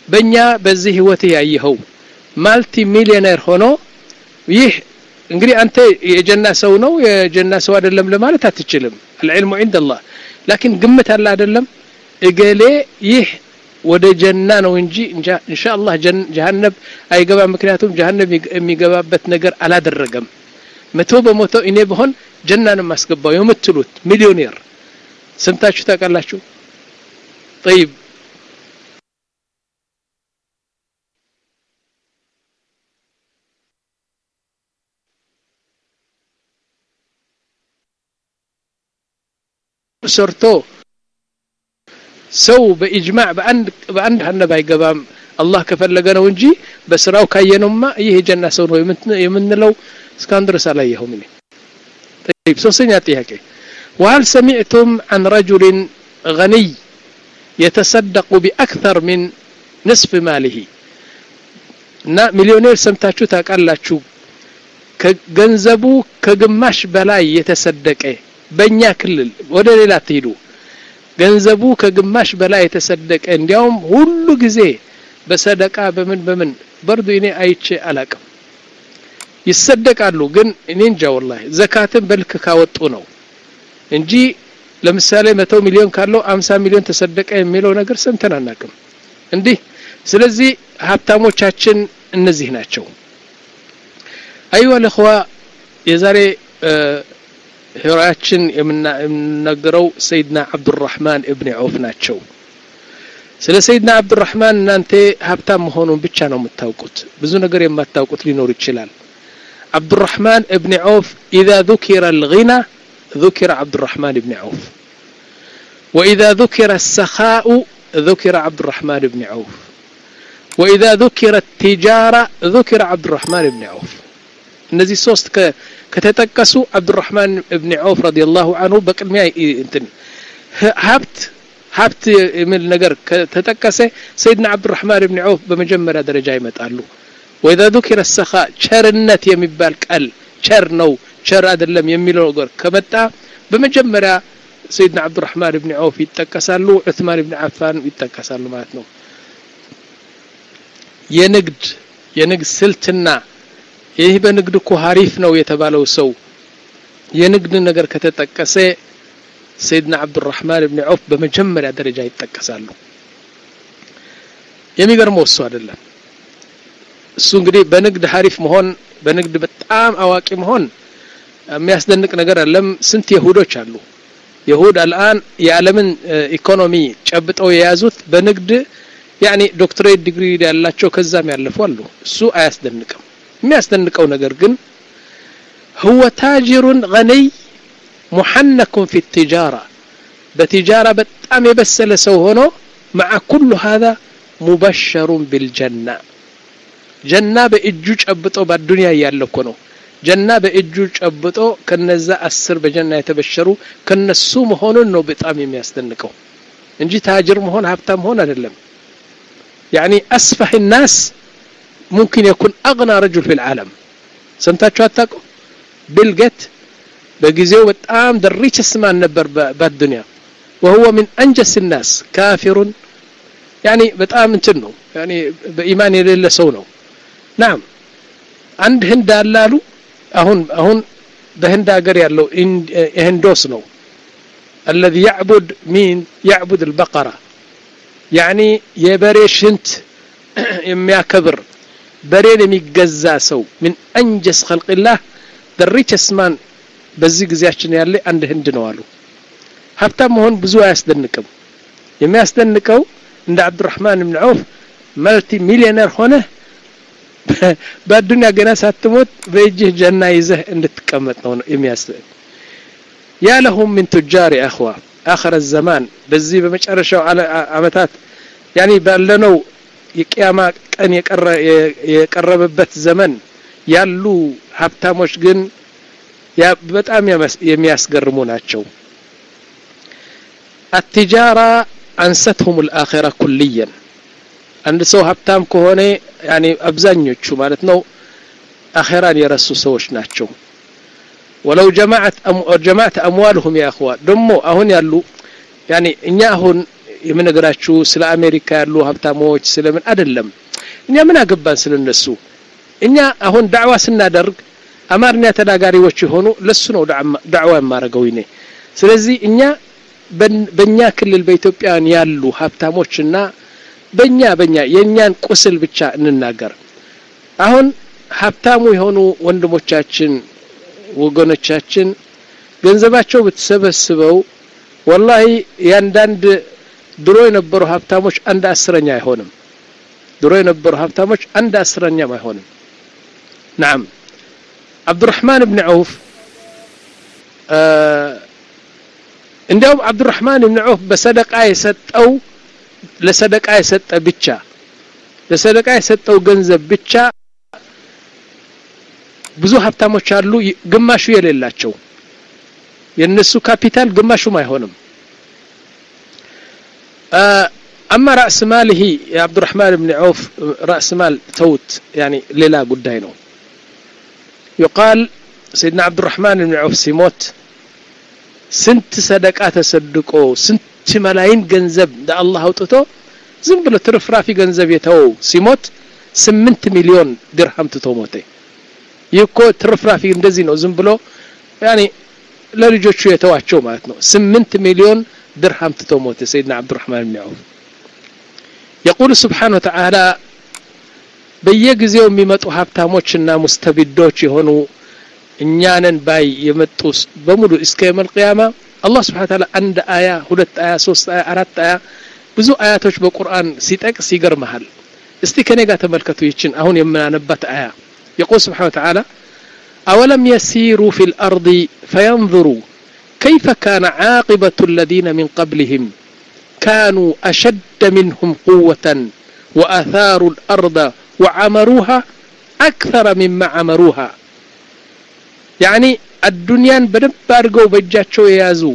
በእኛ በዚህ ህይወት ያየኸው ማልቲ ሚሊዮነር ሆኖ ይህ እንግዲህ አንተ የጀና ሰው ነው የጀና ሰው አይደለም ለማለት አትችልም አልዕልሙ ዒንድ አላህ ላኪን ግምት አለ አይደለም እገሌ ይህ ወደ ጀና ነው እንጂ ኢንሻአላህ ጀሃነብ አይገባም ምክንያቱም ጀሃነብ የሚገባበት ነገር አላደረገም መቶ በመቶ እኔ በሆን ጀና ነው የማስገባው የምትሉት ሚሊዮኔር ሰምታችሁ ታውቃላችሁ ጠይብ ሰርቶ ሰው በኢጅማዕ በአንድ በአንድ ጀሃነብ አይገባም አላህ ከፈለገ ነው እንጂ በስራው ካየነውማ ይህ የጀና ሰው ነው የምንለው እስካሁን ድረስ አላየኸውም እኔ طيب ሶስተኛ ጥያቄ وهل سمعتم عن رجل غني يتصدق بأكثر من نصف ماله እና ሚሊዮኔር ሰምታችሁ ታውቃላችሁ ከገንዘቡ ከግማሽ በላይ የተሰደቀ በእኛ ክልል ወደ ሌላ ትሄዱ ገንዘቡ ከግማሽ በላይ የተሰደቀ እንዲያውም ሁሉ ጊዜ በሰደቃ በምን በምን በርዱ እኔ አይቼ አላቅም ይሰደቃሉ ግን እኔ እንጃ ወላሂ ዘካትን በልክ ካወጡ ነው እንጂ ለምሳሌ መቶ ሚሊዮን ካለው አምሳ ሚሊዮን ተሰደቀ የሚለው ነገር ሰምተን አናቅም እንዲህ ስለዚህ ሀብታሞቻችን እነዚህ ናቸው አይዋ ለኸዋ የዛሬ ሄሮያችን የምናገረው ሰይድና አብዱራህማን እብን ዐውፍ ናቸው ስለ ሰይድና አብዱራህማን እናንተ ሀብታም መሆኑን ብቻ ነው የምታውቁት ብዙ ነገር የማታውቁት ሊኖር ይችላል አብዱራህማን እብን ዐውፍ ኢዛ ذكر الغنى ذكر عبد الرحمن بن عوف وإذا ذكر السخاء ذكر عبد الرحمن بن عوف وإذا ذكر التجارة ذكر عبد الرحمن بن عوف እነዚህ ሶስት ከተጠቀሱ አብዱራህማን እብን ዐውፍ ረዲየላሁ አንሁ በቅድሚያ እንትን ሀብት ሀብት የሚል ነገር ከተጠቀሰ ሰይድና አብዱራህማን እብን ዐውፍ በመጀመሪያ ደረጃ ይመጣሉ ወኢዛ ذكر السخاء ቸርነት የሚባል ቃል ቸር ነው ቸር አይደለም የሚለው ነገር ከመጣ በመጀመሪያ ሰይድና አብዱራህማን እብን ዐውፍ ይጠቀሳሉ ዑስማን እብን አፋን ይጠቀሳሉ ማለት ነው የንግድ የንግድ ስልትና ይህ በንግድ እኮ ሀሪፍ ነው የተባለው ሰው የንግድ ነገር ከተጠቀሰ ሰይድና አብዱራህማን እብን ዐውፍ በመጀመሪያ ደረጃ ይጠቀሳሉ የሚገርመው እሱ አይደለም እሱ እንግዲህ በንግድ ሀሪፍ መሆን በንግድ በጣም አዋቂ መሆን የሚያስደንቅ ነገር አለም ስንት የሁዶች አሉ የሁድ አልአን የዓለምን ኢኮኖሚ ጨብጠው የያዙት በንግድ ያኒ ዶክትሬት ዲግሪ ያላቸው ከዛም ያለፉ አሉ እሱ አያስደንቅም የሚያስደንቀው ነገር ግን هو تاجر غني محنك في التجارة بتجارة በጣም የበሰለ ሰው ሆኖ مع كل هذا مبشر بالجنة ጀና በእጁ ጨብጦ በዱንያ እያለ እኮ ነው ጀና በእጁ ጨብጦ ከነዛ አስር በጀና የተበሸሩ ከነሱ መሆኑን ነው በጣም የሚያስደንቀው እንጂ ታጅር መሆን ሀብታም መሆን አይደለም يعني أسفح الناس ممكن يكون أغنى رجل في العالم سمتاتشو أتاكو بلقت بجزيو بتقام دريش اسمان نبر بالدنيا وهو من أنجس الناس كافر يعني بتقام انتنو يعني بإيمان يلي سونو نعم عند هند اللالو أهون أهون بهند أقر يالو هندوس نو الذي يعبد مين يعبد البقرة ያኒ የበሬ ሽንት የሚያከብር በሬን የሚገዛ ሰው ምን አንጀስ ኸልቅላህ ደሪቸስ ማን በዚህ ጊዜያችን ያለ አንድ ህንድ ነው አሉ ሀብታም መሆን ብዙ አያስደንቅም የሚያስደንቀው እንደ አብዱራህማን ብን ዐውፍ መልቲ ሚሊዮነር ሆነ በአዱኒያ ገና ሳትሞት በእጅህ ጀና ይዘህ እንድትቀመጥ ነው የሚያስደንቅ ያ ለሁም ምን ቱጃር አኽዋ አኸረ ዘማን በዚህ በመጨረሻው አመታት ያኒ ባለነው የቅያማ ቀን የቀረበበት ዘመን ያሉ ሀብታሞች ግን በጣም የሚያስገርሙ ናቸው አትጃራ አንሰትሁም ልአኼራ ኩልየን አንድ ሰው ሀብታም ከሆነ ያኒ አብዛኞቹ ማለት ነው አኼራን የረሱ ሰዎች ናቸው ወለው ጀማዓት ጀማዓት አምዋልሁም ያ እኽዋ ደሞ አሁን ያሉ ያኒ እኛ አሁን የምነግራችሁ ስለ አሜሪካ ያሉ ሀብታሞች ስለምን አይደለም እኛ ምን አገባን ስለነሱ እኛ አሁን ዳዕዋ ስናደርግ አማርኛ ተናጋሪዎች የሆኑ ለሱ ነው ዳዕዋ የማረገው ይኔ ስለዚህ እኛ በእኛ ክልል በኢትዮጵያን ያሉ ሀብታሞችና በእኛ በእኛ የእኛን ቁስል ብቻ እንናገር አሁን ሀብታሙ የሆኑ ወንድሞቻችን ወገኖቻችን ገንዘባቸው ብትሰበስበው ወላሂ ያንዳንድ ድሮ የነበሩ ሀብታሞች አንድ አስረኛ አይሆንም ድሮ የነበሩ ሀብታሞች አንድ አስረኛም አይሆንም ናም አብዱራህማን ብን ዐውፍ እንዲያውም አብዱራህማን ብን ዐውፍ በሰደቃ የሰጠው ለሰደቃ የሰጠ ብቻ ለሰደቃ የሰጠው ገንዘብ ብቻ ብዙ ሀብታሞች አሉ ግማሹ የሌላቸው የነሱ ካፒታል ግማሹም አይሆንም አማ ራእስ ማልህ የአብዱራህማን ብን ዐውፍ ራእስ ማል ተውት ያኒ ሌላ ጉዳይ ነው يقال سيدنا عبد الرحمن بن عوف ሲሞት ስንት ሰደቃ ተሰድቆ ስንት መላይን ገንዘብ ለአላህ አውጥቶ ዝም ብሎ ትርፍራፊ ገንዘብ የተወው ሲሞት ስምንት ሚሊዮን ድርሃም ትቶ ሞተ ይህ እኮ ትርፍራፊ እንደዚህ ነው ዝም ብሎ ያኔ ለልጆቹ የተዋቸው ማለት ነው ስምንት ሚሊዮን ድርሃም ትቶ ሞተ ሰይድና አብዱራህማን ብን ዐውፍ የቁል ስብሓን ወተዓላ በየጊዜው የሚመጡ ሀብታሞችና ሙስተቢዶች የሆኑ እኛንን ባይ የመጡ በሙሉ እስከ የመል ቅያማ አላህ ስብሓን ታላ አንድ አያ ሁለት አያ ሶስት አያ አራት አያ ብዙ አያቶች በቁርአን ሲጠቅስ ይገርመሃል እስቲ ከኔ ጋር ተመልከቱ ይችን አሁን የምናነባት አያ يقول سبحانه وتعالى أولم يسيروا في الأرض فينظروا كيف كان عاقبة الذين من قبلهم كانوا أشد منهم قوة وأثاروا الأرض وعمروها أكثر مما عمروها يعني الدنيا بدب أرقوا بجاتشو يازو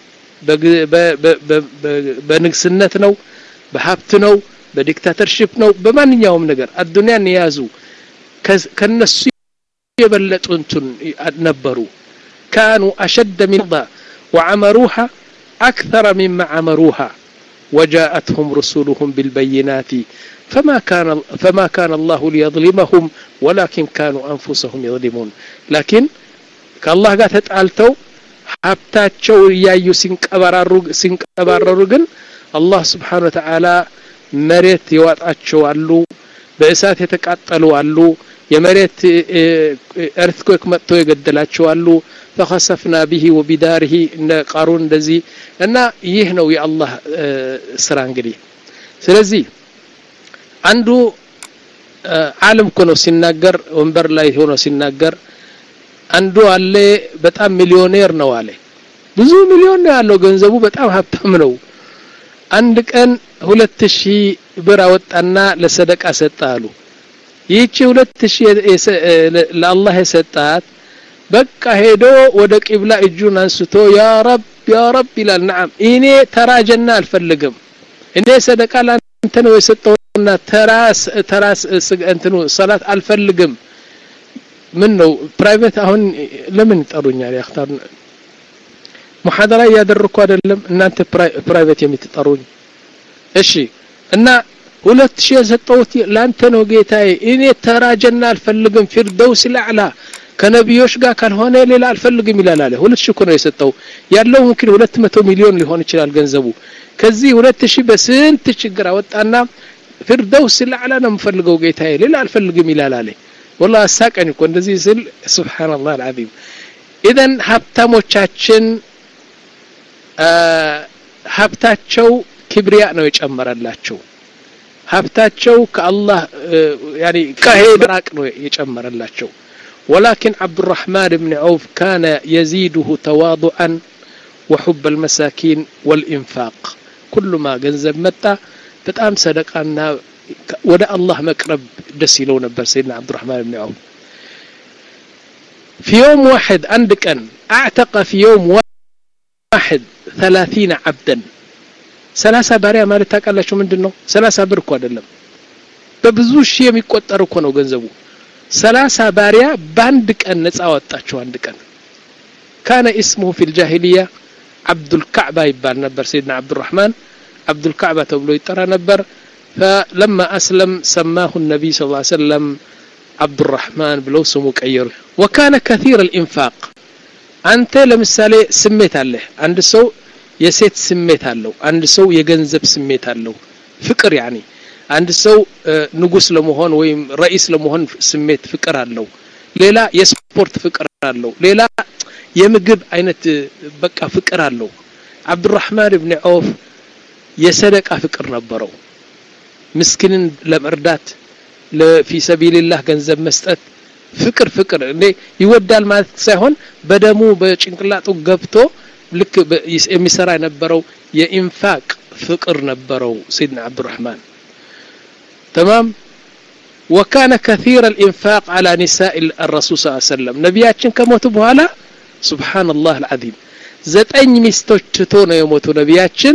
በንግስነት ነው በሀብት ነው በዲክታተርሽፕ ነው በማንኛውም ነገር አዱንያን የያዙ ከነሱ የበለጡ እንትን ነበሩ ካኑ አሸደ ሚን وعمروها أكثر مما عمروها وجاءتهم رسلهم بالبينات فما كان فما كان الله ليظلمهم ولكن كانوا أنفسهم يظلمون لكن كالله قال تتعالتو ሀብታቸው እያዩ ሲንቀባረሩ ግን አላህ ስብሓን ወተዓላ መሬት የዋጣቸው አሉ በእሳት የተቃጠሉ አሉ የመሬት ኤርትኮክ መጥቶ የገደላቸው አሉ ፈኸሰፍና ቢሂ ወቢዳርሂ እነ ቃሩን እንደዚህ እና ይህ ነው የአላህ ስራ እንግዲህ ስለዚህ አንዱ አለም እኮ ነው ሲናገር ወንበር ላይ ሆኖ ሲናገር አንዱ አለ በጣም ሚሊዮኔር ነው አለ ብዙ ሚሊዮን ነው ያለው ገንዘቡ በጣም ሀብታም ነው አንድ ቀን ሁለት ሺህ ብር አወጣና ለሰደቃ ሰጠ አሉ ይህቺ ሁለት ሺህ ለአላህ የሰጣት በቃ ሄዶ ወደ ቂብላ እጁን አንስቶ ያ ረብ ያ ረብ ይላል ነዓም እኔ ተራጀና አልፈልግም እኔ ሰደቃ ለአንተ ነው የሰጠውና ተራስ ተራስ እንትኑ ሰላት አልፈልግም ምን ነው ፕራይቬት አሁን ለምን ይጠሩኛል ያክታር ሙሐደራ እያደረኩ አይደለም እናንተ ፕራይቬት የምትጠሩኝ እሺ እና ሁለት ሺህ የሰጠሁት ለአንተ ነው ጌታዬ እኔ ተራጀና አልፈልግም ፊርደውስ ላዕላ ከነቢዮች ጋር ካልሆነ ሌላ አልፈልግም ይላል አለ ሁለት ሺህ እኮ ነው የሰጠው ያለው ሙምኪን ሁለት መቶ ሚሊዮን ሊሆን ይችላል ገንዘቡ ከዚህ ሁለት ሺህ በስንት ችግር አወጣና ፊርደውስ ላዕላ ነው የምፈልገው ጌታዬ ሌላ አልፈልግም ይላል አለ ወላ አሳቀኝ እኮ እንደዚህ ስል ስብሓንላህ አልዓዚም ኢዘን ሀብታሞቻችን ሀብታቸው ክብሪያ ነው የጨመረላቸው ሀብታቸው ከአላህ ያኒ ከሄድ ራቅ ነው የጨመረላቸው ولكن عبد الرحمن بن عوف كان يزيده تواضعا وحب المساكين والإنفاق كل ما جنزب متى بتأم صدقنا ወደ አላህ መቅረብ ደስ ይለው ነበር ሰይድና አብዱራህማን ብን ዐውፍ في يوم واحد عند كان اعتق في يوم واحد ثلاثين عبدا ሰላሳ ባሪያ ማለት ታውቃላችሁ ምንድን ነው ሰላሳ ብር እኮ አይደለም በብዙ ሺህ የሚቆጠር እኮ ነው ገንዘቡ ሰላሳ ባሪያ በአንድ ቀን ነፃ ወጣቸው አንድ ቀን ካነ እስሙሁ ፊ ልጃሂልያ አብዱልካዕባ ይባል ነበር ሰይድና አብዱራህማን አብዱልካዕባ ተብሎ ይጠራ ነበር فلما أسلم سماه النبي صلى الله عليه وسلم عبد الرحمن ብለው ስሙ ቀየሩ وكان كثير الإنفاق አንተ ለምሳሌ ስሜት አለህ አንድ ሰው የሴት ስሜት አለው አንድ ሰው የገንዘብ ስሜት አለው ፍቅር ያኒ አንድ ሰው ንጉስ ለመሆን ወይም ረኢስ ለመሆን ስሜት ፍቅር አለው ሌላ የስፖርት ፍቅር አለው ሌላ የምግብ አይነት በቃ ፍቅር አለው አብዱራህማን ብን ዐውፍ የሰደቃ ፍቅር ነበረው ምስኪንን ለመርዳት ለፊ ሰቢልላህ ገንዘብ መስጠት ፍቅር ፍቅር እንዴ ይወዳል ማለት ሳይሆን በደሙ በጭንቅላጡ ገብቶ ልክ የሚሰራ የነበረው የኢንፋቅ ፍቅር ነበረው ሰይድና አብዱራህማን تمام وكان كثير الإنفاق على نساء الرسول صلى الله عليه وسلم نبياتشن كموت بهالا سبحان الله العظيم ዘጠኝ ሚስቶች ትቶ ነው የሞቱ ነቢያችን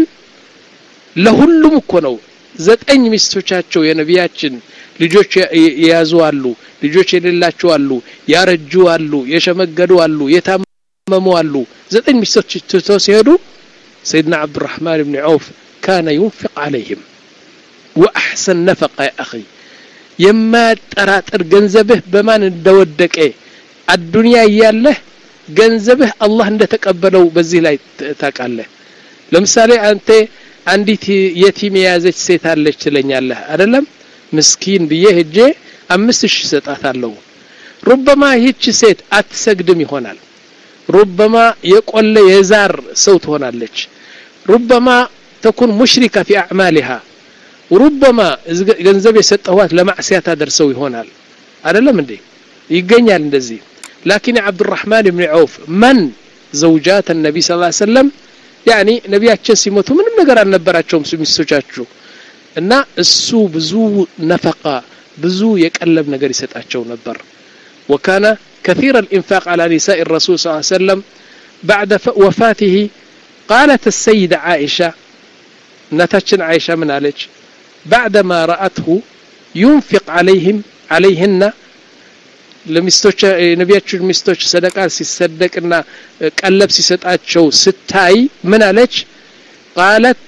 ለሁሉም እኮ ነው ዘጠኝ ሚስቶቻቸው የነቢያችን ልጆች የያዙ አሉ ልጆች የሌላቸው አሉ ያረጁ አሉ የሸመገዱ አሉ የታመሙ አሉ ዘጠኝ ሚስቶች ትቶ ሲሄዱ ሰይድና አብዱራህማን ብን ዐውፍ ካነ ዩንፊቅ አለይህም ወአሕሰን ነፈቃ ያ አኺ የማያጠራጥር ገንዘብህ በማን እንደወደቀ አዱንያ እያለህ ገንዘብህ አላህ እንደተቀበለው በዚህ ላይ ታውቃለህ ለምሳሌ አንተ አንዲት የቲም የያዘች ሴት አለች ትለኛለህ አይደለም ምስኪን ብዬ ሄጄ አምስት ሺህ ሰጣታለሁ ሩበማ ይህች ሴት አትሰግድም ይሆናል ሩበማ የቆለ የዛር ሰው ትሆናለች ሩበማ ተኩን ሙሽሪካ ፊ አዕማሊሃ ሩበማ ገንዘብ የሰጠኋት ለማዕስያ ታደርሰው ይሆናል አይደለም እንዴ ይገኛል እንደዚህ ላኪን አብዱራህማን ብን ዐውፍ መን ዘውጃት ነቢ ስ ሰለም ያኒ ነቢያችን ሲሞቱ ምንም ነገር አልነበራቸውም ሚስቶቻችሁ እና እሱ ብዙ ነፈቃ ብዙ የቀለብ ነገር ይሰጣቸው ነበር وكان كثير الإنفاق على نساء الرسول صلى الله عليه وسلم بعد وفاته قالت السيدة عائشة نتشن عائشة من عليك بعدما رأته ينفق عليهم عليهن ለሚስቶች ነቢያችን ሚስቶች ሰደቃ ሲሰደቅና ቀለብ ሲሰጣቸው ስታይ ምን አለች ቃለት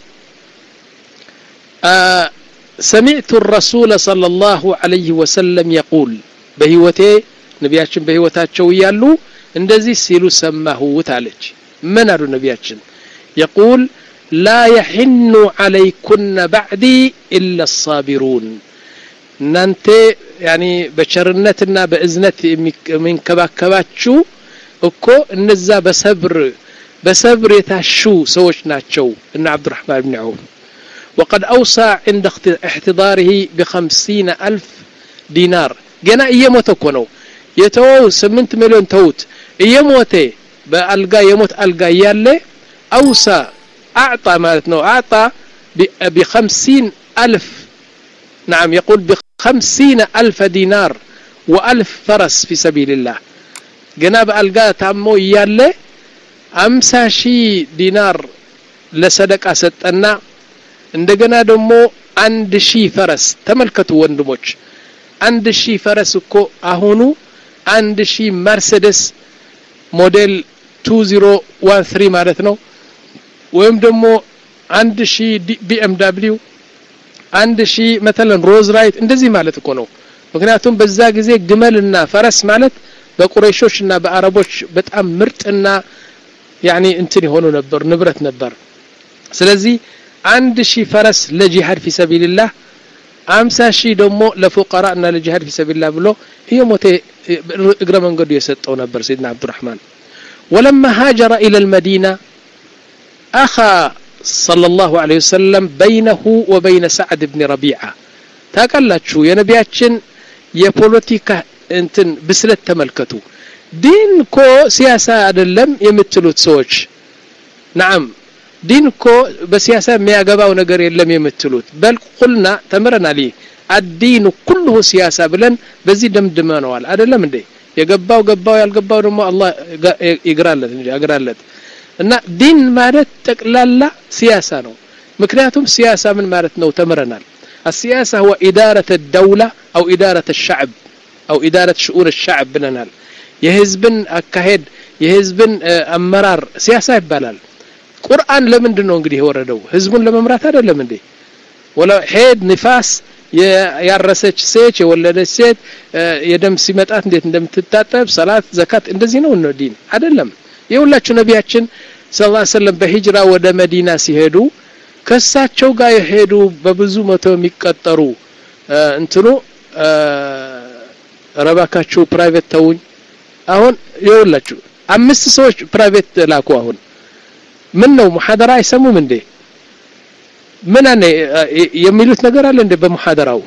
سمعت الرسول صلى الله عليه وسلم يقول በህይወቴ ነቢያችን በህይወታቸው እያሉ እንደዚህ ሲሉ ሰማሁት አለች ምን አሉ ነቢያችን يقول لا يحن عليكن بعدي إلا الصابرون እናንተ ያኒ በቸርነትና በእዝነት የሚንከባከባችሁ እኮ እነዛ በሰብር በሰብር የታሹ ሰዎች ናቸው እና አብዱራህማን ብን ዐውፍ وقد أوصى عند احتضاره بخمسين ألف دينار ገና እየሞተ እኮ ነው የተወው ስምንት ሚሊዮን ተውት እየሞተ በአልጋ የሞት አልጋ እያለ አውሳ አዕጣ ማለት ነው አዕጣ بخمسين ألف نعم يقول بخمسين ألف دينار وألف فرس في سبيل الله جناب ألقى تامو يالي أمسا شي دينار لصدق أستنا እንደገና ደግሞ አንድ ሺህ ፈረስ ተመልከቱ ወንድሞች አንድ ሺህ ፈረስ እኮ አሁኑ አንድ ሺህ መርሴደስ ሞዴል 2013 ማለት ነው ወይም ደግሞ አንድ ሺህ ቢኤም ዳብሊው አንድ ሺህ መተለን ሮዝ ራይት እንደዚህ ማለት እኮ ነው ምክንያቱም በዛ ጊዜ ግመልና ፈረስ ማለት በቁረይሾች እና በአረቦች በጣም ምርጥና ያኒ እንትን የሆኑ ነበር ንብረት ነበር ስለዚህ አንድ ሺህ ፈረስ ለጂሃድ ፊ ሰቢልላህ አምሳ ሺህ ደግሞ ለፉቀራ እና ለጂሃድ ፊ ሰቢልላህ ብሎ ይሄ ሞቴ እግረ መንገዱ የሰጠው ነበር ሰይድና አብዱራህማን ولما هاجر إلى المدينة أخى صلى الله عليه وسلم بينه وبين سعد بن ربيعة ታውቃላችሁ የነቢያችን የፖለቲካ እንትን ብስለት ተመልከቱ ዲን እኮ ሲያሳ አይደለም የምትሉት ሰዎች ናም ዲን እኮ በሲያሳ የሚያገባው ነገር የለም የምትሉት በል ቁልና ተምረናል አዲኑ ኩልሁ ሲያሳ ብለን በዚህ ደምድመነዋል አይደለም እንዴ የገባው ገባው ያልገባው ደግሞ አላህ ይግራለት እንጂ አግራለት እና ዲን ማለት ጠቅላላ ሲያሳ ነው ምክንያቱም ሲያሳ ምን ማለት ነው ተምረናል السياسة هو إدارة الدولة أو إدارة الشعب أو إدارة شؤون الشعب بلنال يهزبن أكهد يهزبن أمرار سياسة يبالال ቁርአን ለምንድን ነው እንግዲህ የወረደው ህዝቡን ለመምራት አይደለም እንዴ ወላ ሄድ ንፋስ ያረሰች ሴት የወለደች ሴት የደም ሲመጣት እንዴት እንደምትታጠብ ሰላት ዘካት እንደዚህ ነው ነው ዲን አይደለም የሁላችሁ ነቢያችን ሰለላሁ ዐለይሂ ወሰለም በሂጅራ ወደ መዲና ሲሄዱ ከሳቸው ጋር የሄዱ በብዙ መቶ የሚቀጠሩ እንትኑ ረባካችሁ ፕራይቬት ተውኝ አሁን የሁላችሁ አምስት ሰዎች ፕራይቬት ላኩ አሁን ምን ነው ሙሐደራ አይሰሙም እንዴ ምን አነ የሚሉት ነገር አለ እንደ በሙሐደራው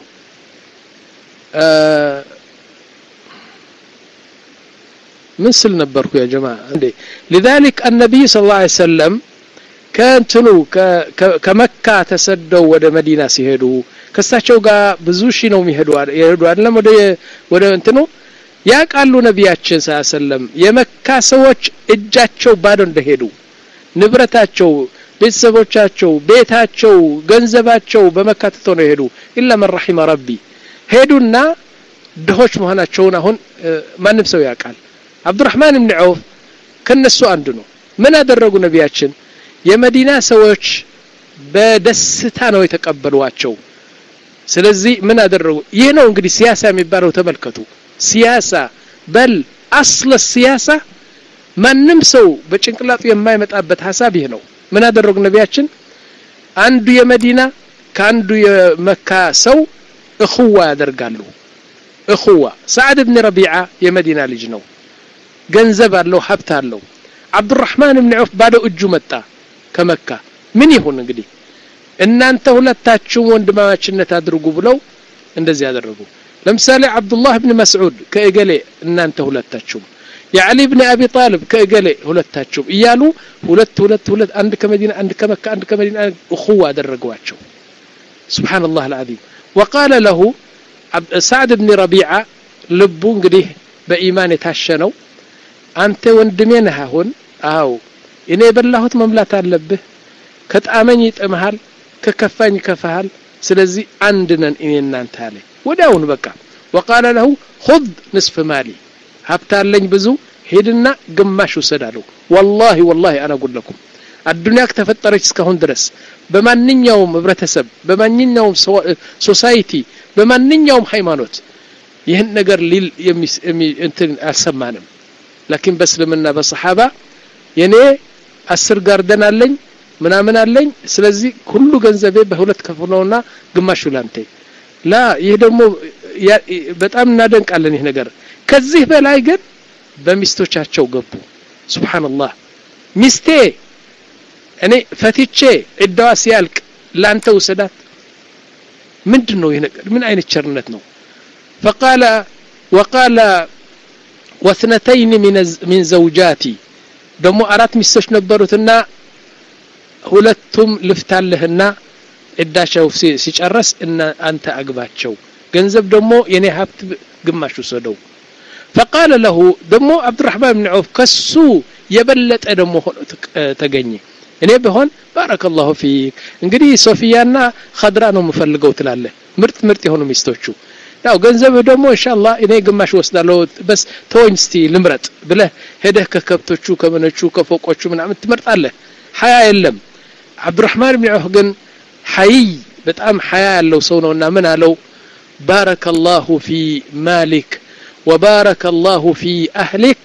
ምን ስል ነበርኩ ያ ጀማ እንዴ لذلك النبي صلى الله عليه وسلم ከእንትኑ ከመካ ተሰደው ወደ መዲና ሲሄዱ ከሳቸው ጋር ብዙ ሺ ነው የሚሄዱ የሄዱ አይደለም ወደ ወደ እንትኑ ያውቃሉ ነቢያችን ሰለም የመካ ሰዎች እጃቸው ባዶ እንደሄዱ ንብረታቸው ቤተሰቦቻቸው ቤታቸው ገንዘባቸው በመካ ትተው ነው የሄዱ ኢላ መን ረሒመ ረቢ ሄዱና ድሆች መሆናቸውን አሁን ማንም ሰው ያውቃል አብዱራህማን ብን ዐውፍ ከነሱ አንዱ ነው ምን አደረጉ ነቢያችን የመዲና ሰዎች በደስታ ነው የተቀበሏቸው ስለዚህ ምን አደረጉ ይህ ነው እንግዲህ ሲያሳ የሚባለው ተመልከቱ ሲያሳ በል አስለ ሲያሳ ማንም ሰው በጭንቅላቱ የማይመጣበት ሀሳብ ይህ ነው ምን አደረጉ ነቢያችን አንዱ የመዲና ከአንዱ የመካ ሰው እኹዋ ያደርጋሉ እኹዋ ሰዓድ ብን ረቢዓ የመዲና ልጅ ነው ገንዘብ አለው ሀብት አለው አብዱራህማን ብን ዑፍ ባዶ እጁ መጣ ከመካ ምን ይሁን እንግዲህ እናንተ ሁለታችሁም ወንድማማችነት አድርጉ ብለው እንደዚህ ያደረጉ ለምሳሌ አብዱላህ ብን መስዑድ ከእገሌ እናንተ ሁለታችሁም የዓሊ ብን አቢ ጣልብ ከእገሌ ሁለታችሁም እያሉ ሁለት ሁለት ሁለት አንድ ከመዲና አንድ ከመካ አንድ ከመዲና እኹዋ አደረገዋቸው ስብሓንላህ አልዓዚም ወቃለ ለሁ ሳዕድ ብን ረቢዓ ልቡ እንግዲህ በኢማን የታሸ ነው አንተ ወንድሜ ነህ አሁን አው እኔ የበላሁት መምላት አለብህ ከጣመኝ ይጥምሃል ከከፋኝ ይከፋሃል ስለዚህ አንድ ነን እኔ እናንተ አለ ወዲያውኑ በቃ ወቃለ ለሁ ሁድ ንስፍ ማሊ ሀብታለኝ ብዙ ሄድና ግማሽ ውሰድ አለው ወላሂ ወላሂ አነ ጉለኩም አዱንያ ከተፈጠረች እስካሁን ድረስ በማንኛውም ህብረተሰብ በማንኛውም ሶሳይቲ በማንኛውም ሃይማኖት ይህን ነገር ሊል እንትን አልሰማንም ላኪን በእስልምና በሰሓባ የኔ አስር ጋርደን አለኝ ምናምን አለኝ ስለዚህ ሁሉ ገንዘቤ በሁለት ከፍለውና ግማሹ ላንተ ላ ይህ ደግሞ በጣም እናደንቃለን ይህ ነገር ከዚህ በላይ ግን በሚስቶቻቸው ገቡ ስብሓንላህ ሚስቴ እኔ ፈትቼ ዕዳዋ ሲያልቅ ላንተ ውሰዳት ምንድን ነው ይህ ነገር ምን አይነት ቸርነት ነው ፈቃለ ወቃለ ወስነተይን ሚን ዘውጃቲ ደግሞ አራት ሚስቶች ነበሩትና ሁለቱም ልፍታለህና ዕዳቸው ሲጨረስ እና አንተ አግባቸው ገንዘብ ደግሞ የኔ ሀብት ግማሽ ውሰደው ፈቃለ ለሁ ደግሞ አብዱራህማን ብን ዐውፍ ከሱ የበለጠ ደግሞ ሆኖ ተገኘ እኔ ብሆን ባረከ ላሁ ፊክ እንግዲህ ሶፊያና ከድራ ነው የምፈልገው ትላለህ ምርጥ ምርጥ የሆኑ ሚስቶቹ ያው ገንዘብህ ደግሞ እንሻላ እኔ ግማሽ ወስዳለሁ በስ ተወኝ እስቲ ልምረጥ ብለህ ሄደህ ከከብቶቹ ከምኖቹ ከፎቆቹ ምናምን ትመርጣለህ ሀያ የለም አብዱራህማን ብን ዐውፍ ግን ሀይይ በጣም ሀያ ያለው ሰው ነውና ምን አለው ባረከ ላሁ ፊ ማሊክ ወባረከ ላሁ ፊ አህሊክ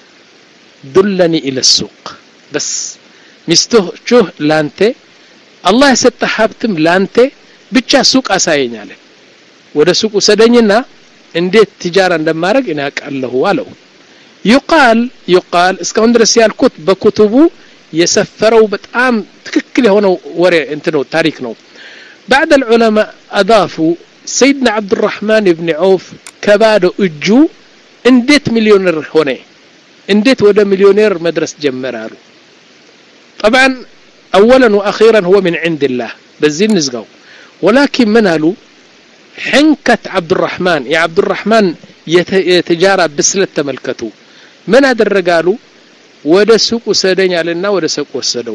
ዱለኒ ኢለ ሱቅ በስ ሚስቶችህ ላንተ አላህ የሰጠ ሀብትም ላንተ ብቻ ሱቅ አሳየኝ አለ ወደ ሱቅ ውሰደኝና እንዴት ትጃራ እንደማድረግ እኔ አውቃለሁ አለው ዩቃል ዩቃል እስካሁን ድረስ ያልኩት በኩቱቡ የሰፈረው በጣም ትክክል የሆነው ወሬ እንትነው ታሪክ ነው بعد العلماء أضافوا سيدنا عبد الرحمن بن عوف كبادو እጁ እንዴት ሚሊዮነር ሆነ እንዴት ወደ ሚሊዮኔር መድረስ ጀመረ አሉ طبعا أولا وأخيرا هو من عند الله بزين نزقው ولكن من قالوا حنكة عبد الرحمن يا عبد الرحمن يتجارة بسلة تملكته من أدرقالوا ወደ ሱቅ ውሰደኝ አለና ወደ ሱቅ ወሰደው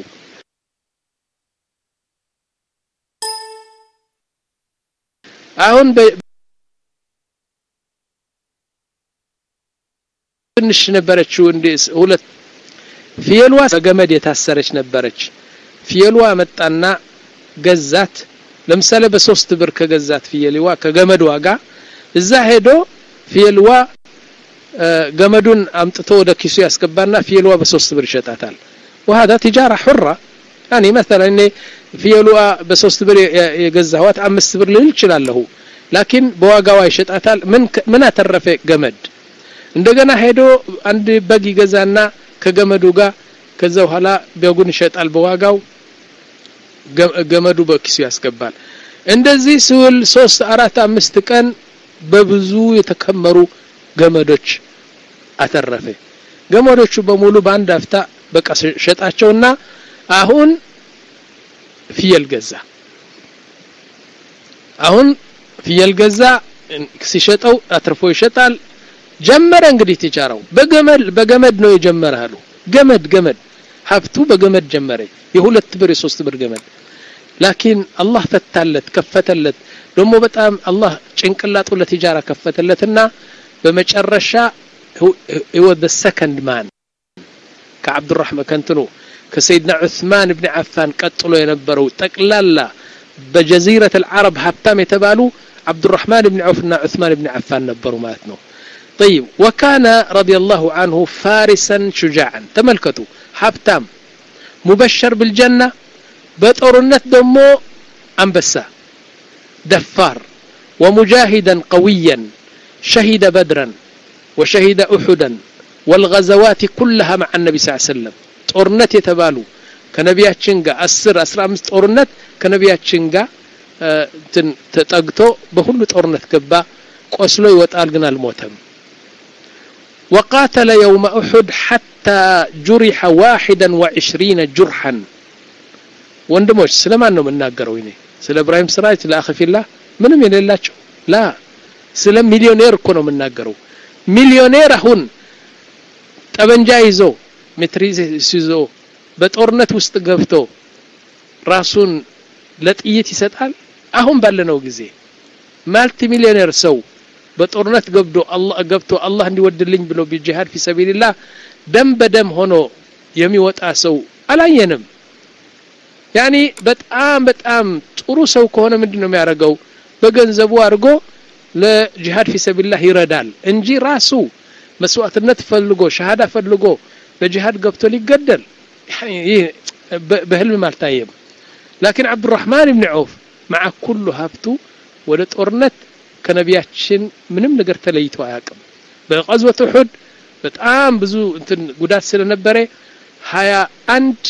አሁን ትንሽ ነበረችው እንደ ሁለት ፍየሏ በገመድ የታሰረች ነበረች ፍየሏ መጣና ገዛት ለምሳሌ በሶስት ብር ከገዛት ፍየልዋ ከገመድ ዋጋ እዛ ሄዶ ፍየልዋ ገመዱን አምጥቶ ወደ ኪሱ ያስገባና ፍየልዋ በሶስት ብር ይሸጣታል وهذا تجارة حرة يعني مثلا እኔ ፍየልዋ በሶስት ብር የገዛኋት አምስት ብር ልል እችላለሁ ላኪን በዋጋዋ ይሸጣታል ምን አተረፈ ገመድ እንደገና ሄዶ አንድ በግ ይገዛና ከገመዱ ጋር ከዛ በኋላ በጉን ይሸጣል በዋጋው ገመዱ በኪሱ ያስገባል እንደዚህ ስውል ሶስት አራት አምስት ቀን በብዙ የተከመሩ ገመዶች አተረፈ ገመዶቹ በሙሉ በአንድ አፍታ በቃ ሸጣቸውና አሁን ፍየል ገዛ አሁን ፍየል ገዛ ሲሸጠው አትርፎ ይሸጣል ጀመረ እንግዲህ ትጃራው በገመድ በገመድ ነው የጀመረ አሉ ገመድ ገመድ ሀብቱ በገመድ ጀመረ የሁለት ብር የሶስት ብር ገመድ ላኪን አላህ ፈታለት ከፈተለት ደግሞ በጣም አላህ ጭንቅላጡ ለትጃራ ከፈተለትና በመጨረሻ ወደ ሰከንድ ማን ከአብዱራህማን ከንትኑ ከሰይድና ዑስማን ብን ዓፋን ቀጥሎ የነበረው ጠቅላላ በጀዚረት አልዓረብ ሀብታም የተባሉ عبدالرحمن بن عوف عثمان بن عفان نبروا ماتنو طيب وكان رضي الله عنه فارسا شجاعا تملكتوا حبتام مبشر بالجنة بطورنت دمو أنبسا دفار ومجاهدا قويا شهد بدرا وشهد أحدا والغزوات كلها مع النبي صلى الله عليه وسلم طورنت يتبالو ከነቢያችን ጋር አስር አስራ አምስት ጦርነት ከነቢያችን ጋር ተጠግቶ በሁሉ ጦርነት ገባ ቆስሎ ይወጣል ግን አልሞተም وقاتل يوم أحد حتى جرح واحدا وعشرين جرحا ወንድሞች ስለማን ነው የምናገረው እኔ ስለ እብራሂም ስራጅ ስለ አኺፊላ ምንም የሌላቸው ላ ስለ ሚሊዮኔር እኮ ነው የምናገረው ሚሊዮኔር አሁን ጠበንጃ ይዞ ሜትሪስ ይዞ በጦርነት ውስጥ ገብቶ ራሱን ለጥይት ይሰጣል አሁን ባለነው ጊዜ ማልቲ ሚሊዮኔር ሰው በጦርነት ገብቶ አላህ ገብቶ አላህ እንዲወድልኝ ብሎ ቢጂሃድ ፊ ሰቢልላህ ደም በደም ሆኖ የሚወጣ ሰው አላየንም ያኒ በጣም በጣም ጥሩ ሰው ከሆነ ምንድን ነው የሚያደርገው በገንዘቡ አድርጎ ለጂሃድ ፊ ሰቢልላህ ይረዳል እንጂ ራሱ መስዋዕትነት ፈልጎ ሸሃዳ ፈልጎ በጂሃድ ገብቶ ሊገደል ይህ በህልም አልታየም ላኪን አብዱራህማን ብን ዐውፍ መዓ ኩሉ ሀብቱ ወደ ጦርነት ከነቢያችን ምንም ነገር ተለይቶ አያውቅም በቀዝወት ውሑድ በጣም ብዙ እንትን ጉዳት ስለነበረ ሀያ አንድ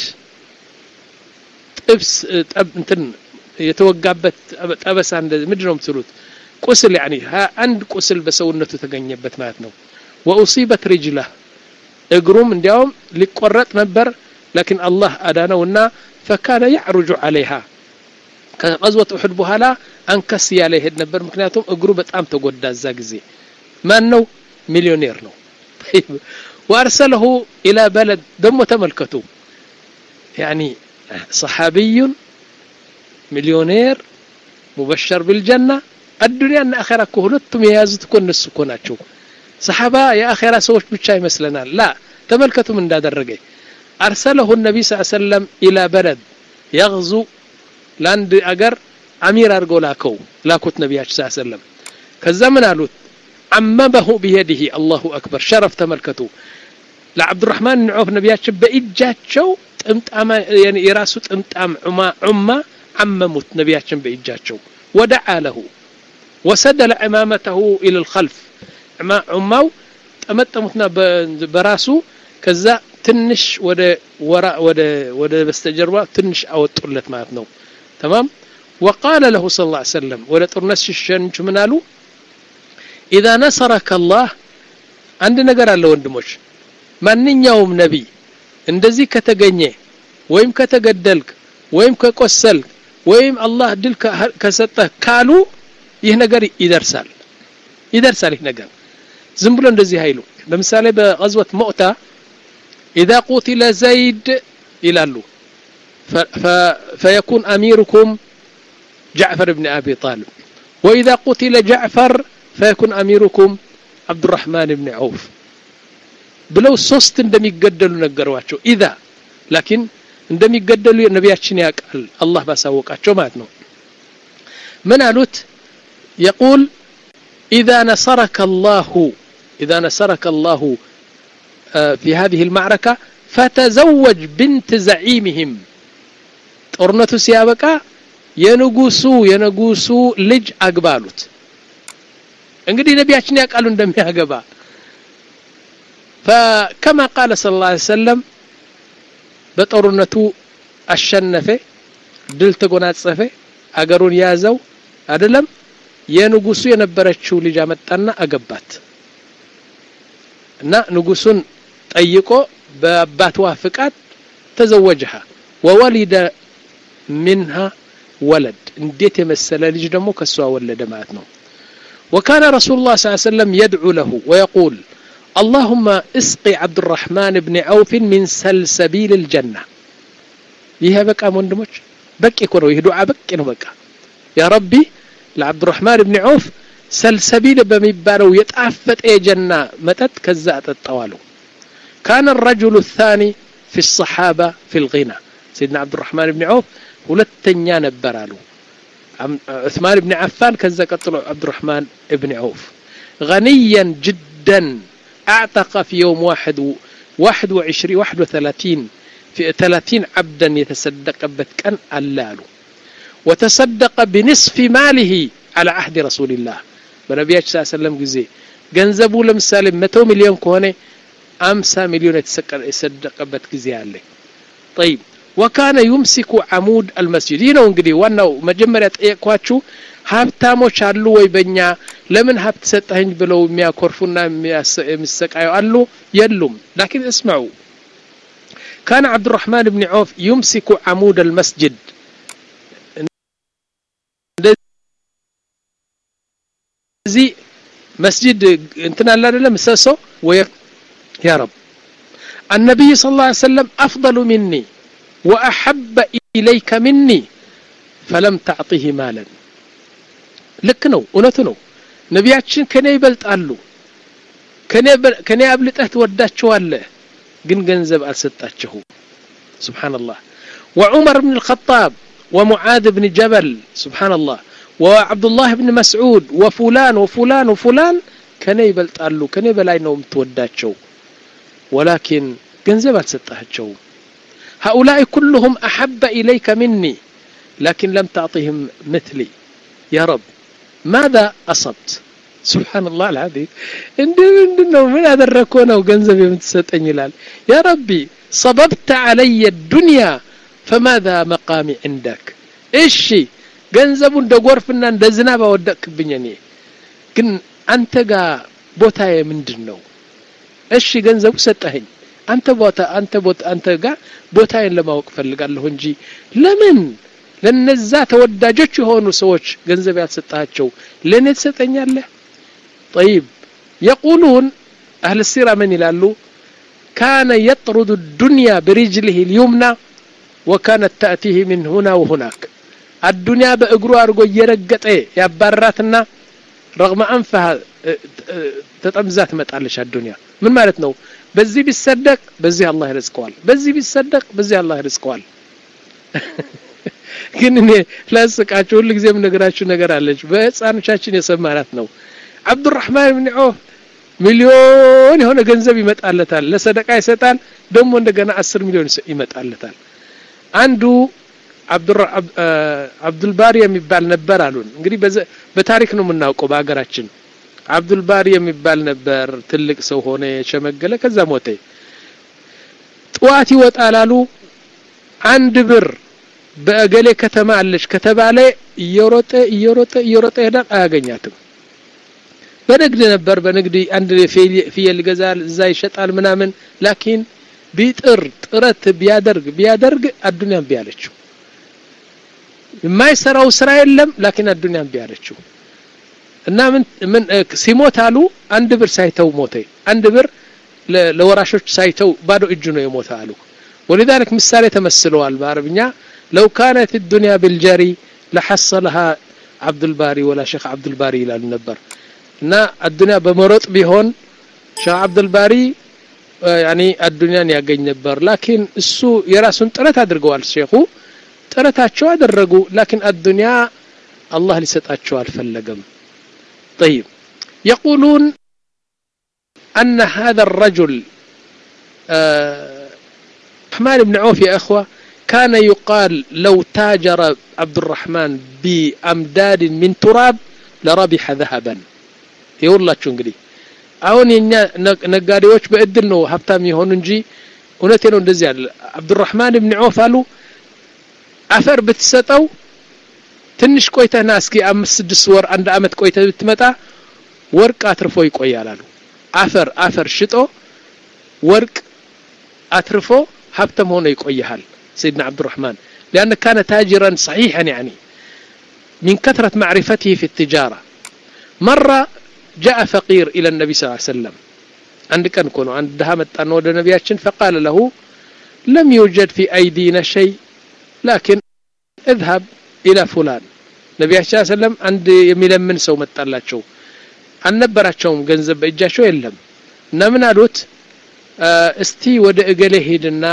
ጥብስ እንትን የተወጋበት ጠበሳ ምንድን ነው የምትሉት ቁስል ያኒ ሀያ አንድ ቁስል በሰውነቱ ተገኘበት ማለት ነው ወኡሲበት ሪጅላህ እግሩም እንዲያውም ሊቆረጥ ነበር ላኪን አላህ አዳነውና ፈካነ ያዕሩጁ አለይሃ ከቀዝወት ውሑድ በኋላ አንከስ እያለ ይሄድ ነበር ምክንያቱም እግሩ በጣም ተጎዳ እዛ ጊዜ ማን ነው ሚሊዮኔር ነው ወአርሰለሁ ኢላ በለድ ደግሞ ተመልከቱ ያኒ ሰሓቢዩን ሚሊዮኔር ሙበሸር ቢልጀና አዱንያና አኼራ እኮ ሁለቱም የያዙት እኮ እነሱ እኮ ናቸው ሰሓባ የአኼራ ሰዎች ብቻ ይመስለናል ላ ተመልከቱም እንዳደረገ አርሰለሁ ነቢ ስ ሰለም ኢላ በለድ የغዙ ለአንድ አገር አሚር አድርገው ላከው ላኩት ነቢያችን ስ ሰለም ከዛ ምን አሉት አመመሁ ቢየድህ አላሁ አክበር ሸረፍ ተመልከቱ ለዓብዱራህማን ብን ዐውፍ ነቢያችን በእጃቸው ጥምጣማ የራሱ ጥምጣም ዑማ አመሙት ነቢያችን በእጃቸው ወደዓ ለሁ ወሰደለ ዕማመተሁ ኢለ ልኸልፍ ዑማው ጠመጠሙትና በራሱ ከዛ ትንሽ ወደ ወራ ወደ ወደ በስተጀርባ ትንሽ አወጡለት ማለት ነው ተማም وقال له صلى الله عليه وسلم ወደ ጦርነት ሲሸንቹ ምን አሉ ኢዛ ነሰረከ አላህ አንድ ነገር አለ ወንድሞች ማንኛውም ነቢይ እንደዚህ ከተገኘ ወይም ከተገደልክ ወይም ከቆሰልክ ወይም አላህ ድል ከሰጠህ ካሉ ይህ ነገር ይደርሳል ይደርሳል ይህ ነገር ዝም ብሎ እንደዚህ አይሉ ለምሳሌ በቀዝወት ሞዕታ ኢዛ ቁቲለ ዘይድ ይላሉ ፈየኩን አሚርኩም ጃዕፈር ብን አቢ ጣልብ ወኢዛ ቁቲለ ጃዕፈር ፈየኩን አሚሩኩም عبد الرحمن بن عوف ብለው ሶስት እንደሚገደሉ ነገሯቸው ኢዛ ላኪን እንደሚገደሉ ነቢያችን ያውቃል አላህ ባሳወቃቸው ማለት ነው ምን አሉት የቁል ኢዛ ነሰረከ አላሁ ኢዛ ነሰረከ አላሁ في هذه المعركة فتزوج بنت زعيمهم ጦርነቱ ሲያበቃ የንጉሱ የንጉሱ ልጅ አግባሉት እንግዲህ ነቢያችን ያውቃሉ እንደሚያገባ فكما قال صلى الله عليه وسلم በጦርነቱ አሸነፈ ድል ተጎናጸፈ አገሩን ያዘው አይደለም የንጉሱ የነበረችው ልጅ አመጣና አገባት እና ንጉሱን ጠይቆ በአባትዋ ፍቃድ ተዘወጀሃ ወወሊደ ሚንሃ ወለድ እንዴት የመሰለ ልጅ ደግሞ ከሷ ወለደ ማለት ነው وكان رسول الله صلى الله عليه وسلم يدعو له ويقول اللهم اسقي عبد الرحمن بن عوف من سلسبيل الجنة ይሄ በቃ ወንድሞች በቂ እኮ ነው ይህ ዱዓ በቂ ነው በቃ ያ ረቢ ለዓብድ الرحمن بن عوف ሰልሰቢል በሚባለው የጣፈጠ የጀና መጠጥ ከዛ አጠጣዋለሁ كان الرجل الثاني في الصحابة في الغنى سيدنا عبد الرحمن بن عوف ሁለተኛ ነበር አሉ عثمان بن عفان كذا قتلوا عبد الرحمن بن عوف غنيا جدا اعتق في يوم واحد واحد وعشرين واحد وثلاثين في ثلاثين عبدا يتصدق بتكن اللالو وتصدق بنصف ماله على عهد رسول الله በነቢያችን ስ ሰለም ጊዜ ገንዘቡ ለምሳሌ መቶ ሚሊዮን ከሆነ አምሳ ሚሊዮን የተሰደቀበት ጊዜ አለ ጠይብ ወካነ ዩምሲኩ አሙድ አልመስጅድ ይህ ነው እንግዲህ ዋናው መጀመሪያ ጠየቅኳችሁ ሀብታሞች አሉ ወይ በእኛ ለምን ሀብት ሰጠኸኝ ብለው የሚያኮርፉና የሚሰቃዩ አሉ የሉም ላኪን እስማዑ كان عبد الرحمن بن عوف يمسك عمود المسجد እዚህ መስጂድ እንትን አለ አይደለም ምሰሶ ወይ ያ ረብ النبي صلى الله عليه وسلم أفضل مني وأحب إليك مني فلم تعطه مالا ልክ ነው እውነቱ ነው ነቢያችን ከኔ ይበልጣሉ ከኔ አብልጠህ ትወዳቸዋለህ ግን ገንዘብ አልሰጣቸሁም سبحان الله وعمر بن الخطاب ومعاذ بن جبل سبحان الله وعبد الله بن مسعود وفلان وفلان وفلان كان يبلطالو كان بلاي ነው የምትወዳቸው ولكن ገንዘብ አልሰጣቸው هؤلاء كلهم أحب إليك مني لكن لم تعطهم مثلي يا رب ماذا أصبت سبحان الله العظيم እንደምንድነው ምን ያደረከው ነው ገንዘብ የምትሰጠኝ ይላል يا ربي صببت علي الدنيا فماذا مقامي عندك እሺ ገንዘቡ እንደ ጎርፍና እንደ ዝናብ አወደቅክብኝ እኔ ግን አንተ ጋር ቦታዬ ምንድን ነው እሺ ገንዘቡ ሰጠኸኝ አንተ ቦታ አንተ ቦታ አንተ ጋር ቦታዬን ለማወቅ ፈልጋለሁ እንጂ ለምን ለነዛ ተወዳጆች የሆኑ ሰዎች ገንዘብ ያልሰጣቸው ለእኔ ትሰጠኛለህ طيب يقولون أهل السيرة من يلالو كان يطرد الدنيا برجله اليمنى وكانت تأتيه من هنا وهناك الدنيا በእግሩ አድርጎ እየረገጠ ያባራትና ረግመ አንፈሃ ተጠምዛ ትመጣለች አዱንያ ምን ማለት ነው በዚህ ቢሰደቅ በዚህ አላህ ይርዝቀዋል በዚህ ቢሰደቅ በዚህ አላህ ይርዝቀዋል ግን እኔ ላስቃችሁ ሁሉ ጊዜ የምነግራችሁ ነገር አለች በህፃኖቻችን የሰማናት ነው አብዱራህማን ብን ዖፍ ሚሊዮን የሆነ ገንዘብ ይመጣለታል ለሰደቃ ይሰጣል ደግሞ እንደገና አስር ሚሊዮን ይመጣለታል አንዱ አብዱልባሪ የሚባል ነበር አሉን እንግዲህ በታሪክ ነው የምናውቀው በሀገራችን አብዱልባሪ የሚባል ነበር ትልቅ ሰው ሆነ የሸመገለ ከዛ ሞተ ጥዋት ይወጣል አሉ አንድ ብር በእገሌ ከተማ አለች ከተባለ እየሮጠ እየሮጠ እየሮጠ ይሄዳል አያገኛትም በንግድ ነበር በንግድ አንድ ፍየል ይገዛል እዛ ይሸጣል ምናምን ላኪን ቢጥር ጥረት ቢያደርግ ቢያደርግ አዱንያን ቢያለችው የማይሰራው ስራ የለም ላኪን አዱንያን ቢያለችው እና ምን ምን ሲሞት አሉ አንድ ብር ሳይተው ሞተ አንድ ብር ለወራሾች ሳይተው ባዶ እጁ ነው የሞተ አሉ ولذلك ምሳሌ ተመስለዋል በአረብኛ لو كانت الدنيا بالجري لحصلها عبد الباري ولا شيخ عبد الباري ይላሉ ነበር እና አዱንያ በመሮጥ ቢሆን ሼህ አብዱልባሪ ያኒ አዱንያን ያገኝ ነበር ላኪን እሱ የራሱን ጥረት አድርገዋል ሼኹ ጥረታቸው አደረጉ ላኪን አዱንያ አላህ ሊሰጣቸው አልፈለገም طيب يقولون أن هذا الرجل الرحمن بن عوف يا أخوة كان يقال لو تاجر عبد الرحمن بأمداد من تراب لربح ذهبا يقول الله እንግዲህ አሁን የኛ ነጋዴዎች በእድል ነው ሀብታም የሆኑ እንጂ እውነቴ ነው እንደዚህ አለ አብዱራህማን ብን ዖፍ አሉ አፈር ብትሰጠው ትንሽ ቆይተህና እስኪ አምስት ስድስት ወር አንድ አመት ቆይተህ ብትመጣ ወርቅ አትርፎ ይቆያል አሉ አፈር አፈር ሽጦ ወርቅ አትርፎ ሀብተም ሆኖ ይቆይሃል سيدنا عبد الرحمن لأن كان تاجرا صحيحا يعني من كثرة معرفته في التجارة مرة جاء فقير إلى النبي صلى الله عليه وسلم عند كان كونو عند دهامت أنود نبياتشن فقال له لم يوجد في أيدينا شيء لكن اذهب إلى فلان ነቢያችን ስ ሰለም አንድ የሚለምን ሰው መጣላቸው አልነበራቸውም ገንዘብ በእጃቸው የለም እና ምን አሉት እስቲ ወደ እገሌ ሄድና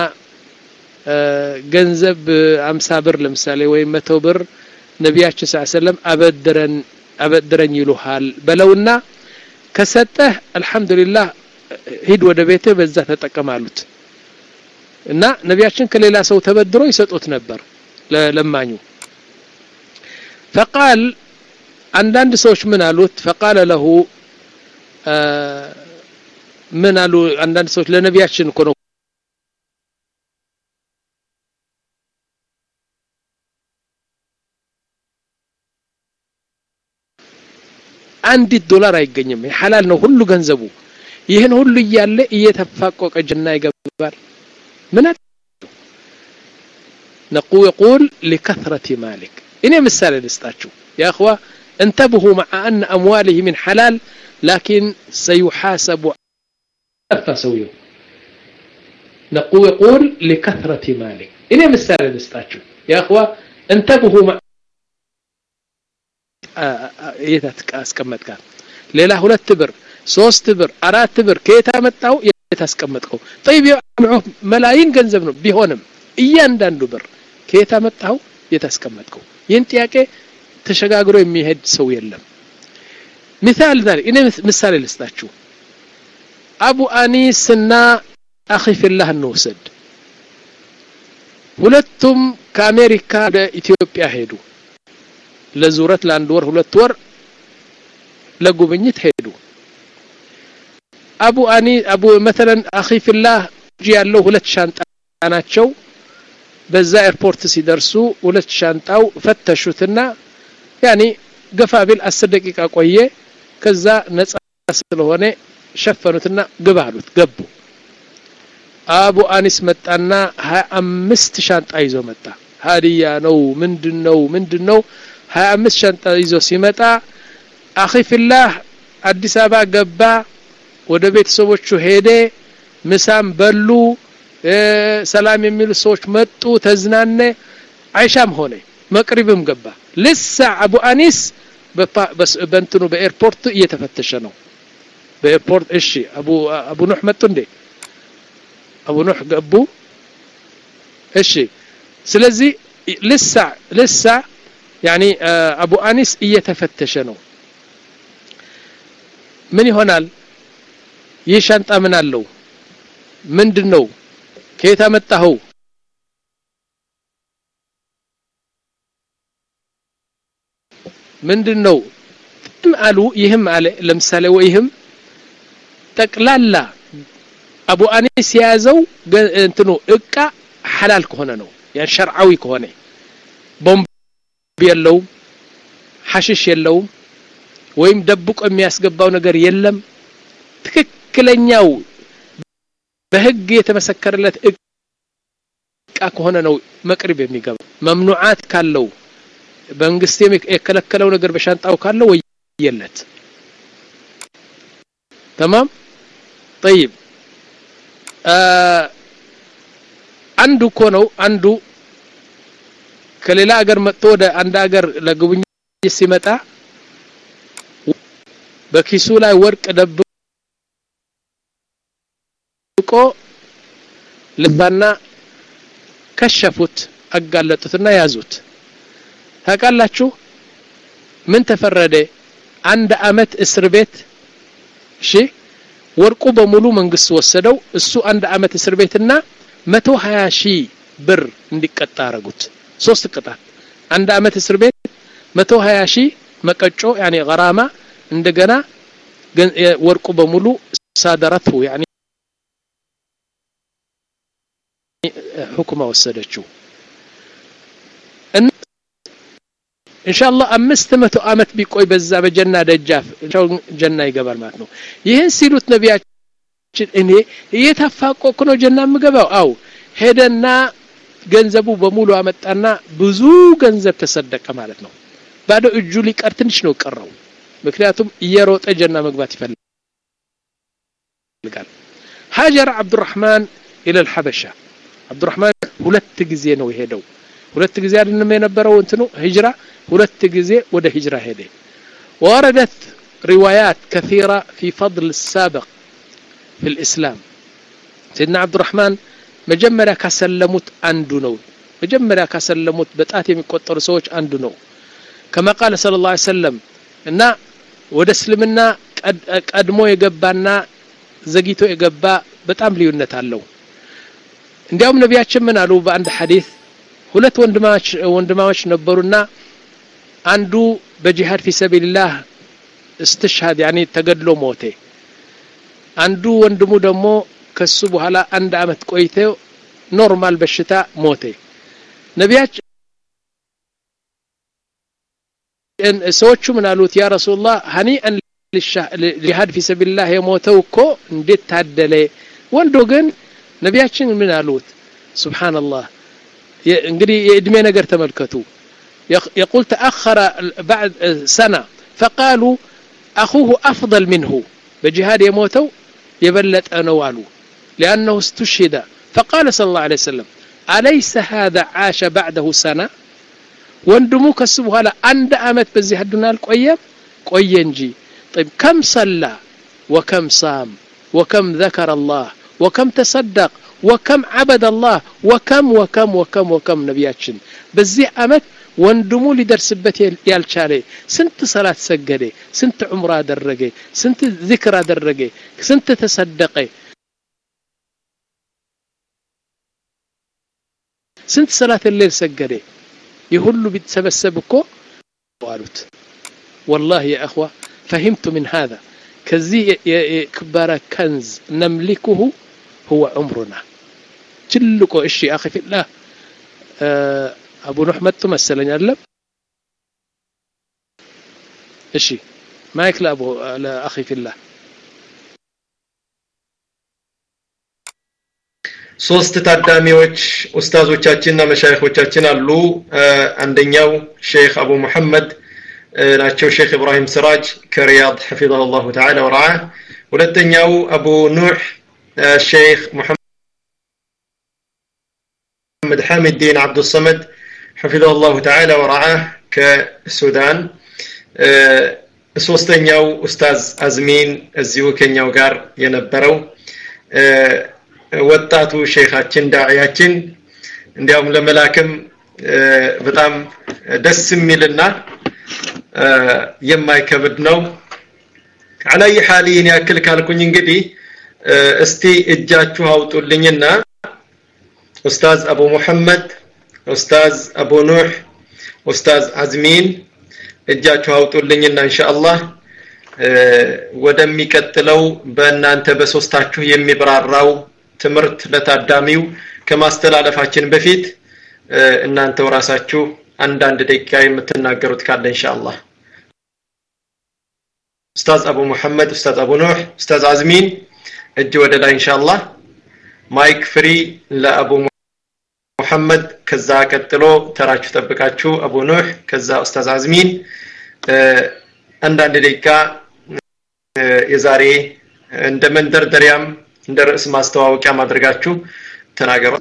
ገንዘብ አምሳ ብር ለምሳሌ ወይም መቶ ብር ነቢያችን ስ ሰለም አበድረን አበድረኝ ይሉሃል በለውና ከሰጠህ አልሐምዱሊላህ ሂድ ወደ ቤትህ በዛ ተጠቀማሉት እና ነቢያችን ከሌላ ሰው ተበድሮ ይሰጡት ነበር ለለማኙ ፈቃል አንዳንድ ሰዎች ምን አሉት ፈቃለ ለሁ ምን አሉ አንዳንድ ሰዎች ለነቢያችን እኮ ነው አንዲት ዶላር አይገኝም ሐላል ነው ሁሉ ገንዘቡ ይህን ሁሉ እያለ እየተፋቆቀ ጅና ይገባል ምን ነቁ يقول لكثرة مالك እኔ ምሳሌ ልስጣችሁ يا اخوة انتبهوا مع أن أمواله من حلال لكن سيحاسب سويه نقو يقول لكثرة مالك إني مثال نستاتشو يا أخوة انتبهوا مع የት አስቀመጥካል ሌላ ሁለት ብር ሶስት ብር አራት ብር ከየት አመጣው የት አስቀመጥከው ጠይብ መላይን ገንዘብ ነው ቢሆንም እያንዳንዱ ብር ከየት አመጣው የት አስቀመጥከው ይህን ጥያቄ ተሸጋግሮ የሚሄድ ሰው የለም ሚሳል ዛሬ እኔ ምሳሌ ልስጣችሁ አቡ አኒስ እና አኺ ፊላህ እንውሰድ ሁለቱም ከአሜሪካ ወደ ኢትዮጵያ ሄዱ ለዙረት ለአንድ ወር ሁለት ወር ለጉብኝት ሄዱ አቡ አኒ አቡ መተለን አኺ ፊላህ እጅ ያለው ሁለት ሻንጣ ናቸው በዛ ኤርፖርት ሲደርሱ ሁለት ሻንጣው ፈተሹትና ያኒ ገፋ ቢል አስር ደቂቃ ቆየ ከዛ ነጻ ስለሆነ ሸፈኑትና ግባ አሉት ገቡ አቡ አኒስ መጣና ሀያ አምስት ሻንጣ ይዞ መጣ ሀዲያ ነው ምንድን ነው ምንድን ነው ሀያ አምስት ሻንጣ ይዞ ሲመጣ አኺ ፊላህ አዲስ አበባ ገባ ወደ ቤተሰቦቹ ሄደ ምሳም በሉ ሰላም የሚሉ ሰዎች መጡ ተዝናነ አይሻም ሆነ መቅሪብም ገባ ልሳ አቡ አኒስ በእንትኑ በኤርፖርት እየተፈተሸ ነው በኤርፖርት እሺ አቡ አቡ ኑህ መጡ እንዴ አቡ ኑህ ገቡ እሺ ስለዚህ ልሳ ልሳ ያኒ አቡ አኒስ እየተፈተሸ ነው ምን ይሆናል ይህ ሻንጣ ምን አለው ምንድን ነው ከየት አመጣኸው ምንድን ነው አሉ ይህም አለ ለምሳሌ ወይህም ጠቅላላ አቡ አኒስ የያዘው እንትኑ እቃ ሐላል ከሆነ ነው ያን ሸርዓዊ ከሆነ ቦምብ የለውም ሐሽሽ የለውም ወይም ደብቆ የሚያስገባው ነገር የለም ትክክለኛው በህግ የተመሰከረለት እቃ ከሆነ ነው መቅሪብ የሚገባው መምኑዓት ካለው መንግስት የከለከለው ነገር በሻንጣው ካለው ወየለት ተማም طيب አንዱ እኮ ነው አንዱ ከሌላ ሀገር መጥቶ ወደ አንድ ሀገር ለጉብኝት ሲመጣ በኪሱ ላይ ወርቅ ደብቆ ቆ ልባና ከሸፉት አጋለጡትና ያዙት ታውቃላችሁ ምን ተፈረደ አንድ አመት እስር ቤት እሺ ወርቁ በሙሉ መንግስት ወሰደው እሱ አንድ አመት እስር ቤትና መቶ ሀያ ሺህ ብር እንዲቀጣ አረጉት ሶስት ቅጣት አንድ አመት እስር ቤት መቶ ሀያ ሺህ መቀጮ ያኔ ገራማ እንደገና ወርቁ በሙሉ ሳደረትሁ ያኔ ሁክማ ወሰደችው ኢንሻአላህ አምስት መቶ አመት ቢቆይ በዛ በጀና ደጃፍ ጀና ይገባል ማለት ነው ይህን ሲሉት ነቢያችን እኔ እየተፋቆኩ ነው ጀና የምገባው አው ሄደና ገንዘቡ በሙሉ አመጣና ብዙ ገንዘብ ተሰደቀ ማለት ነው ባዶ እጁ ሊቀር ትንሽ ነው ቀረው ምክንያቱም እየሮጠ ጀና መግባት ይፈልጋል ሀጀር አብዱራህማን ኢለ ልሐበሻ አብዱራህማን ሁለት ጊዜ ነው የሄደው ሁለት ጊዜ አይደለም የነበረው እንትኑ ሂጅራ ሁለት ጊዜ ወደ ሂጅራ ሄደ وردت روايات كثيرة في فضل السابق في الإسلام سيدنا عبد الرحمن መጀመሪያ ካሰለሙት አንዱ ነው መጀመሪያ ካሰለሙት በጣት የሚቆጠሩ ሰዎች አንዱ ነው ከማ ቃለ ስለ ላ ሰለም እና ወደ እስልምና ቀድሞ የገባና ዘግይቶ የገባ በጣም ልዩነት አለው እንዲያውም ነቢያችን ምን አሉ በአንድ ሐዲስ ሁለት ወንድማዎች ነበሩና አንዱ በጂሃድ ፊ ሰቢልላህ እስትሽሃድ ያኔ ተገድሎ ሞቴ አንዱ ወንድሙ ደግሞ ከሱ በኋላ አንድ አመት ቆይተ ኖርማል በሽታ ሞቴ ነቢያችን ሰዎቹ ምን አሉት ያ ረሱላህ ሀኒአን ጂሃድ ፊ ሰቢልላህ የሞተው እኮ እንዴት ታደለ ወንዶ ግን ነቢያችን ምን አሉት ሱብሓንላህ እንግዲህ የእድሜ ነገር ተመልከቱ يقول تأخر بعد سنة فقالوا أخوه أفضل منه بجهاد يموتوا يبلت أنوالو لأنه استشهد فقال صلى الله عليه وسلم أليس هذا عاش بعده سنة وندمو كسبوا هلا عند أمت بزي هدنا القوية قوية نجي طيب كم صلى وكم صام وكم ذكر الله وكم تصدق وكم عبد الله وكم وكم وكم وكم نبياتشن بزي أمت ወንድሙ ሊደርስበት ያልቻለ ስንት ሰላት ሰገደ ስንት ዑምራ አደረገ ስንት ዚክር አደረገ ስንት ተሰደቀ ስንት ሰላት ሌል ሰገደ ይህ ሁሉ ቢተሰበሰብ እኮ አሉት والله يا أخوة فهمت من هذا كزي كبار كنز نملكه هو عمرنا تلقو إشي أخي في الله آه አቡ ኑህ መጡ መሰለኝ አይደለም እሺ ማይክ ለአቡ ለአኺ ፊላህ ሶስት ታዳሚዎች ኡስታዞቻችንና መሻይኾቻችን አሉ አንደኛው ሼክ አቡ መሐመድ ናቸው ሼክ ኢብራሂም ስራጅ ከሪያድ حفظه الله تعالى ورعاه ሁለተኛው አቡ ኑህ ሼክ محمد حامد الدين عبد الصمد حفظه الله تعالى ورعاه ከሱዳን ሶስተኛው ኡስታዝ አዝሚን እዚሁ ከኛው ጋር የነበረው ወጣቱ ሼኻችን ዳዕያችን እንዲያውም ለመላክም በጣም ደስ የሚልና የማይከብድ ነው አላይ ሐሊን ያክል ካልኩኝ እንግዲህ እስቲ እጃችሁ አውጡልኝና ኡስታዝ አቡ ሙሐመድ ኡስታዝ አቡ ኑህ ኡስታዝ አዝሚን እጃችሁ አውጡልኝና ኢንሻአላህ ወደሚቀጥለው በእናንተ በሶስታችሁ የሚብራራው ትምህርት ለታዳሚው ከማስተላለፋችን በፊት እናንተው ራሳችሁ አንዳንድ ደቂቃ የምትናገሩት ካለ ኢንሻአላህ ኡስታዝ አቡ መሐመድ ኡስታዝ አቡ ኑህ ኡስታዝ አዝሚን እጅ ወደ ላይ ኢንሻአላህ ማይክ ፍሪ ለአቡ ሙሐመድ ከዛ ቀጥሎ ተራችሁ ጠብቃችሁ አቡ ኑህ ከዛ ኡስታዝ አዝሚን አንዳንድ ደቂቃ የዛሬ እንደ መንደርደሪያም እንደ ርዕስ ማስተዋወቂያ ማድረጋችሁ ተናገሩ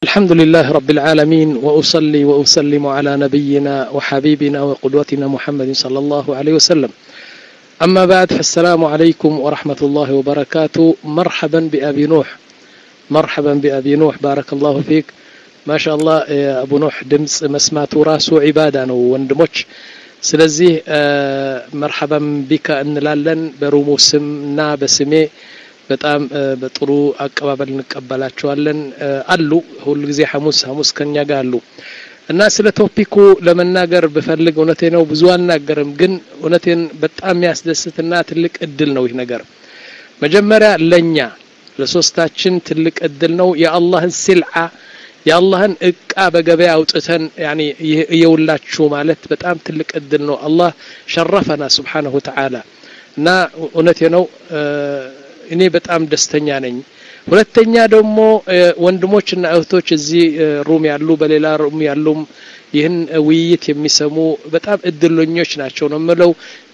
الحمد لله رب العالمين وأصلي وأسلم على نبينا وحبيبنا وقدوتنا محمد صلى الله عليه وسلم أما بعد فالسلام عليكم ورحمة الله وبركاته مرحبا بأبي نوح مرحبا بأبي نوح بارك الله فيك ما شاء الله يا أبو نوح دمس مسمات راسو عبادة وندموش ስለዚህ መርሐበን ቢካ እንላለን በሩሙ ስምና በስሜ በጣም በጥሩ አቀባበል እንቀበላቸዋለን አሉ ሁሉ ጊዜ ሐሙስ ሐሙስ ከኛ ጋር አሉ እና ስለ ቶፒኩ ለመናገር ብፈልግ እውነቴ ነው ብዙ አናገርም ግን እውነቴን በጣም የሚያስደስትና ትልቅ እድል ነው ይህ ነገር መጀመሪያ ለኛ ለሶስታችን ትልቅ እድል ነው የአላህን ሲልዓ የአላህን እቃ በገበያ አውጥተን ያኒ እየውላችሁ ማለት በጣም ትልቅ እድል ነው አላህ ሸረፈና ስብሓንሁ ተዓላ እና እውነቴ ነው እኔ በጣም ደስተኛ ነኝ ሁለተኛ ደግሞ ወንድሞችና እህቶች እዚህ ሩም ያሉ በሌላ ሩም ያሉም ይህን ውይይት የሚሰሙ በጣም እድለኞች ናቸው ነው የምለው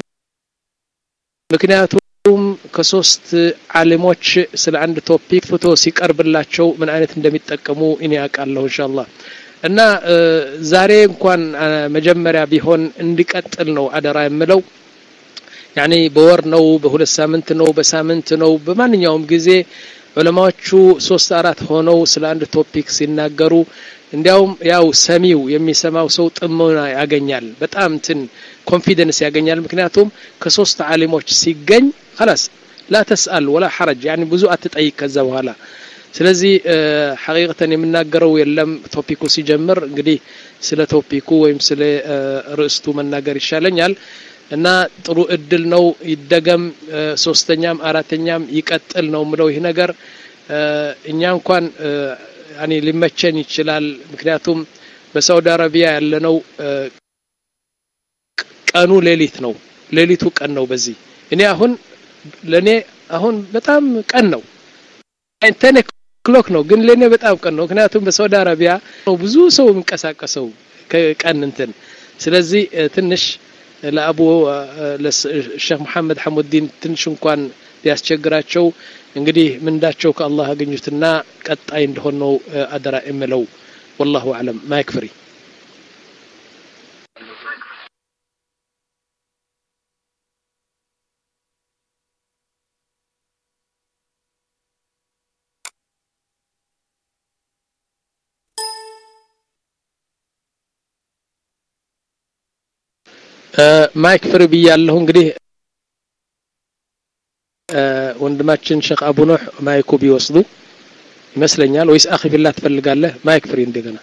ምክንያቱም ከሶስት አሊሞች ስለ አንድ ቶፒክ ፍቶ ሲቀርብላቸው ምን አይነት እንደሚጠቀሙ እኔ ያውቃለሁ እንሻአላህ እና ዛሬ እንኳን መጀመሪያ ቢሆን እንዲቀጥል ነው አደራ የምለው ያኔ በወር ነው በሁለት ሳምንት ነው በሳምንት ነው በማንኛውም ጊዜ ዑለማዎቹ ሶስት አራት ሆነው ስለ አንድ ቶፒክ ሲናገሩ እንዲያውም ያው ሰሚው የሚሰማው ሰው ጥሞና ያገኛል በጣም እንትን ኮንፊደንስ ያገኛል ምክንያቱም ከሶስት አሊሞች ሲገኝ خلاص لا تسأل ولا حرج يعني ብዙ አትጠይቅ ከዛ በኋላ ስለዚህ ሐቂቀተን የምናገረው የለም ቶፒኩ ሲጀምር እንግዲህ ስለ ቶፒኩ ወይም ስለ ርዕስቱ መናገር ይሻለኛል እና ጥሩ እድል ነው ይደገም ሶስተኛም አራተኛም ይቀጥል ነው ምለው ይህ ነገር እኛ እንኳን ያኔ ሊመቸን ይችላል ምክንያቱም በሳውዲ አረቢያ ያለነው ቀኑ ሌሊት ነው ሌሊቱ ቀን ነው በዚህ እኔ አሁን ለኔ አሁን በጣም ቀን ነው ቴን ክሎክ ነው ግን ለኔ በጣም ቀን ነው ምክንያቱም በሳውዲ አረቢያ ነው ብዙ ሰው የሚንቀሳቀሰው ከቀን እንትን ስለዚህ ትንሽ ለአቡ ሼክ መሐመድ ሐሙዲን ትንሽ እንኳን ሊያስቸግራቸው እንግዲህ ምንዳቸው ከአላህ አገኙትና ቀጣይ እንደሆን ነው አደራ የምለው ወላሁ አለም ማይክ ፍሪ ማይክ ፍሪ ብያለሁ እንግዲህ ወንድማችን ሼክ አቡ ኑህ ማይኩ ቢወስዱ ይመስለኛል ወይስ አኺ ፊላ ትፈልጋለህ ማይክ ፍሪ እንደገና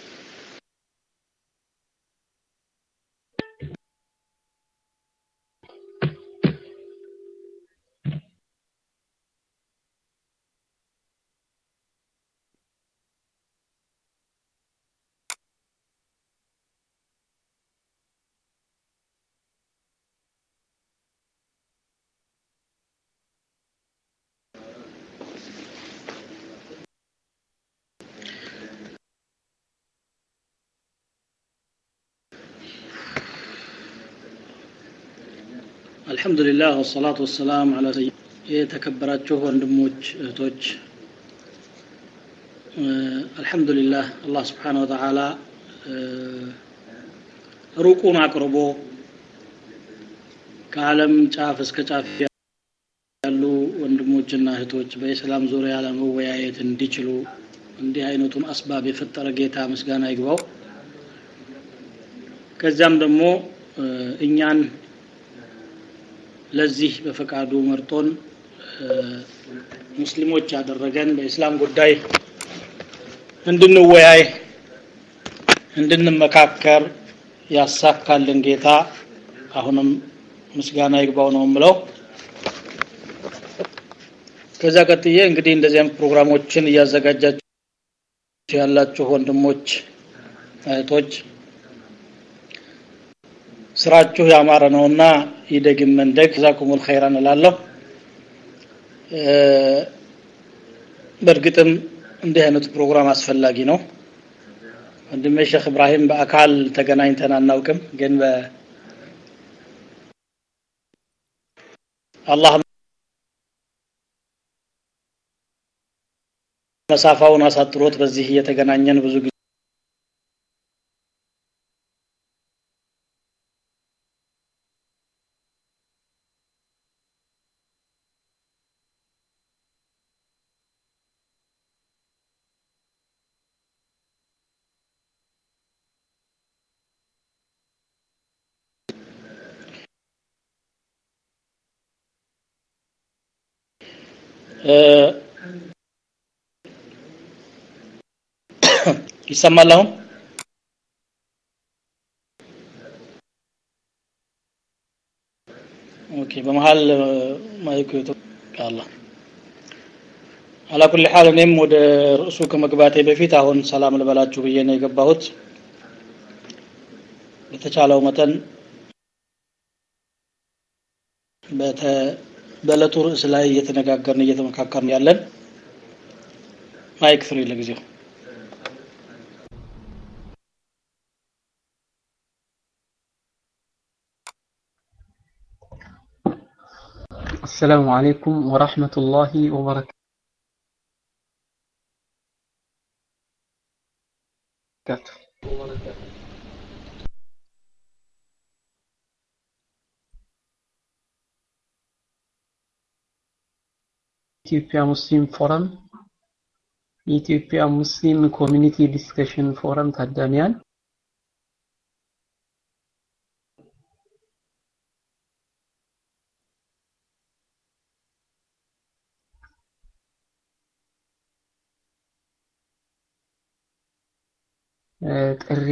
አልሐምዱሊላህ ወሰላቱ ወሰላም አላ የተከበራችሁ ወንድሞች እህቶች አልሐምዱሊላህ አላህ ስብሓን ወተዓላ ሩቁን አቅርቦ ከዓለም ጫፍ እስከ ጫፍ ያሉ ወንድሞችና እህቶች በኢስላም ዙሪያ ለመወያየት እንዲችሉ እንዲህ አይነቱን አስባብ የፈጠረ ጌታ ምስጋና ይግባው ከዚያም ደግሞ እኛን ለዚህ በፈቃዱ መርጦን ሙስሊሞች ያደረገን በኢስላም ጉዳይ እንድንወያይ እንድንመካከር ያሳካልን ጌታ አሁንም ምስጋና ይግባው ነው ምለው ከዛ ቀጥዬ እንግዲህ እንደዚህ አይነት ፕሮግራሞችን እያዘጋጃችሁ ያላችሁ ወንድሞች እህቶች ስራችሁ ያማረ ነውና ይደግም መንደግ ዛኩሙል ኸይራን እላለሁ በእርግጥም እንዲህ አይነቱ ፕሮግራም አስፈላጊ ነው ወንድሜ ሼክ እብራሂም በአካል ተገናኝተን አናውቅም ግን በ አላህ መሳፋውን አሳጥሮት በዚህ እየተገናኘን ብዙ ጊዜ ይሰማል አሁን ኦኬ በመሃል ማይኩ አላ አላኩል ሐል እኔም ወደ ርዕሱ ከመግባቴ በፊት አሁን ሰላም ልበላችሁ ብዬ ነው የገባሁት በተቻለው መጠን በዕለቱ ርዕስ ላይ እየተነጋገርን እየተመካከርን ያለን ማይክ ፍሪ ለጊዜው السلام عليكم ورحمة الله وبركاته ኢትዮጵያ ሙስሊም ፎረም የኢትዮጵያ ሙስሊም ኮሚኒቲ ዲስከሽን ፎረም ታዳሚያን ጥሪ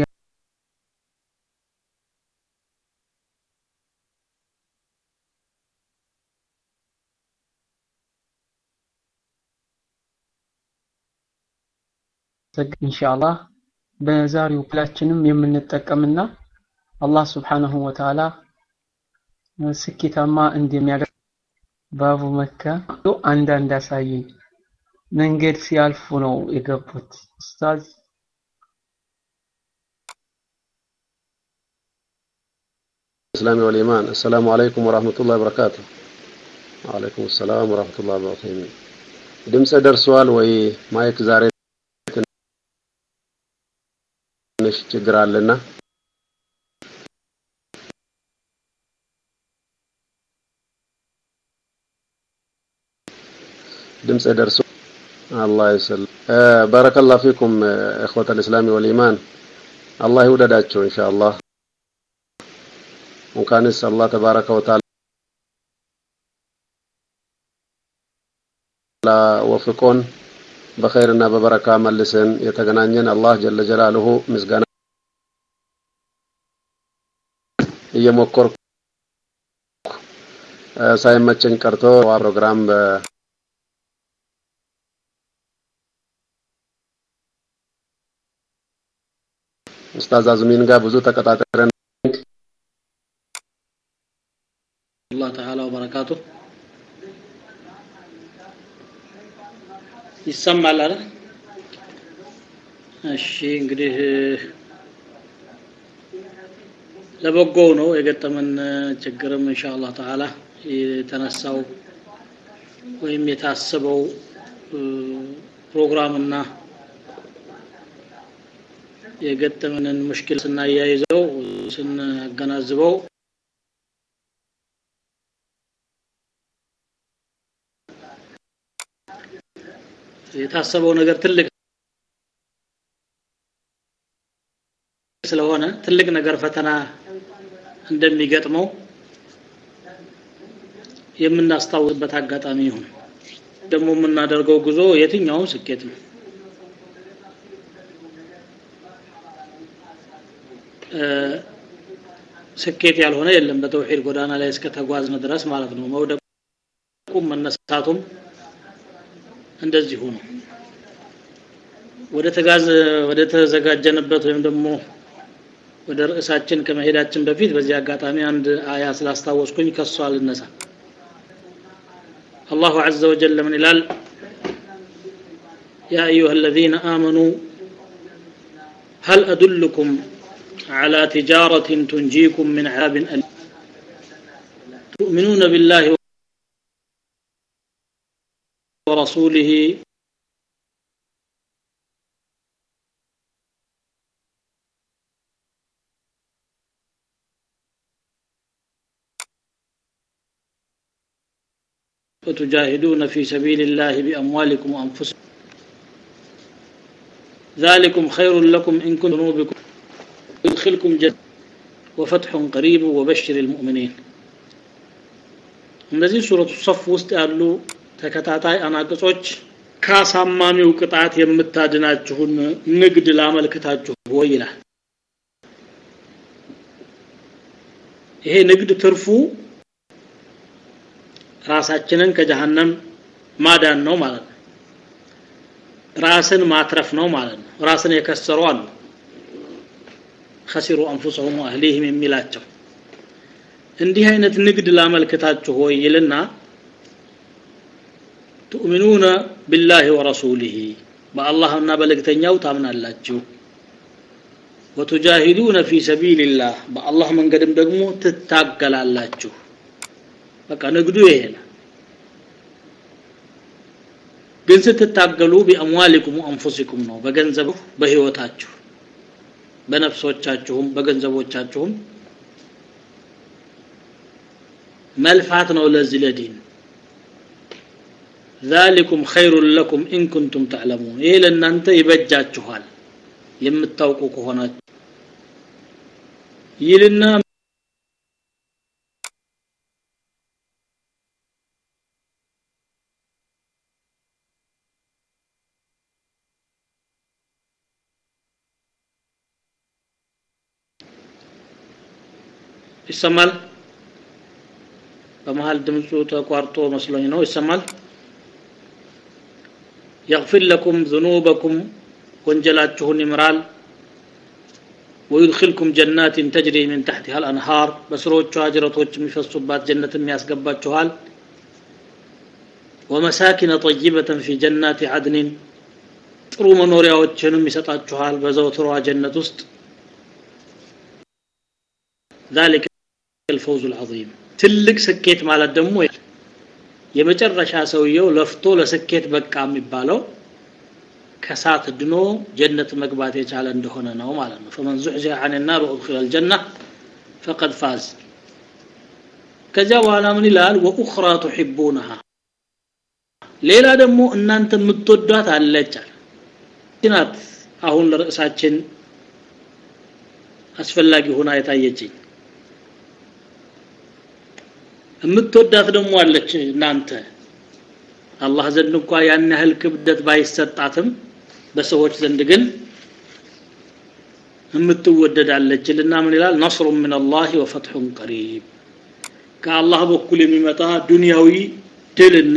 ኢንሻአላህ በዛሬው ክላችንም የምንጠቀምና አላህ Subhanahu Wa Ta'ala ስኬታማ እንደሚያደርግ ባቡ መካ አንዳንድ አሳየኝ መንገድ ሲያልፉ ነው የገቡት ኡስታዝ الإسلام والإيمان السلام عليكم ورحمة الله وبركاته وعليكم السلام ورحمة الله وبركاته ድምፅ ደርሷል ወይ ማይክ ዛሬ ትንሽ ችግር አለና ድምፅ ደርሶ አላህ ይስል ባረከላሁ ፊኩም እخوة الإسلام والإيمان አላህ ይውደዳቸው ኢንሻአላህ እንኳንስ አላህ ተባረከ ወተዓላ ወፍቆን በኸይርና በበረካ መልሰን የተገናኘን አላህ ጀለ ጀላሉሁ ምስጋና እየሞከርኩ ሳይመቸኝ ቀርቶ ፕሮግራም ኡስታዝ አዝሚን ጋር ብዙ ተቀጣጥረን አላህ ተዓላ ወበረካቱ ይሰማል አይደል እሺ እንግዲህ ለበጎው ነው የገጠመን ችግርም ኢንሻአላህ ተዓላ የተነሳው ወይም የታሰበው ፕሮግራምና የገጠመንን ሙሽኪል ስናያይዘው ስናገናዝበው የታሰበው ነገር ትልቅ ስለሆነ ትልቅ ነገር ፈተና እንደሚገጥመው የምናስታውስበት አጋጣሚ ይሁን ደግሞ የምናደርገው ጉዞ የትኛውም ስኬት ነው ስኬት ያልሆነ የለም በተውሂድ ጎዳና ላይ እስከ ተጓዝን ድረስ ማለት ነው መውደቁም መነሳቱም እንደዚሁ ነው ወደ ተጋዝ ወደ ተዘጋጀንበት ወይም ደግሞ ወደ ርዕሳችን ከመሄዳችን በፊት በዚህ አጋጣሚ አንድ አያ ስላስታወስኩኝ ከሷ ልነሳ አላሁ عز وجل من ይላል يا أيها الذين آمنوا هل أدلكم على تجارة تنجيكم من عذاب أليم تؤمنون بالله ورسوله وتجاهدون في سبيل الله بأموالكم وأنفسكم ذلكم خير لكم إن كنتم ذنوبكم يدخلكم جنة وفتح قريب وبشر المؤمنين እነዚህ ሱረቱ ሰፍ ውስጥ ያሉ ተከታታይ አናቅጾች ከአሳማሚው ቅጣት የምታድናችሁን ንግድ ላመልክታችሁ ወይ ይላል ይሄ ንግድ ትርፉ ራሳችንን ከጀሃነም ማዳን ነው ማለት ነው ራስን ማትረፍ ነው ማለት ነው ራስን የከሰሩ አሉ ከሲሩ አንፉሰሁም አህሊህም የሚላቸው እንዲህ አይነት ንግድ ላመልክታችሁ ሆይ ይልና ትኡሚኑነ ቢላህ ወረሱሊህ በአላህና በልእክተኛው ታምናላችሁ ወቱጃሂዱነ ፊ ሰቢልላህ በአላህ መንገድም ደግሞ ትታገላላችሁ በቃ ንግዱ ይሄ ነው ግን ስትታገሉ ቢአምዋሊኩም ወአንፉሲኩም ነው በገንዘብ በህይወታችሁ በነፍሶቻችሁም በገንዘቦቻችሁም መልፋት ነው ለዚህ ለዲን ذلكم خير لكم إن كنتم تعلمون ይሄ ለእናንተ ይበጃችኋል የምታውቁ ከሆናችሁ ይልና ይሰማል በመሃል ድምፁ ተቋርጦ መስሎኝ ነው ይሰማል يغفر لكم ذنوبكم ወንጀላችሁን ይምራል ويدخلكم جنات تجري من تحتها الأنهار በስሮቿ ጅረቶች የሚፈሱባት ጀነትም ያስገባችኋል ومساكن طيبة في جنات عدن ጥሩ መኖሪያዎችንም ይሰጣችኋል በዘውትሯ ጀነት ውስጥ ذلك الفوز العظيم ትልቅ ስኬት ማለት ደግሞ የመጨረሻ ሰውየው ለፍቶ ለስኬት በቃ የሚባለው ከሳት ድኖ ጀነት መግባት የቻለ እንደሆነ ነው ማለት ነው فمن زحزح عن النار وادخل الجنة فقد فاز ከዚያ በኋላ ምን ይላል وأخرى تحبونها ሌላ ደግሞ እናንተ የምትወዷት አለች ናት አሁን ለርዕሳችን አስፈላጊ ሆና የታየችኝ የምትወዳት ደግሞ አለች እናንተ አላህ ዘንድ እንኳ ያን ያህል ክብደት ባይሰጣትም በሰዎች ዘንድ ግን የምትወደዳለች ልና ምን ይላል ነስሩ ምን አላህ ወፈትሑን ቀሪብ ከአላህ በኩል የሚመጣ ዱንያዊ ድልና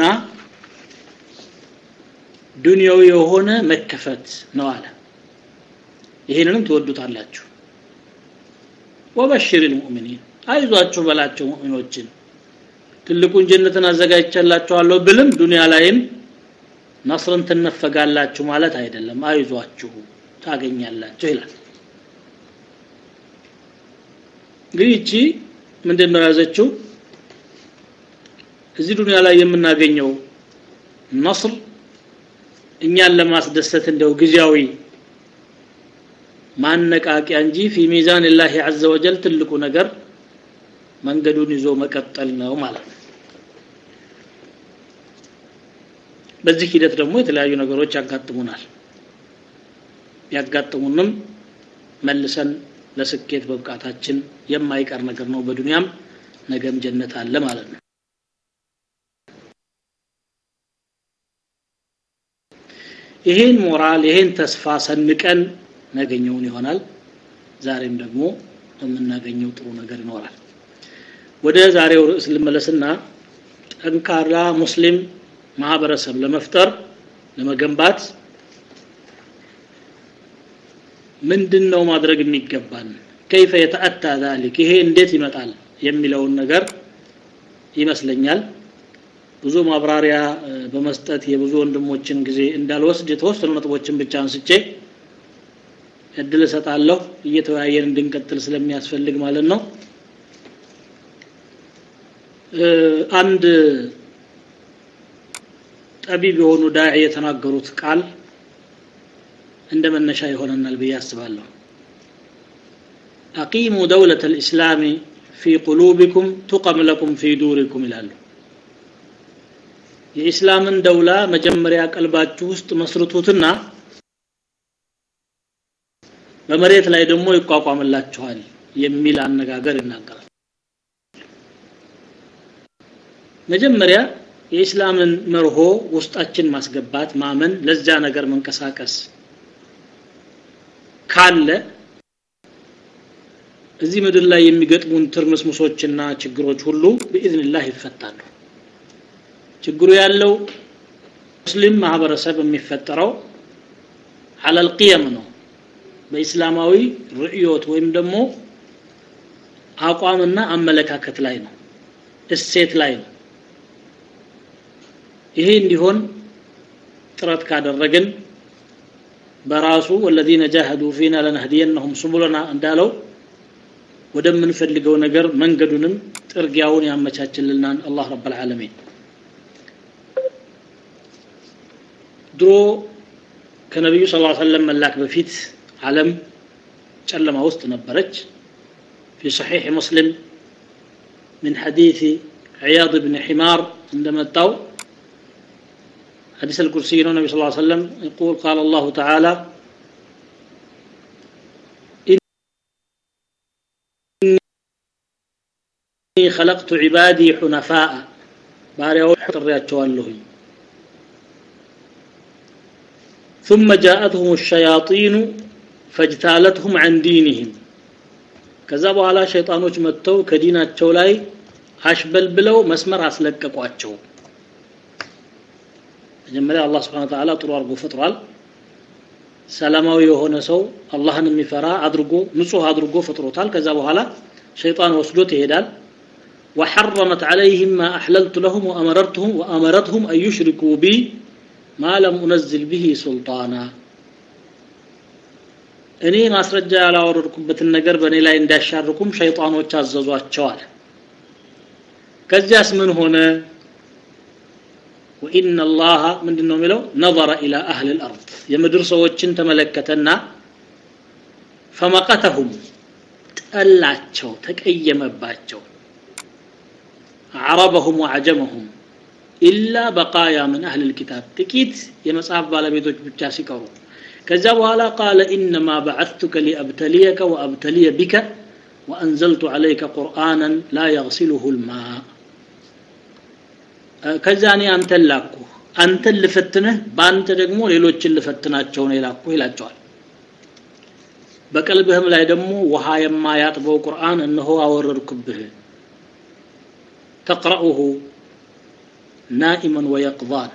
ዱንያዊ የሆነ መከፈት ነው አለ ይሄንንም ትወዱታላችሁ ወበሽር ልሙእሚኒን አይዟችሁ በላቸው ሙእሚኖችን ትልቁን ጀነትን አዘጋጅቻላችኋለሁ ብልም ዱንያ ላይም ነስርን ትነፈጋላችሁ ማለት አይደለም አይዟችሁ ታገኛላችሁ ይላል እንግዲህ እቺ ምንድን ነው ያዘችው እዚህ ዱንያ ላይ የምናገኘው ነስር እኛን ለማስደሰት እንደው ጊዜያዊ ማነቃቂያ እንጂ ፊ ሚዛን ላህ አዘ ወጀል ትልቁ ነገር መንገዱን ይዞ መቀጠል ነው ማለት ነው በዚህ ሂደት ደግሞ የተለያዩ ነገሮች ያጋጥሙናል ያጋጥሙንም መልሰን ለስኬት መብቃታችን የማይቀር ነገር ነው በዱንያም ነገም ጀነት አለ ማለት ነው ይሄን ሞራል ይሄን ተስፋ ሰንቀን ነገኘውን ይሆናል ዛሬም ደግሞ የምናገኘው ጥሩ ነገር ይኖራል ወደ ዛሬው ርዕስ ልመለስና ጠንካራ ሙስሊም ማህበረሰብ ለመፍጠር ለመገንባት ምንድን ነው ማድረግ የሚገባን ከይፈ የተአታ ዛሊክ ይሄ እንዴት ይመጣል የሚለውን ነገር ይመስለኛል ብዙ ማብራሪያ በመስጠት የብዙ ወንድሞችን ጊዜ እንዳልወስድ የተወሰኑ ነጥቦችን ብቻ አንስቼ እድል እሰጣለሁ እየተወያየን እንድንቀጥል ስለሚያስፈልግ ማለት ነው አንድ ጠቢብ የሆኑ ዳዒ የተናገሩት ቃል እንደ መነሻ ይሆነናል ብዬ አስባለሁ አቂሙ ደውለት ልእስላሚ ፊ ቁሉቢኩም ቱቀም ለኩም ፊ ዱሪኩም ይላሉ የኢስላምን ደውላ መጀመሪያ ቀልባችሁ ውስጥ መስርቱትና በመሬት ላይ ደግሞ ይቋቋምላችኋል የሚል አነጋገር ይናገራል መጀመሪያ የኢስላምን መርሆ ውስጣችን ማስገባት ማመን ለዛ ነገር መንቀሳቀስ ካለ እዚህ ምድር ላይ የሚገጥሙን ትርምስምሶችና ችግሮች ሁሉ በኢዝንላህ ይፈታሉ ችግሩ ያለው ሙስሊም ማህበረሰብ የሚፈጠረው አለል ቅየም ነው በኢስላማዊ ርዕዮት ወይም ደግሞ አቋምና አመለካከት ላይ ነው እሴት ላይ ነው ይሄ እንዲሆን ጥረት ካደረግን በራሱ ወለዚነ ጃሃዱ ፊና ለነህዲየነሁም ሱቡለና እንዳለው ወደምንፈልገው ነገር መንገዱንም ጥርጊያውን ያመቻችልናል አላህ ረብ ልዓለሚን ድሮ ከነቢዩ ስ ሰለም መላክ በፊት ዓለም ጨለማ ውስጥ ነበረች في صحيح مسلم من حديث عياض بن حمار عندما تاو حديث الكرسي النبي صلى الله عليه وسلم يقول قال الله تعالى إني خلقت عبادي حنفاء باريو حرياتشوالهي ثم جاءتهم الشياطين فاجتالتهم عن دينهم ከዛ በኋላ ሸይጣኖች መጥተው ከዲናቸው ላይ አሽበል ብለው መስመር አስለቀቋቸው መጀመሪያ አላህ ስብሓን ተዓላ ጥሩ አድርጎ ፈጥሯል ሰላማዊ የሆነ ሰው አላህን የሚፈራ አድርጎ ንጹህ አድርጎ ፈጥሮታል ከዛ በኋላ ሸይጣን ወስዶት ይሄዳል وحرمت عليهم ما أحللت لهم وأمرتهم وأمرتهم أن يشركوا بي ما لم أنزل به سلطانا እኔ ማስረጃ ያላወረድኩበትን ነገር በእኔ ላይ እንዳሻርኩም ሸይጣኖች አዘዟቸዋል ከዚያስ ምን ሆነ ወኢነ ላሃ ምንድን ነው የሚለው ነظረ ኢላ አህል ልአርድ የምድር ሰዎችን ተመለከተና ፈመቀተሁም ጠላቸው ተቀየመባቸው አረበሁም ወዐጀመሁም ኢላ በቃያ ምን አህል ልኪታብ ጥቂት የመጽሐፍ ባለቤቶች ብቻ ሲቀሩ ከዛ በኋላ ቃለ ኢነማ በዓትቱከ ሊአብተሊየከ ወአብተሊየ ቢከ ወአንዘልቱ ዓለይከ ቁርአናን ላ የግሲሉሁ ልማ ከዛ እኔ አንተን ላኩ አንተን ልፈትንህ በአንተ ደግሞ ሌሎችን ልፈትናቸው ነው የላኩ ይላቸዋል በቀልብህም ላይ ደግሞ ውሃ የማያጥበው ቁርአን እነሆ አወረድኩብህ ተቅረኡሁ ናኢመን ወየቅዛን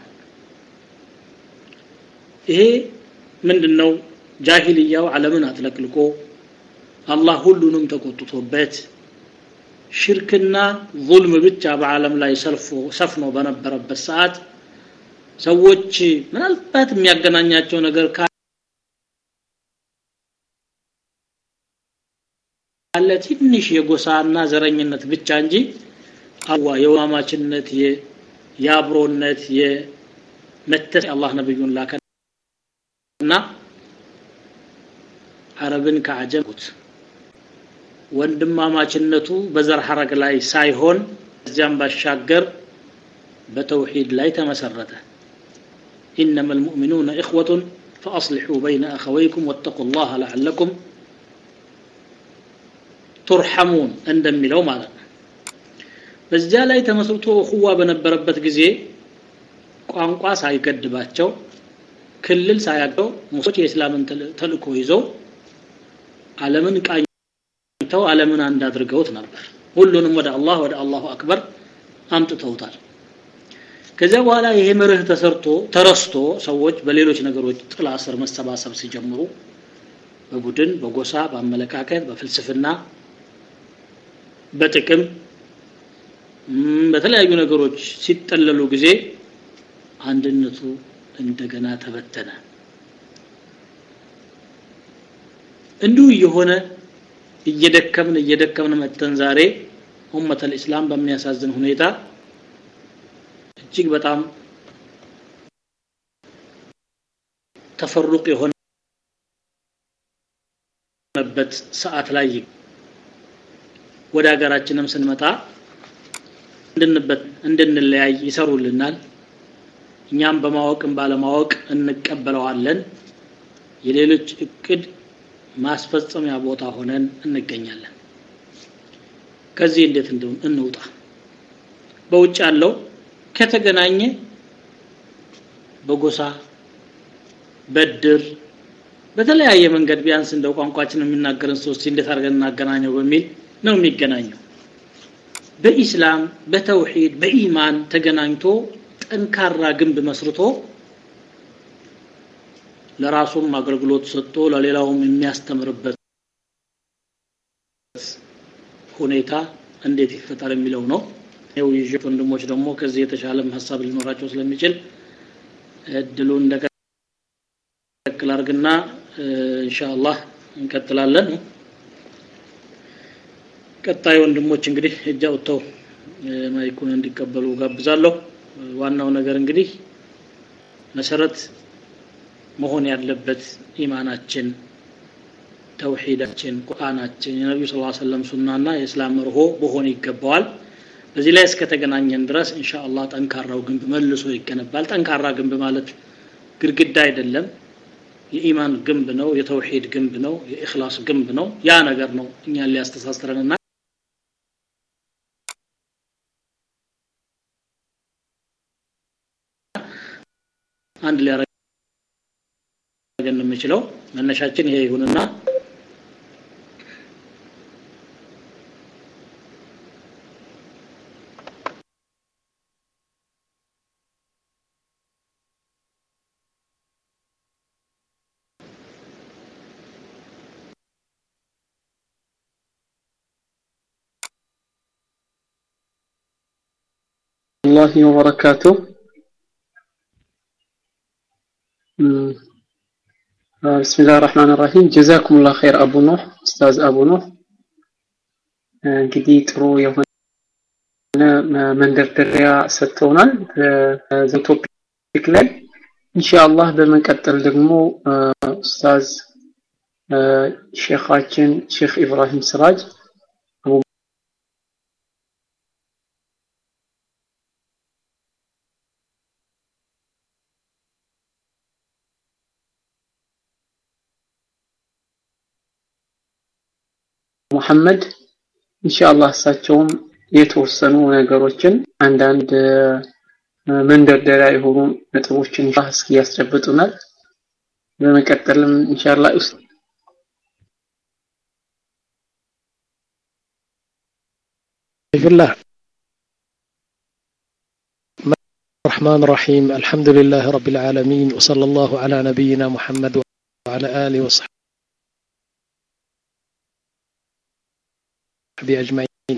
ይሄ ምንድን ነው ጃሂልያው ዓለምን አጥለቅልቆ አላህ ሁሉንም ተቆጥቶበት ሽርክና ظልም ብቻ በዓለም ላይ ሰልፎ ሰፍኖ በነበረበት ሰዓት ሰዎች ምናልባት የሚያገናኛቸው ነገር ካለ ትንሽ የጎሳና ዘረኝነት ብቻ እንጂ አዋ የወማማችነት የአብሮነት የመተስ አላህ ነብዩን ላከና አረብን ከአጀምኩት ወንድማማችነቱ በዘር ሐረግ ላይ ሳይሆን እዚያም ባሻገር በተውሂድ ላይ ተመሰረተ إنما المؤمنون إخوة فأصلحوا بين أخويكم واتقوا الله لعلكم ترحمون عندما لو ماذا በዚያ ላይ ተመስርቶ እኹዋ በነበረበት ጊዜ ቋንቋ ሳይገድባቸው ክልል ሳያገው ሙሶች የእስላምን ተልእኮ ይዘው ዓለምን ቃኝተው ዓለምን አንድ አድርገውት ነበር ሁሉንም ወደ አላህ ወደ አላሁ አክበር አምጥተውታል ከዚያ በኋላ ይሄ መርህ ተሰርቶ ተረስቶ ሰዎች በሌሎች ነገሮች ጥላ ስር መሰባሰብ ሲጀምሩ በቡድን በጎሳ በአመለካከት በፍልስፍና በጥቅም በተለያዩ ነገሮች ሲጠለሉ ጊዜ አንድነቱ እንደገና ተበተነ እንዲሁ እየሆነ እየደከምን እየደከምን መተን ዛሬ ኡመት ልእስላም በሚያሳዝን ሁኔታ እጅግ በጣም ተፈሩቅ የሆነበት ሰዓት ላይ ወደ ሀገራችንም ስንመጣ እንድንበት እንድንለያይ ይሰሩልናል እኛም በማወቅም ባለማወቅ እንቀበለዋለን የሌሎች እቅድ ማስፈጸሚያ ቦታ ሆነን እንገኛለን ከዚህ እንዴት እንውጣ በውጭ ያለው ከተገናኘ በጎሳ በድር በተለያየ መንገድ ቢያንስ እንደው ቋንቋችን የሚናገርን ሰዎች እንዴት አድርገን እናገናኘው በሚል ነው የሚገናኘው በኢስላም በተውሂድ በኢማን ተገናኝቶ ጠንካራ ግንብ መስርቶ ለራሱም አገልግሎት ሰጥቶ ለሌላውም የሚያስተምርበት ሁኔታ እንዴት ይፈጠር የሚለው ነው የውይይት ወንድሞች ደግሞ ከዚህ የተሻለም ሀሳብ ሊኖራቸው ስለሚችል እድሉን እንደቀጥል አርግና ኢንሻአላህ እንቀጥላለን ቀጣይ ወንድሞች እንግዲህ እጅ አውጥተው ማይኩን እንዲቀበሉ ጋብዛለሁ ዋናው ነገር እንግዲህ መሰረት መሆን ያለበት ኢማናችን ተውሂዳችን ቁርአናችን የነቢዩ ስ ሰለም ሱናና የእስላም መርሆ በሆነ ይገባዋል በዚህ ላይ እስከተገናኘን ድረስ ኢንሻአላህ ጠንካራው ግንብ መልሶ ይገነባል ጠንካራ ግንብ ማለት ግድግዳ አይደለም የኢማን ግንብ ነው የተውሂድ ግንብ ነው የእክላስ ግንብ ነው ያ ነገር ነው እኛን ሊያስተሳስረንና አንድ ሊያረገን የሚችለው መነሻችን ይሄ ይሁንና الله وبركاته بسم الله الرحمن الرحيم جزاكم الله خير أبو نوح أستاذ أبو نوح እንግዲህ ጥሩ የሆነ መንደርደሪያ ሰጥተውናል ቶፒክ ላይ ኢንሻአላህ በመቀጠል ደግሞ ኡስታዝ ሼኻችን ሼክ ኢብራሂም ስራጅ ሙሐመድ ኢንሻአላህ እሳቸውም የተወሰኑ ነገሮችን አንዳንድ መንደርደሪያ የሆኑ ነጥቦችን እስኪ ያስጨብጡናል በመቀጠልም ኢንሻአላህ ውስጥ الله الرحمن الرحيم الحمد لله رب العالمين وصلى الله على نبينا محمد وعلى آله وصحبه أجمعين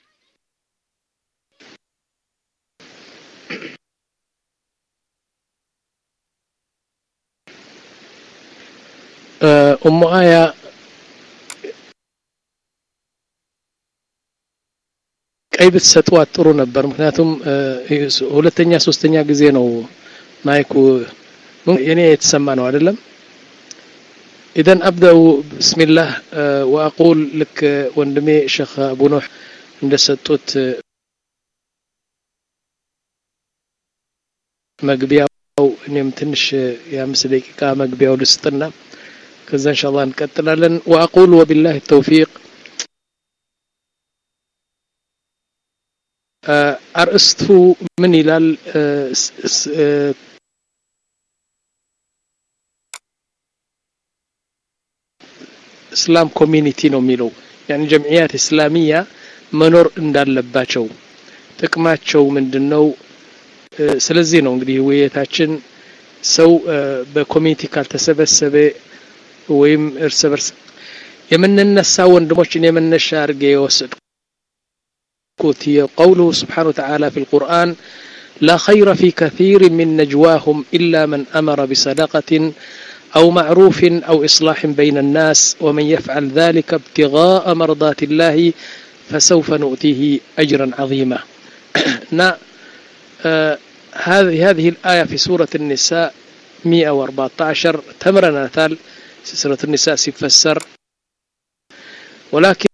أم آية ቀይ ብትሰጧት ጥሩ ነበር ምክንያቱም ሁለተኛ ሶስተኛ ጊዜ ነው ማይኩ የኔ የተሰማ ነው አይደለም إذا أبدأ بسم الله وأقول لك وندمي شيخ أبو نوح እንደሰጡት መግቢያው እኔም ትንሽ የአምስት ደቂቃ መግቢያው ልስጥና ከዛ ኢንሻአላህ እንቀጥላለን وأقول وبالله التوفيق አርእስቱ ምን ይላል እስላም ኮሚኒቲ ነው የሚለው ያን ጀምዕያት እስላሚያ መኖር እንዳለባቸው ጥቅማቸው ምንድነው ስለዚህ ነው እንግዲህ ውይይታችን ሰው በኮሚኒቲ ካልተሰበሰበ ወይም እርስ በርስ የምንነሳ ወንድሞችን የመነሻ አድርጌ የወሰድኩት قوله سبحانه وتعالى في القرآن لا خير في كثير من نجواهم إلا من أمر بصدقة أو معروف أو إصلاح بين الناس ومن يفعل ذلك ابتغاء مرضات الله فسوف نؤتيه أجرا عظيما آه هذه هذه الآية في سورة النساء 114 تمرنا ثال سورة النساء سيفسر ولكن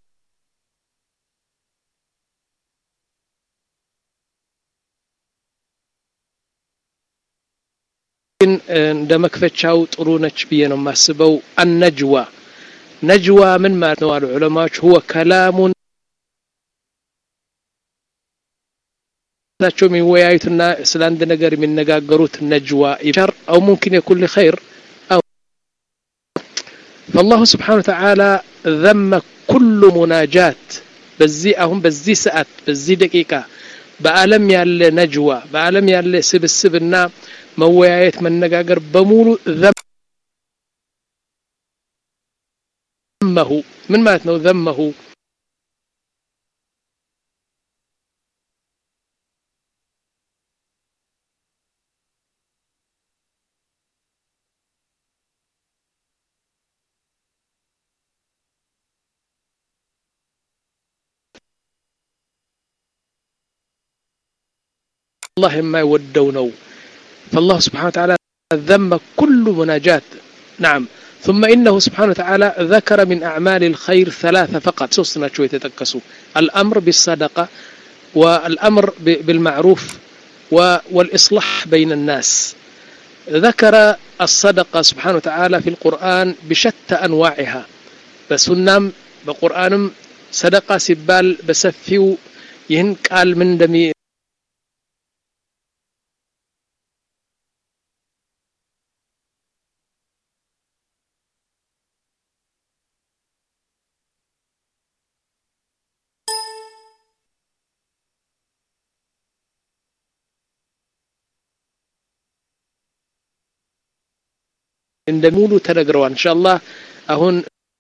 ግን እንደ መክፈቻው ጥሩ ነች ብዬ ነው የማስበው አነጅዋ ነጅዋ ምን ማለት ነው አሉ ዑለማዎች ሁወ ከላሙን ታቸው የሚወያዩትና ስለ አንድ ነገር የሚነጋገሩት ነጅዋ ሸር አው ሙምኪን የኩን ኸይር فالله سبحانه وتعالى ذم كل مناجات በዚህ አሁን በዚህ ሰዓት በዚህ ደቂቃ በአለም ያለ ነጅዋ በአለም ያለ ስብስብና መወያየት መነጋገር በሙሉ ዘመሁ ምን ማለት ነው ዘመሁ الله ما يودونو فالله سبحانه وتعالى ذم كل مناجات نعم ثم إنه سبحانه وتعالى ذكر من أعمال الخير ثلاثة فقط سوسنا شوية تتكسوا الأمر بالصدقة والأمر بالمعروف والإصلاح بين الناس ذكر الصدقة سبحانه وتعالى في القرآن بشتى أنواعها بس نام بقرآن صدقة سبال بسفيو يهن قال من دمي እንደሙሉ ተነግረዋል ኢንሻአላህ አሁን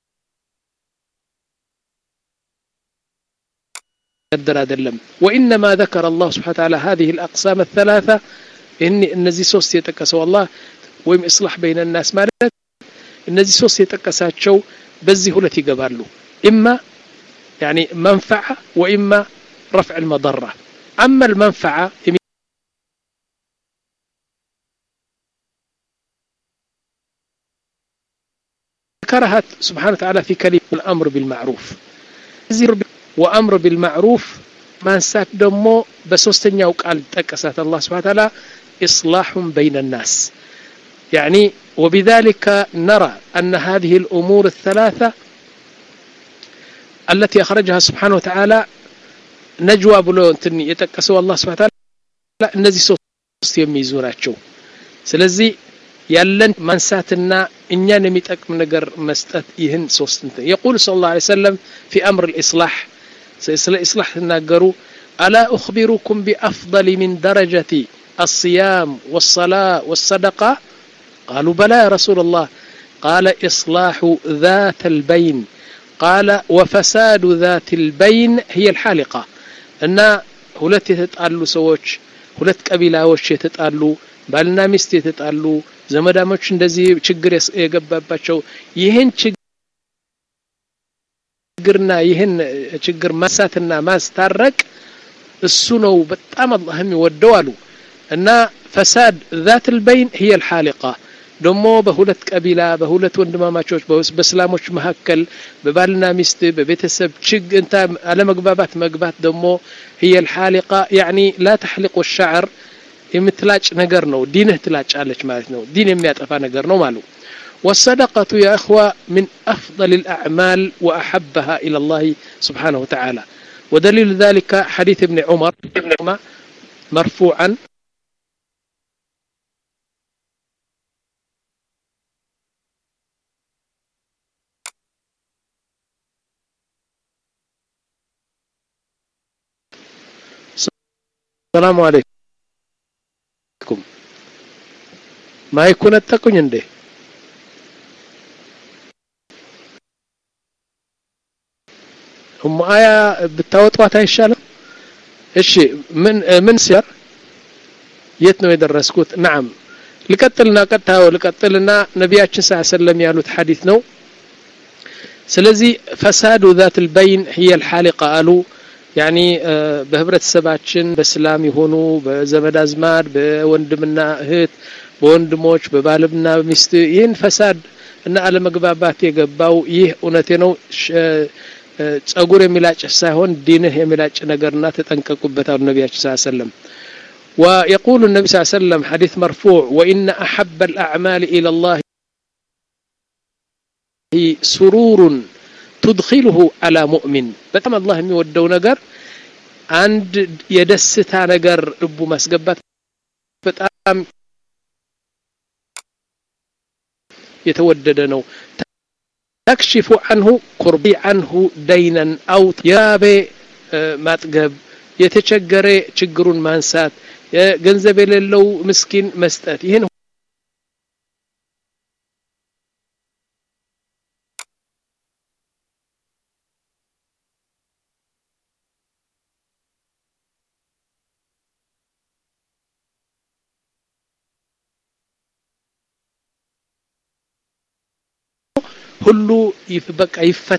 قدر አይደለም وانما ذكر الله سبحانه وتعالى هذه الاقسام الثلاثه ان እነዚህ ሶስት የጠቀሰው አላህ ወይም اصلاح بين الناس ማለት እነዚህ ሶስት የጠቀሳቸው በዚህ ሁለት ይገባሉ اما يعني منفعه واما رفع المضره اما المنفعه ذكرها سبحانه وتعالى في كلمة الأمر بالمعروف وأمر بالمعروف ما نسات دمو بسوستن يوقال تكسات الله سبحانه وتعالى إصلاح بين الناس يعني وبذلك نرى أن هذه الأمور الثلاثة التي أخرجها سبحانه وتعالى نجوى بلو يتكسوا الله سبحانه وتعالى እነዚህ ሶስት የሚይዙ ናቸው ስለዚህ ያለን ማንሳትና እኛን የሚጠቅም ነገር መስጠት ይህን ሶስት እንትን የቁል ስለ ላ ሰለም ፊ አምር ልእስላሕ ስለ ኢስላሕ ትናገሩ አላ أخبركم بأفضل من درجة الصيام والصلاة والصدقة قالوا بلى يا رسول الله قال إصلاح ذات البين قال وفساد ذات البين هي الحالقة أن ሁለት የተጣሉ ሰዎች ሁለት ቀቢላዎች የተጣሉ ባልና ሚስት የተጣሉ ዘመዳሞች እንደዚህ ችግር የገባባቸው ይህን ችግርና ይህን ችግር ማንሳትና ማስታረቅ እሱ ነው በጣም አላህ የሚወደው አሉ እና ፈሳድ ذات البين هي الحالقة ደግሞ በሁለት ቀቢላ በሁለት ወንድማማቾች በእስላሞች መካከል በባልና ሚስት በቤተሰብ ችግ እንታ አለመግባባት መግባት ደግሞ هي الحالقة يعني لا تحلق الشعر የምትላጭ ነገር ነው ዲንህ ትላጫለች ማለት ነው ዲን የሚያጠፋ ነገር ነው ማሉ والصدقة يا أخوة من أفضل الأعمال وأحبها إلى الله سبحانه وتعالى ودليل ذلك حديث ابن عمر مرفوعا السلام عليكم ማይኩን ነጠቁኝ እንዴ እሙ አያ ብታወጧት አይሻልም እሺ ምን ምን ሲያር የት ነው የደረስኩት ናም ልቀጥልና ቀጥታ ልቀጥልና ነቢያችን ስ ሰለም ያሉት ሐዲት ነው ስለዚህ ፈሳዱ ذات البين هي الحالقة አሉ ያኒ በህብረተሰባችን በስላም የሆኑ በዘመድ አዝማድ በወንድምና እህት በወንድሞች በባልና ሚስት ይህን ፈሳድ እና አለመግባባት የገባው ይህ እውነቴ ነው ጸጉር የሚላጭ ሳይሆን ዲንህ የሚላጭ ነገርና ተጠንቀቁበት አሉ ነቢያችን ስ ሰለም ويقول النبي صلى الله عليه وسلم حديث مرفوع وإن أحب الأعمال إلى الله سرور تدخله على مؤمن በጣም አላህ የሚወደው ነገር አንድ የደስታ ነገር ልቡ ማስገባት በጣም የተወደደ ነው ተክሽፉ አንሁ ኩርቢ አንሁ ደይነን አው የራቤ ማጥገብ የተቸገረ ችግሩን ማንሳት ገንዘብ የሌለው ምስኪን መስጠት ይህን ሁሉ በቃ ይፈት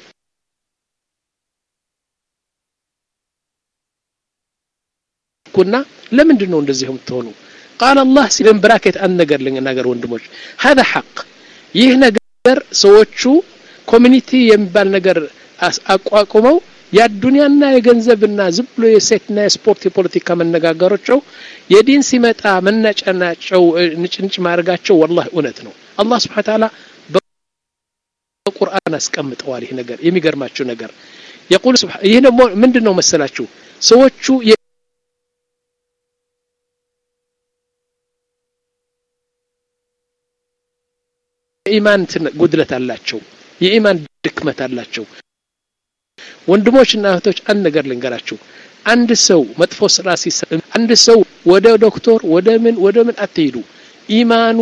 ኩና ለምንድን ነው እንደዚህ የምትሆኑ ቃል አላህ ሲለን ብራኬት አንድ ነገር ልንናገር ወንድሞች هذا حق ይህ ነገር ሰዎቹ ኮሚኒቲ የሚባል ነገር አቋቁመው የአዱንያና የገንዘብና ዝም ብሎ የሴትና የስፖርት የፖለቲካ መነጋገሮቸው የዲን ሲመጣ መነጨናቸው ንጭንጭ ማድረጋቸው ወላሂ እውነት ነው አላህ ስብሓን ታላ በቁርአን አስቀምጠዋል ይህ ነገር የሚገርማችሁ ነገር የቁል ይህ ደግሞ ምንድን ነው መሰላችሁ ሰዎቹ የኢማን ጉድለት አላቸው የኢማን ድክመት አላቸው ወንድሞችና እህቶች አንድ ነገር ልንገራችሁ አንድ ሰው መጥፎ ስራ ሲሰራ አንድ ሰው ወደ ዶክተር ወደ ምን ወደ ምን አትሄዱ ኢማኑ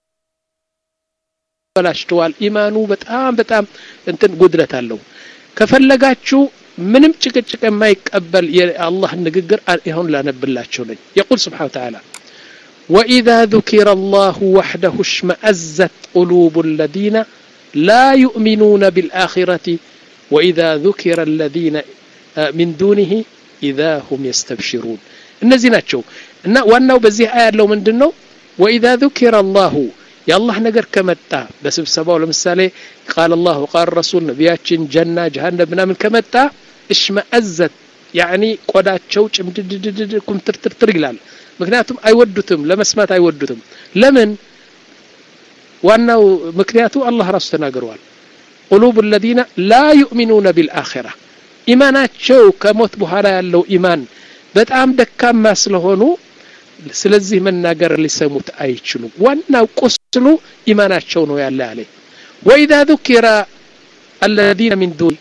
ተበላሽተዋል ኢማኑ በጣም በጣም እንትን ጉድለት አለው ከፈለጋችሁ ምንም ጭቅጭቅ የማይቀበል የአላህ ንግግር ይሁን ላነብላቸው ነኝ የቁል ስብሓን ተዓላ وإذا ذكر الله وحده اشمأزت قلوب الذين لا يؤمنون بالآخرة وإذا ذكر الذين من دونه إذا هم يستبشرون እነዚህ ናቸው እና ዋናው በዚህ አያ ያለው ምንድን ነው ወኢዛ ذكر الله የአላህ ነገር ከመጣ በስብሰባው ለምሳሌ ቃል አላህ ቃል ረሱል ነቢያችን ጀና ጀሃነም ምናምን ከመጣ እሽመአዘት ያኒ ቆዳቸው ጭምድድድድ ኩምትርትርትር ይላል ምክንያቱም አይወዱትም ለመስማት አይወዱትም ለምን ዋናው ምክንያቱ አላህ ራሱ ተናግረዋል ቁሉብ الذين لا يؤمنون بالآخرة ኢማናቸው ከሞት በኋላ ያለው ኢማን በጣም ደካማ ስለሆኑ ስለዚህ መናገር ሊሰሙት አይችሉም ዋናው ቁስሉ ኢማናቸው ነው ያለ አለ وإذا ذكر الذين من دون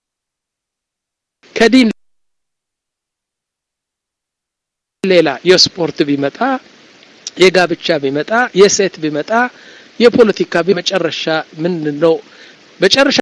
ከዲን ሌላ የስፖርት ቢመጣ የጋብቻ ቢመጣ የሴት ቢመጣ የፖለቲካ መጨረሻ ምን ነው መጨረሻ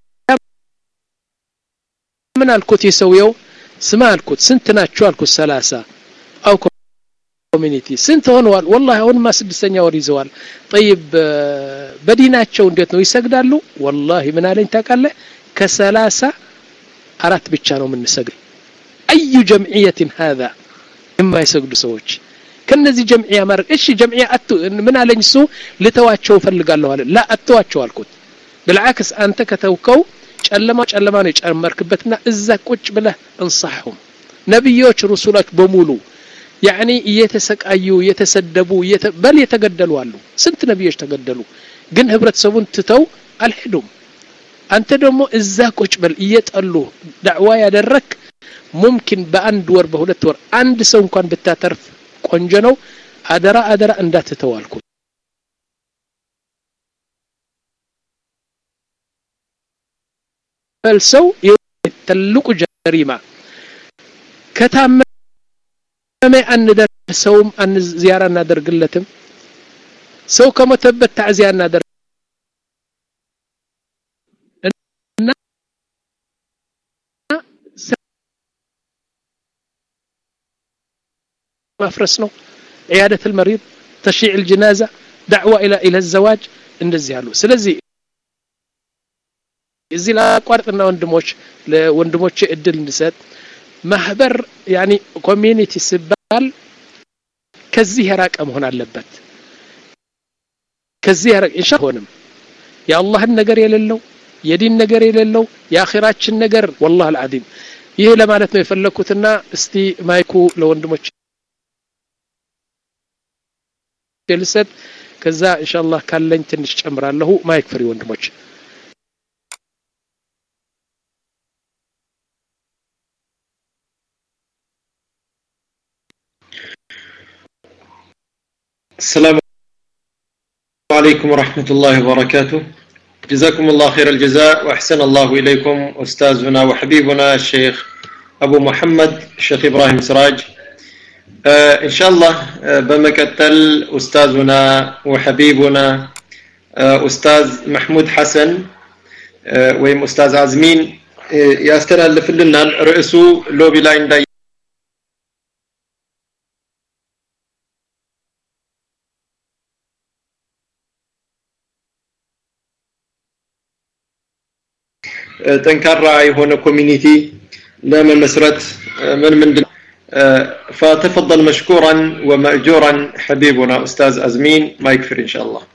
ምን አልኩት የሰውየው ስማ አልኩት ስንት ናቸው አልኩት ሰላሳ አው ኮሚኒቲ ስንት ሆነዋል ወላሂ አሁንማ ስድስተኛ ወር ይዘዋል ጠይብ በዲናቸው እንዴት ነው ይሰግዳሉ ወላሂ ምን አለኝ ታውቃለህ ከሰላሳ አራት ብቻ ነው የምንሰግድ አዩ ጀምዕየትን ሀዛ የማይሰግዱ ሰዎች ከነዚህ ጀምዕያ ማድረግ እሺ ጀምዕያ አቱ ምን አለኝ እሱ ልተዋቸው እፈልጋለሁ አለ ላ አተዋቸው አልኩት ብልዓክስ አንተ ከተውከው ጨለማ ጨለማ ነው የጨመርክበትና እዛ ቁጭ ብለህ እንሳሕሁም ነቢዮች ሩሱሎች በሙሉ ያኒ እየተሰቃዩ እየተሰደቡ በል የተገደሉ አሉ ስንት ነቢዮች ተገደሉ ግን ህብረተሰቡን ትተው አልሄዱም አንተ ደግሞ እዛ ቁጭ በል እየጠሉ ዳዕዋ ያደረክ ሙምኪን በአንድ ወር በሁለት ወር አንድ ሰው እንኳን ብታተርፍ ቆንጆ ነው አደራ አደራ እንዳትተው አልኩት ሰው ትልቁ ጀሪማ ከታመመ አንደርሰውም አን ዚያራ እናደርግለትም ሰው ከሞተበት ታዕዚያ እናደርግ ማፍረስ ነው عيادة المريض تشيع الجنازة دعوة إلى إلى الزواج እንደዚህ ያሉ ስለዚህ እዚህ ላቋርጥና ወንድሞች ለወንድሞች እድል እንድሰጥ ማህበር ያኒ ኮሚኒቲ ሲባል ከዚህ የራቀ መሆን አለበት ከዚህ የራቀ ኢንሻ ሆንም የአላህን ነገር የሌለው የዲን ነገር የሌለው የአኺራችን ነገር ወላሂ አልዓዚም ይህ ለማለት ነው የፈለኩትና እስቲ ማይኩ ለወንድሞች ልሰጥ ከዛ ኢንሻአላህ ካለኝ ትንሽ ጨምራለሁ ማይክ ፍሪ ወንድሞች السلام عليكم ورحمة الله وبركاته جزاكم الله خير الجزاء وأحسن الله إليكم أستاذنا وحبيبنا الشيخ أبو محمد الشيخ إبراهيم سراج آه إن شاء الله آه بمكتل أستاذنا وحبيبنا آه أستاذ محمود حسن آه ويم أستاذ عزمين آه يستلف لنا رئيسه لوبي لاين داي ጠንካራ የሆነ ኮሚኒቲ ለመመስረት ምን ምንድን فتفضل مشكورا ومأجورا حبيبنا أستاذ أزمين ما يكفر إن شاء الله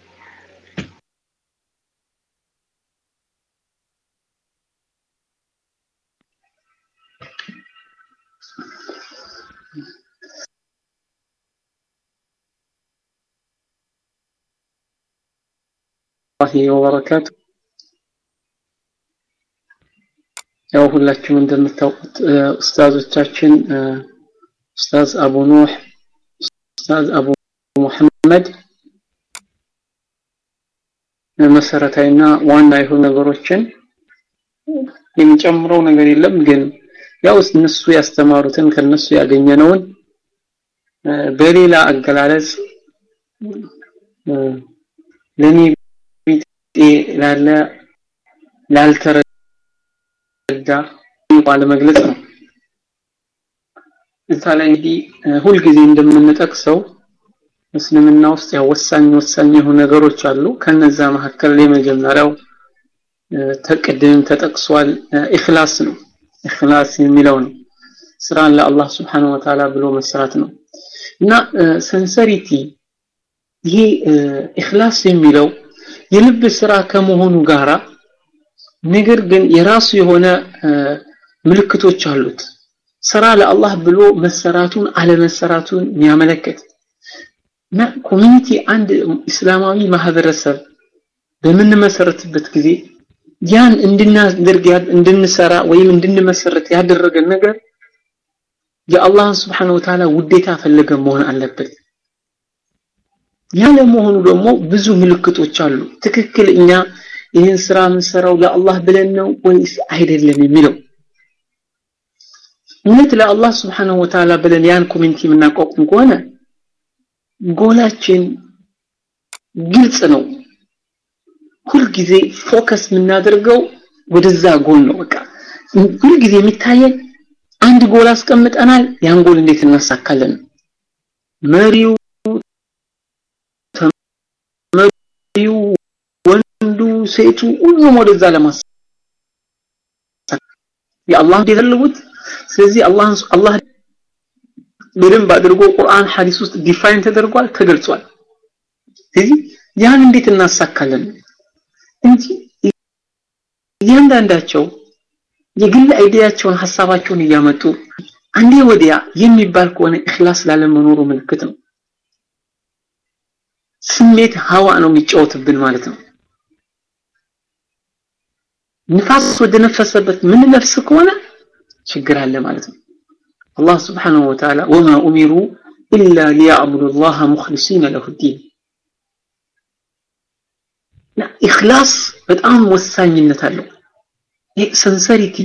الله وبركاته ያው ሁላችሁም እንደምታውቁት ኡስታዞቻችን ኡስታዝ አቡ ኑህ ኡስታዝ አቡ ሙሐመድ መሰረታዊና ዋና የሆኑ ነገሮችን የሚጨምረው ነገር የለም ግን ያው እነሱ ያስተማሩትን ከነሱ ያገኘነውን በሌላ አገላለጽ ለኔ ላለ ላልተረ ዳ ባለመግለጽ ነው እዛ ላይ እንግዲህ ሁልጊዜ እንደምንጠቅሰው እስልምና ውስጥ ያው ወሳኝ ወሳኝ የሆኑ ነገሮች አሉ ከነዛ መካከል የመጀመሪያው ተቅድም ተጠቅሷል ኢኽላስ ነው ኢኽላስ የሚለው ነው ስራን ለአላህ ስብሓን ወተዓላ ብሎ መስራት ነው እና ሰንሰሪቲ ይሄ ኢኽላስ የሚለው የልብ ስራ ከመሆኑ ጋራ ነገር ግን የራሱ የሆነ ምልክቶች አሉት ስራ ለአላህ ብሎ መሰራቱን አለመሰራቱን የሚያመለክት እና ኮሚኒቲ አንድ እስላማዊ ማህበረሰብ በምንመሰረትበት ጊዜ ያን እንድናደርግ እንድንሰራ ወይም እንድንመሰረት ያደረገን ነገር የአላህን ስብሓን ወተዓላ ውዴታ ፈለገ መሆን አለበት ያለ መሆኑ ደግሞ ብዙ ምልክቶች አሉ ትክክል እኛ ይህን ስራ የምንሰራው ለአላህ ብለን ነው ወይስ አይደለም የሚለው እውነት ለአላህ ስብሓንሁ ወተዓላ ብለን ያን ኮሚኒቲ የምናቋቁም ከሆነ ጎላችን ግልጽ ነው ሁልጊዜ ፎከስ የምናደርገው ወደዛ ጎል ነው በቃ ሁልጊዜ የሚታየን አንድ ጎል አስቀምጠናል ያን ጎል እንዴት እናሳካለን መሪው ተመሪው ወንዱ ሴቱ ሁሉም ወደዛ ለማስ የአላህ እንዲፈልጉት ስለዚህ አላህ አላህ በደንብ አድርጎ ቁርአን ሐዲስ ውስጥ ዲፋይን ተደርጓል ተገልጿል ስለዚህ ያን እንዴት እናሳካለን እንጂ እያንዳንዳቸው የግል አይዲያቸውን ሐሳባቸውን እያመጡ አንዴ ወዲያ የሚባል ከሆነ እክላስ ላለመኖሩ ምልክት ነው ስሜት ሀዋ ነው የሚጫወትብን ማለት ነው ንፋስ ወደ ነፈሰበት ምን ነፍስ ከሆነ ችግር አለ ማለት ነው አላህ ስብሓንሁ ወተዓላ ወማ ኡሚሩ ኢላ ሊያዕቡዱ ላህ ሙክሊሲነ ለሁ ዲን ኢኽላስ በጣም ወሳኝነት አለው ይህ ሰንሰሪቲ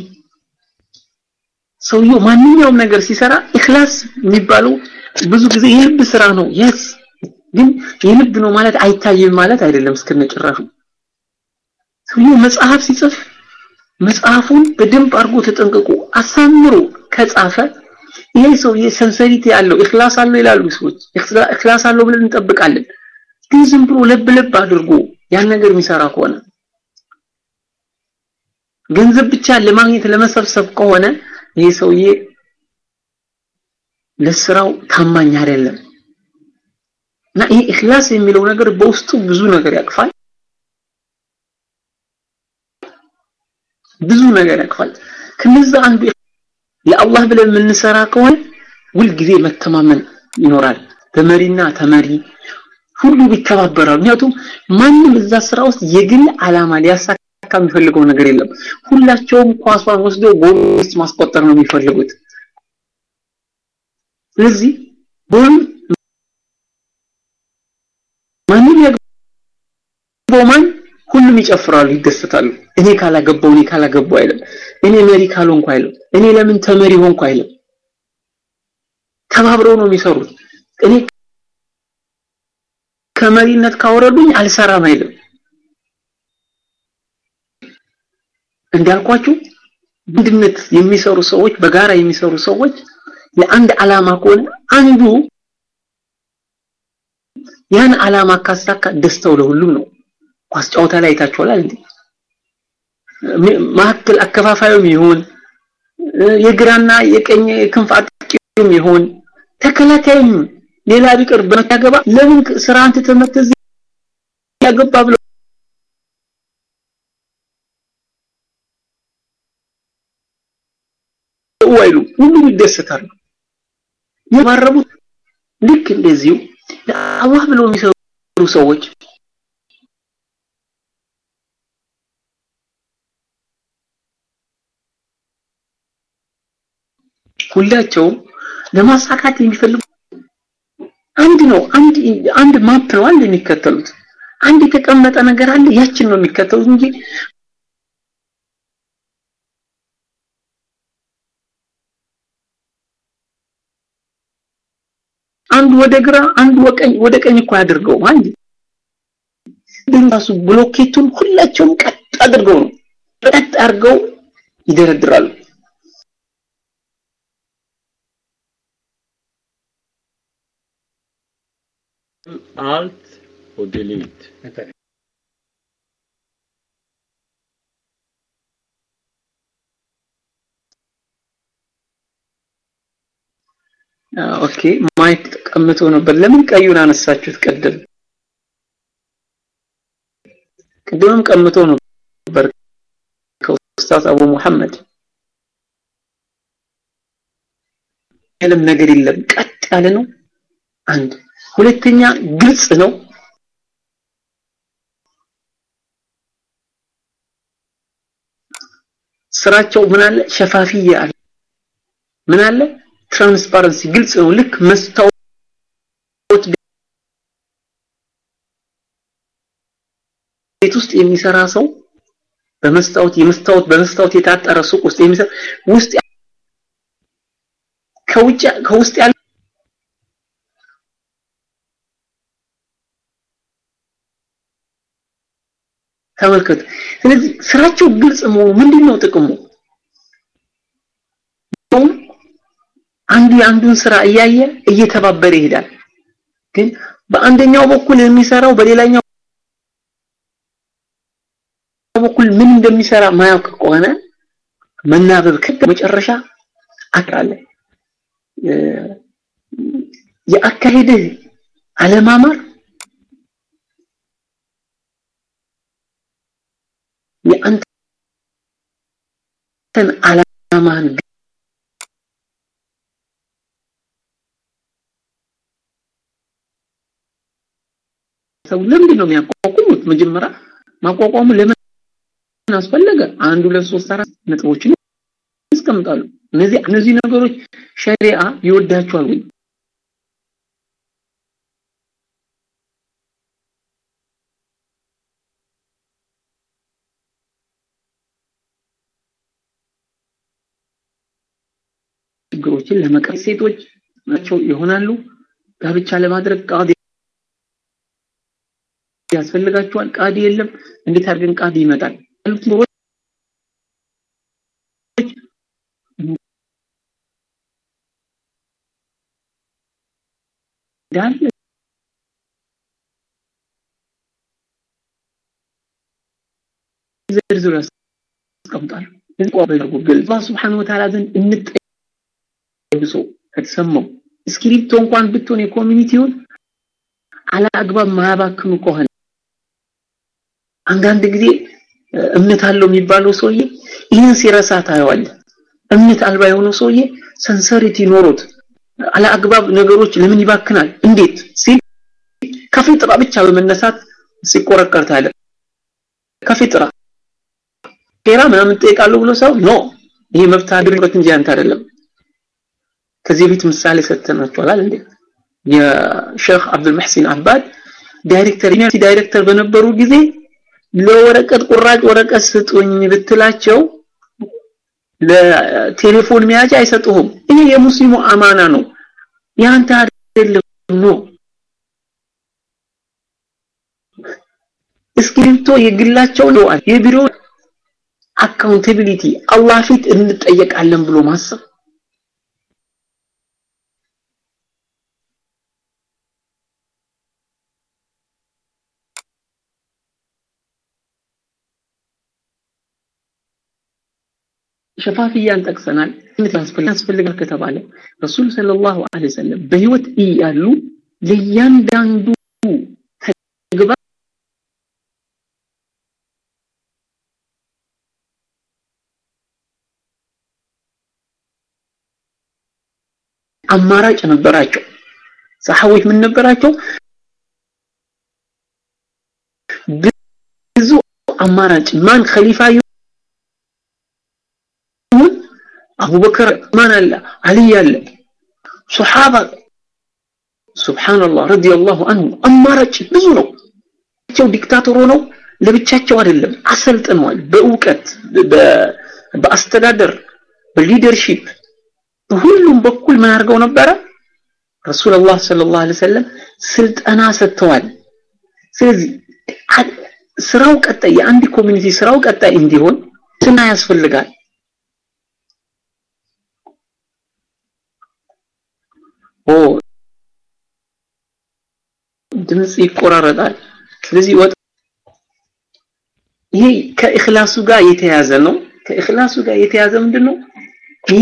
ሰውየው ማንኛውም ነገር ሲሰራ ኢኽላስ የሚባለው ብዙ ጊዜ የልብ ስራ ነው የስ ግን የልብ ነው ማለት አይታይም ማለት አይደለም እስከነጭራሹ ሰውየው መጽሐፍ ሲጽፍ መጽሐፉን በደንብ አድርጎ ተጠንቅቆ አሳምሮ ከጻፈ ይሄ ሰውዬ ሰንሰሪቲ ያለው ኢኽላስ አለው ይላሉ ሰዎች ኢኽላስ አለው ብለን እንጠብቃለን ግን ዝም ብሎ ለብ ለብ አድርጎ ያን ነገር የሚሰራ ከሆነ ገንዘብ ብቻ ለማግኘት ለመሰብሰብ ከሆነ ይሄ ሰውዬ ለስራው ታማኝ አይደለም እና ይሄ ኢኽላስ የሚለው ነገር በውስጡ ብዙ ነገር ያቅፋል ብዙ ነገር ያቅፋል ከነዛ አንዱ ለአላህ ብለን የምንሰራ ከሆነ ሁልጊዜ መተማመን ይኖራል በመሪና ተመሪ ሁሉ ይተባበራሉ ምክንያቱም ማንም እዛ ስራ ውስጥ የግል አላማ ሊያሳካ የሚፈልገው ነገር የለም ሁላቸውም ኳሷን ወስደው ጎል ውስጥ ማስቆጠር ነው የሚፈልጉት ስለዚህ ጎል ማንም ያገባው ማን ሁሉም ይጨፍራሉ ይደሰታሉ እኔ ካላገባው እኔ ካላገባው አይልም እኔ መሪ ካልሆንኩ አይልም እኔ ለምን ተመሪ ሆንኩ አይልም ተባብረው ነው የሚሰሩት እኔ ከመሪነት ካወረዱኝ አልሰራም አይልም እንዳልኳችሁ አንድነት የሚሰሩ ሰዎች በጋራ የሚሰሩ ሰዎች ለአንድ አላማ ከሆነ አንዱ ያን አላማ ካሳካ ደስታው ለሁሉም ነው ኳስ ጨዋታ ላይ አይታችኋል እንዴ ማዕከል አከፋፋዩም ይሁን የግራና የቀኝ ክንፍ አጥቂውም ይሁን ተከላካይም ሌላ ቢቀር በመታገባ ለምን ስራ አንተ ተመተዝ ያገባ ብሎ ወይሉ ሁሉም ይደሰታሉ የባረቡት ልክ እንደዚሁ ለአላህ ብለው የሚሰሩ ሰዎች ሁላቸውም ለማሳካት የሚፈልጉ አንድ ነው አንድ አንድ ማፕ ነው አንድ የሚከተሉት አንድ የተቀመጠ ነገር አለ ያችን ነው የሚከተሉት እንጂ አንዱ ወደ ግራ አንዱ ወቀኝ ወደ ቀኝ እኮ ያድርገው አንድ ድንጋሱ ብሎኬቱን ሁላቸውም ቀጥ አድርገው ነው ቀጥ አድርገው ይደረድራሉ alt och delete. ኦኬ ማይክ ተቀምጦ ነበር ለምን ቀዩን አነሳችሁት ቀደም ቅድምም ቀምቶ ነበር ከኡስታዝ አቡ መሐመድ ያለም ነገር የለም ቀጥ ያለ ነው አንድ ሁለተኛ ግልጽ ነው ስራቸው ምን አለ ሸፋፊያ አለ ምን አለ ትራንስፓረንሲ ግልጽ ነው ልክ መስታወት ቤት ውስጥ የሚሰራ ሰው በመስታወት የመስታወት በመስታወት የታጠረ ሱቅ ውስጥ የሚሰራ ውስጥ ከውጭ ከውስጥ ያለ ተመልከቱ ስለዚህ ስራቸው ግልጽ መሆኑ ምንድነው ጥቅሙ አንዱ የአንዱን ስራ እያየ እየተባበረ ይሄዳል ግን በአንደኛው በኩል የሚሰራው በሌላኛው በኩል ምን እንደሚሰራ ማያውቅ ከሆነ መናበብ ከደ መጨረሻ አቅራለ የአካሄድህ አለማማር የአንተን አላማህን ሰው ለምንድን ነው የሚያቋቁሙት መጀመሪያ ማቋቋሙ ለምን አስፈለገ አንድ ሁለት ሶስት አራት ነጥቦችን ያስቀምጣሉ እነዚህ እነዚህ ነገሮች ሸሪዓ ይወዳቸዋል ወይ ችግሮችን ለመቅረፍ ሴቶች ናቸው ይሆናሉ ጋብቻ ለማድረግ ቃዲ ያስፈልጋቸዋል ቃዲ የለም እንዴት አድርገን ቃዲ ይመጣል ያሉት ኑሮች እንዳለ ዝርዝር ያስቀምጣሉ አላህ Subhanahu Wa Ta'ala ዘንድ እንጠይቅ ሰው ከተሰማው እስክሪፕቶ እንኳን ብትሆን የኮሚኒቲውን አላ አግባብ ማያባክኑ ከሆነ አንዳንድ ጊዜ እምነት አለው የሚባለው ሰውዬ ይህን ሲረሳ ታየዋለ እምነት አልባ የሆነው ሰውዬ ሰንሰሪቲ ኖሮት አላ አግባብ ነገሮች ለምን ይባክናል እንዴት ሲል ከፊጥራ ብቻ በመነሳት ሲቆረቀር ታለ ከፊጥራ ኬራ ምናምን ጠይቃለሁ ብሎ ሰው ኖ ይሄ መብት አድርበት እንጂ አንተ አይደለም ከዚህ በፊት ምሳሌ ሰጥተናቸዋል እንዴ የሼክ አብዱል መህሲን አባድ ዳይሬክተር ዩኒቨርሲቲ ዳይሬክተር በነበሩ ጊዜ ለወረቀት ቁራጭ ወረቀት ስጡኝ ብትላቸው ለቴሌፎን መያዣ አይሰጡህም ይሄ የሙስሊሙ አማና ነው ያንተ አይደለም ነው እስክሪፕቶ የግላቸው ነው የቢሮ አካውንታቢሊቲ አላህ ፊት እንጠየቃለን ብሎ ማሰብ ሸፋፍያን ጠቅሰናል ያስፈልጋል ከተባለ ረሱል ሰለላሁ ዐለይሂ ወሰለም በህይወት እያሉ ለእያንዳንዱ ተግባር አማራጭ ነበራቸው ሰሃቦች ምን ነበራቸው ብዙ አማራጭ ማን ኸሊፋ ይሁን አቡበከር ማን አለ አሊ አለ ሱሐባ ሱብሃንአላህ ረዲየላሁ አንሁ አማራጭ ብዙ ነው ቸው ዲክታተር ሆነው ለብቻቸው አይደለም አሰልጥነዋል በእውቀት በአስተዳደር በሊደርሺፕ በሁሉም በኩል ምን አድርገው ነበረ ረሱላህ ሰለላሁ ዐለይሂ ወሰለም ስልጠና ሰጥተዋል ስለዚህ ስራው ቀጣይ የአንድ ኮሚኒቲ ስራው ቀጣይ እንዲሆን ስና ያስፈልጋል ኦ ድምጽ ይቆራረጣል ስለዚህ ወጥ ይሄ ከእክላሱ ጋር የተያዘ ነው ከእክላሱ ጋር የተያዘ ምንድነው ይሄ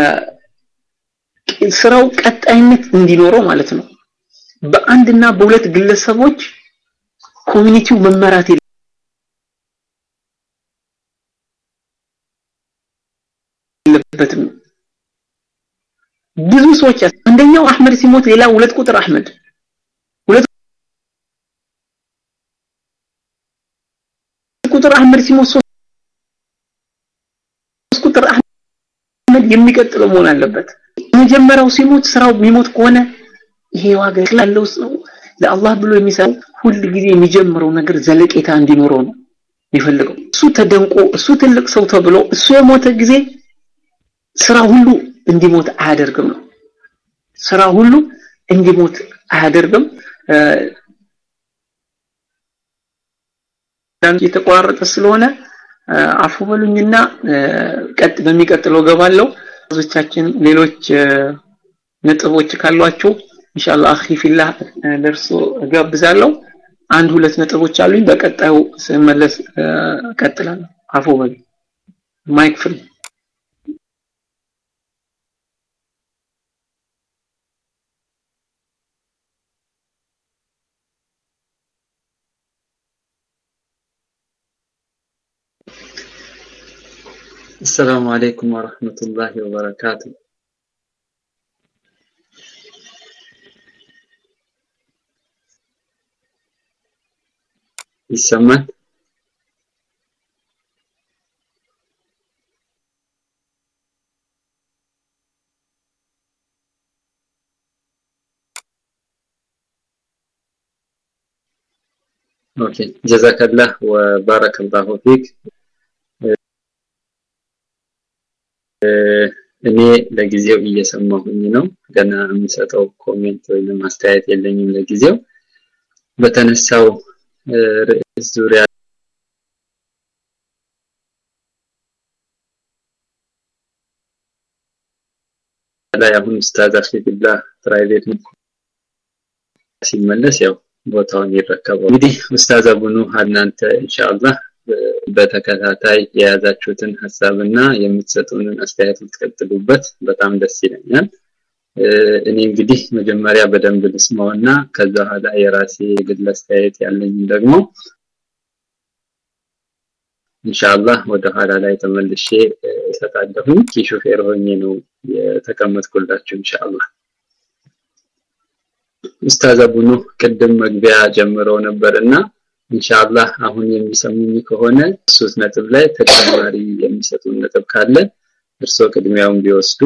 ስራው ቀጣይነት እንዲኖረው ማለት ነው በአንድና በሁለት ግለሰቦች ኮሚኒቲው መመራት የለበትም ብዙ ሰዎች አንደኛው አህመድ ሲሞት ሌላ ሁለት ቁጥር አህመድ ሁለት ቁጥር አህመድ ሲሞት ሶስት ቁጥር አህመድ የሚቀጥለው መሆን አለበት መጀመሪያው ሲሞት ስራው የሚሞት ከሆነ ይሄ ዋጋ ያለው ሰው ለአላህ ብሎ የሚሰራው ሁል ጊዜ የሚጀምረው ነገር ዘለቄታ እንዲኖረው ነው የሚፈልገው እሱ ተደንቆ እሱ ትልቅ ሰው ተብሎ እሱ የሞተ ጊዜ ስራ ሁሉ እንዲሞት አያደርግም ነው ስራ ሁሉ እንዲሞት አያደርግም የተቆራረጠ ስለሆነ አፉ በሉኝና ቀጥ በሚቀጥለው ገባለው ብዙዎቻችን ሌሎች ነጥቦች ካሏችሁ ኢንሻአላህ አኺ ፊላህ ደርሶ እጋብዛለሁ አንድ ሁለት ነጥቦች አሉኝ በቀጣዩ ስመለስ እቀጥላለሁ አፉ በሉ ማይክ ፍሪ السلام عليكم ورحمة الله وبركاته ይሰማል ኦኬ ጀዛከላህ ወባረከላሁ ፊክ እኔ ለጊዜው እየሰማሁኝ ነው ገና የምሰጠው ኮሜንት ወይም አስተያየት የለኝም ለጊዜው በተነሳው ርዕስ ዙሪያ ላይ አሁን ኡስታዝ አፊብላ ፕራይቬት ሲመለስ ያው ቦታውን ይረከበው እንግዲህ ኡስታዝ አቡኑ እናንተ ኢንሻአላህ በተከታታይ የያዛችሁትን ሀሳብና የምትሰጡንን አስተያየት ልትቀጥሉበት በጣም ደስ ይለኛል እኔ እንግዲህ መጀመሪያ በደንብ ልስማውና ከዛ ኋላ የራሴ የግል አስተያየት ያለኝ ደግሞ ኢንሻአላህ ወደ ኋላ ላይ ተመልሼ እሰጣለሁ ኪሾፌር ሆኜ ነው የተቀመጥኩላችሁ ኢንሻአላህ ኡስታዝ አቡኑ ቅድም መግቢያ ጀምረው ነበርና ኢንሻአላህ አሁን የሚሰሙኝ ከሆነ ሶስት ነጥብ ላይ ተጨማሪ የሚሰጡን ነጥብ ካለ እርስዎ ቅድሚያውን ቢወስዱ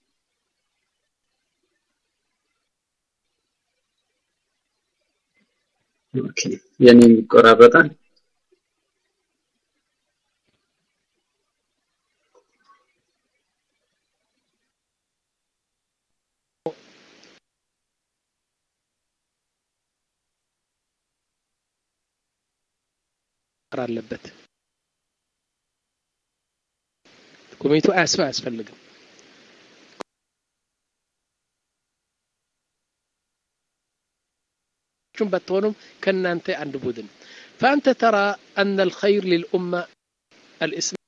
ኦኬ የኔ ይቆራረጣል አለበት ኮሚቴው አያስፈ አያስፈልግም ቹም በትሆኑም ከእናንተ አንድ ቡድን فأنت ترى أن الخير للأمة الإسلام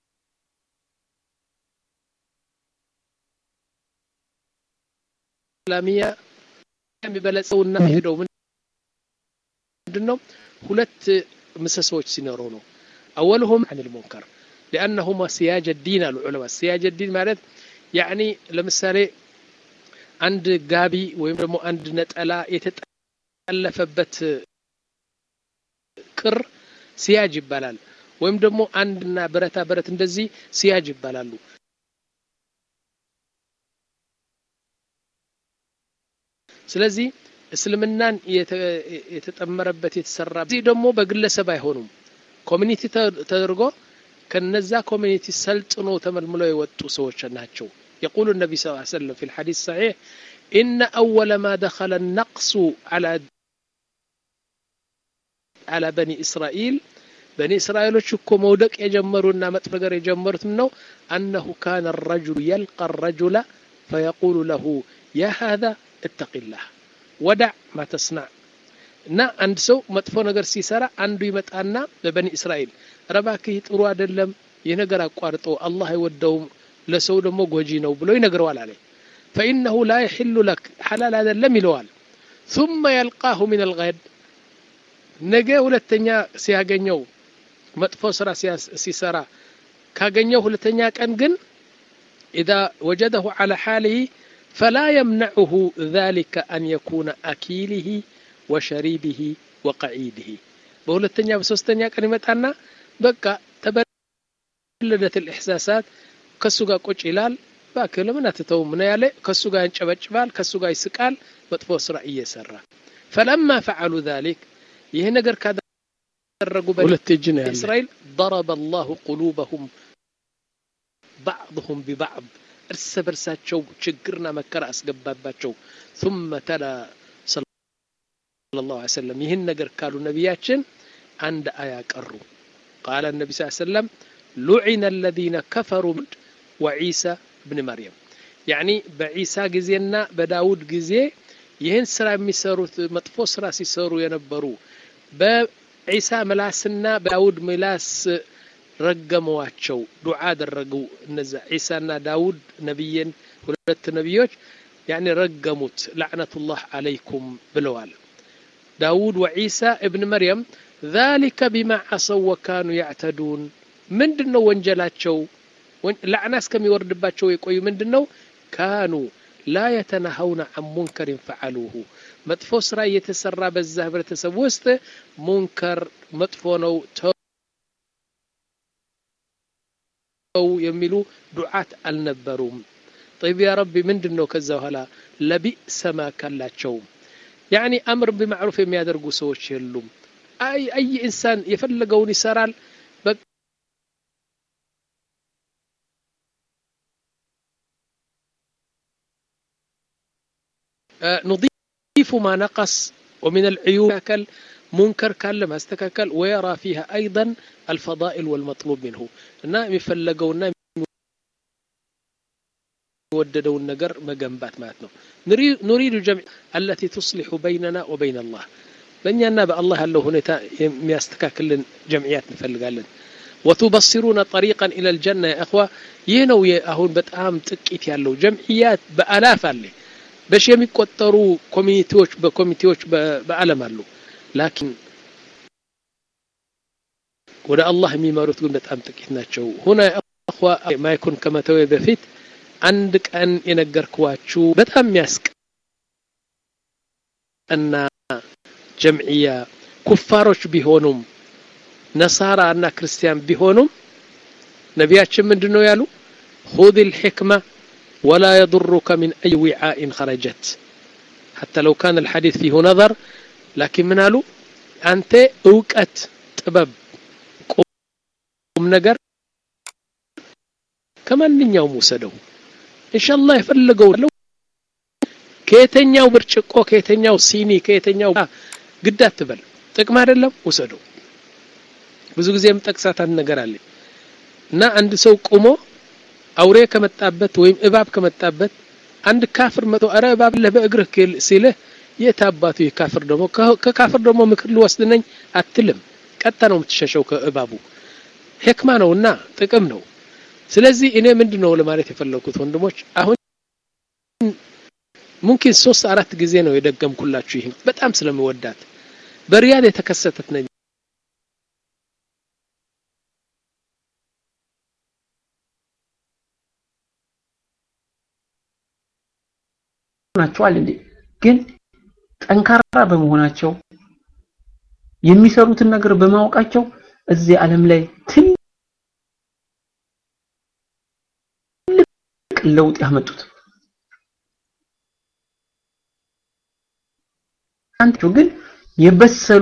الإسلامية የሚበለጸውና ሄደው ምንድነው ሁለት ምሰሶች ሲኖሩ ነው أولهم عن المنكر لأنهما سياج الدين العلماء سياج الدين ማለት يعني ለምሳሌ አንድ ጋቢ ወይም ደግሞ አንድ ነጠላ የተጠለፈበት ክር ሲያጅ ይባላል ወይም ደግሞ አንድና ብረታ ብረት እንደዚህ ሲያጅ ይባላሉ ስለዚህ እስልምናን የተጠመረበት የተሰራ እዚህ ደግሞ በግለሰብ አይሆኑም ኮሚኒቲ ተደርጎ ከነዛ ኮሚኒቲ ሰልጥኖ ተመልምለው የወጡ ሰዎች ናቸው يقول النبي صلى الله عليه وسلم في الحديث الصحيح إن أول ما دخل النقص على على بني إسرائيل بني إسرائيل شكو مودك يجمرون متفقر يجمرت منه أنه كان الرجل يلقى الرجل فيقول له يا هذا اتق الله ودع ما تصنع እና አንድ ሰው መጥፎ ነገር ሲሰራ አንዱ ይመጣና በበኒ እስራኤል ረባክህ ጥሩ አይደለም ይህ ነገር አቋርጦ አላህ አይወደውም ለሰው ደግሞ ጎጂ ነው ብሎ ይነግረዋል አለ ፈኢነሁ ላ የሕሉ ለክ ሐላል አይደለም ይለዋል ثم يلقاه من الغد ነገ ሁለተኛ ሲያገኘው መጥፎ ስራ ሲሰራ ካገኘው ሁለተኛ ቀን ግን إذا وجده على حاله فلا يمنعه ذلك أن يكون أكيله وشريبه وقعيده በሁለተኛ በሶስተኛ ቀን ይመጣና በቃ ተበለደት الإحساسات ከሱ ጋር ቁጭ ይላል እባክህ ለምን አትተው ምን ያለ ከሱ ጋር ያንጨበጭባል ከሱ ጋር ይስቃል መጥፎ ስራ እየሰራ ፈለማ ፈዓሉ ذلك ይህ ነገር ካደረጉ በሁለት እጅ ነው እስራኤል ضرب الله قلوبهم بعضهم ببعض እርስ በርሳቸው ችግርና መከራ አስገባባቸው ثم تلا صلى الله عليه وسلم ይህን ነገር ካሉ ነቢያችን አንድ አያ ቀሩ قال النبي صلى الله عليه وسلم لعن الذين كفروا وعيسى بن مريم يعني بعيسى ጊዜና በዳውድ ጊዜ ይህን ስራ የሚሰሩት መጥፎ ስራ ሲሰሩ የነበሩ በዒሳ ምላስና በዳውድ ምላስ ረገመዋቸው ዱዓ አደረጉ እነዛ ዒሳና ዳውድ ነቢይን ሁለት ነቢዮች ያኒ ረገሙት ላዕነቱላህ አለይኩም ብለዋል ዳውድ ወዒሳ እብን መርየም ذلك بما عصوا وكانوا يعتدون ምንድን ነው ወንጀላቸው ላዕና እስከሚወርድባቸው የቆዩ ምንድን ነው ካኑ ላ የተናሀውነ አን ሙንከርን ፈዓሉሁ መጥፎ ስራ እየተሰራ በዛ ህብረተሰብ ውስጥ ሙንከር መጥፎ ነው ተው የሚሉ ዱዓት አልነበሩም طيب يا ربي ምንድን ነው ከዛ በኋላ ለቢእሰ ማ ካላቸው ያኒ አምር ቢማዕሩፍ የሚያደርጉ ሰዎች የሉም አይ አይ ኢንሳን የፈለገውን ይሰራል نضيف ما نقص ومن العيوب كل منكر كان ما استكاكل ويرى فيها أيضا الفضائل والمطلوب منه እና የሚፈለገውና የሚወደደውን ነገር መገንባት ማለት ነው ኑሪዱ ጀምዕ አለቲ ቱስሊሑ በይነና ወበይን አላህ በእኛና በአላህ ያለው ሁኔታ የሚያስተካክልን ጀምዕያት እንፈልጋለን ወቱበሲሩነ ጠሪቀን ኢለ ልጀና ያ እኽዋ ይህ ነው አሁን በጣም ጥቂት ያለው ጀምዕያት በአላፍ አለ በሺ የሚቆጠሩ ኮሚኒቲዎች በኮሚቴዎች በአለም አሉ ላኪን ወደ አላህ የሚመሩት ግን በጣም ጥቂት ናቸው ሁና እኽዋ ማይኩን ከመተዌ በፊት አንድ ቀን የነገርኳችሁ በጣም የሚያስቅ እና ጀምዕያ ኩፋሮች ቢሆኑም ነሳራ እና ክርስቲያን ቢሆኑም ነቢያችን ምንድን ነው ያሉ خذ الحكمة ولا يضرك من أي وعاء خرجت حتى لو كان الحديث فيه نظر لكن من قالوا أنت أوقت ጥበብ ቁም ነገር ከማንኛውም ውሰደው ኢንሻአላህ የፈለገው ከየተኛው ብርጭቆ ከየተኛው ሲኒ ከየተኛው ግድ አትበል ጥቅም አይደለም ውሰደው ብዙ ጊዜ የምጠቅሳት አንድ ነገር አለ እና አንድ ሰው ቁሞ አውሬ ከመጣበት ወይም እባብ ከመጣበት አንድ ካፍር መቶ አረ እባብ ለህ በእግርህ ሲልህ የት አባቱ የካፍር ደግሞ ከካፍር ደግሞ ምክር ልወስድ ነኝ አትልም ቀጥታ ነው የምትሸሸው ከእባቡ ህክማ ነውና ጥቅም ነው ስለዚህ እኔ ምንድን ነው ለማለት የፈለኩት ወንድሞች አሁን ሙምኪን ሶስት አራት ጊዜ ነው የደገምኩላችሁ ይህን በጣም ስለምወዳት በሪያድ የተከሰተት ነኝ ናቸዋል እንዴ ግን ጠንካራ በመሆናቸው የሚሰሩትን ነገር በማወቃቸው እዚህ ዓለም ላይ ትልቅ ለውጥ ያመጡት አንተ ግን የበሰሉ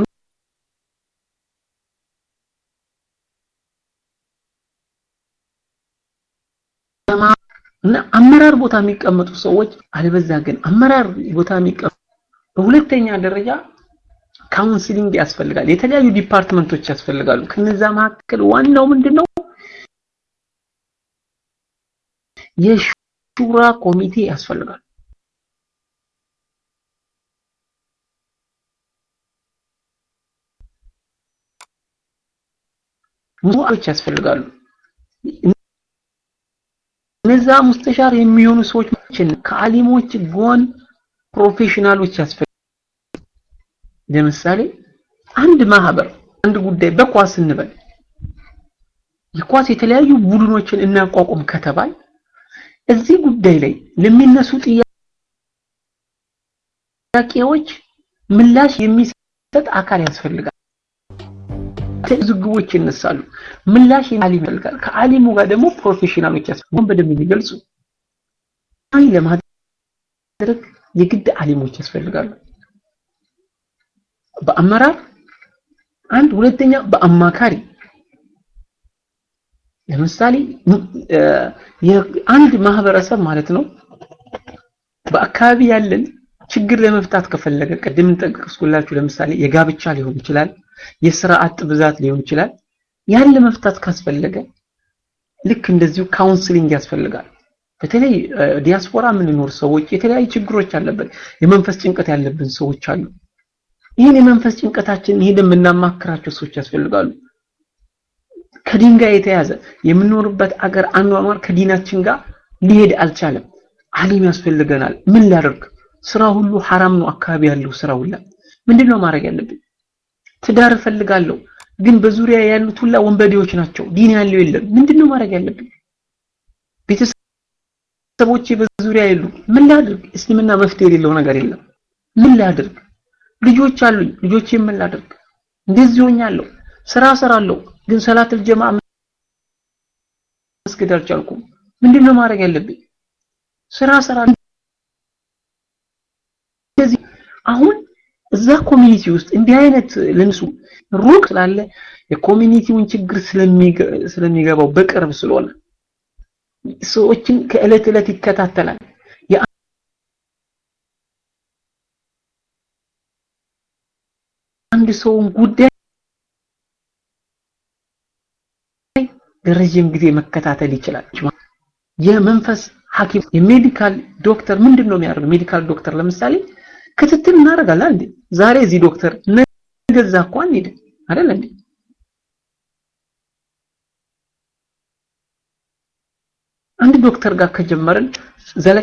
እና አመራር ቦታ የሚቀመጡ ሰዎች አልበዛ ግን አመራር ቦታ የሚቀመጡ በሁለተኛ ደረጃ ካውንስሊንግ ያስፈልጋል የተለያዩ ዲፓርትመንቶች ያስፈልጋሉ ከነዛ መካከል ዋናው ምንድነው የሹራ ኮሚቴ ያስፈልጋል ሙስሊሞች ያስፈልጋሉ እነዛ ሙስተሻር የሚሆኑ ሰዎች ከአሊሞች ጎን ፕሮፌሽናሎች ያስፈልጋሉ ለምሳሌ አንድ ማህበር አንድ ጉዳይ በኳስ እንበል የኳስ የተለያዩ ቡድኖችን እናቋቁም ከተባል እዚህ ጉዳይ ላይ ለሚነሱ ጥያቄዎች ምላሽ የሚሰጥ አካል ያስፈልጋል ዝግቦች ይነሳሉ ምላሽ አሊም ይፈልጋል ከአሊሙ ጋር ደግሞ ፕሮፌሽናሎች ያስፈልጋሉ በደንብ የሚገልጹ አይ ለማድረግ የግድ አሊሞች ያስፈልጋሉ በአመራር አንድ ሁለተኛ በአማካሪ ለምሳሌ አንድ ማህበረሰብ ማለት ነው በአካባቢ ያለን ችግር ለመፍታት ከፈለገ ቅድም ጠቅስኩላችሁ ለምሳሌ የጋብቻ ሊሆን ይችላል የስራ አጥ ብዛት ሊሆን ይችላል ያን ለመፍታት ካስፈለገ ልክ እንደዚሁ ካውንስሊንግ ያስፈልጋል በተለይ ዲያስፖራ የምንኖር ሰዎች የተለያዩ ችግሮች አለበት የመንፈስ ጭንቀት ያለብን ሰዎች አሉ ይህን የመንፈስ ጭንቀታችን ይሄን የምናማክራቸው ሰዎች ያስፈልጋሉ ከዲን ጋር የተያዘ የምንኖርበት አገር አኗኗር ከዲናችን ጋር ሊሄድ አልቻለም አሊም ያስፈልገናል ምን ላደርግ ስራ ሁሉ ሐራም ነው አካባቢ ያለው ስራ ሁላ ምንድነው ማድረግ ያለብን ትዳር እፈልጋለሁ ግን በዙሪያ ያሉት ሁላ ወንበዴዎች ናቸው ዲን ያለው የለም ምንድነው ማድረግ ያለብን ቤተሰቦቼ በዙሪያ የሉ ምን ላድርግ እስልምና መፍትሄ የሌለው ነገር የለም ምን ላድርግ ልጆች አሉኝ ልጆቼ ምን ላድርግ እንደዚህ ሆኛለሁ ስራ ሰራለሁ ግን ሰላተል ጀማ መስገድ አልቻልኩም ምንድነው ማድረግ ያለብኝ ስራ ሰራ ስለዚህ አሁን እዛ ኮሚኒቲ ውስጥ እንዲህ አይነት ለንሱ ሩቅ ስላለ የኮሚኒቲውን ችግር ስለሚገባው በቅርብ ስለሆነ ሰዎችን ከእለት እለት ይከታተላል አንድ ሰውን ጉዳይ ለረጅም ጊዜ መከታተል ይችላል የመንፈስ ሐኪም የሜዲካል ዶክተር ምንድን ነው የሚያደርገው ሜዲካል ዶክተር ለምሳሌ ክትትል እናደርጋለን እንዴ ዛሬ እዚህ ዶክተር ነገዛ እኮ አንሄድ አይደል እንዴ አንድ ዶክተር ጋር ከጀመርን ዘለ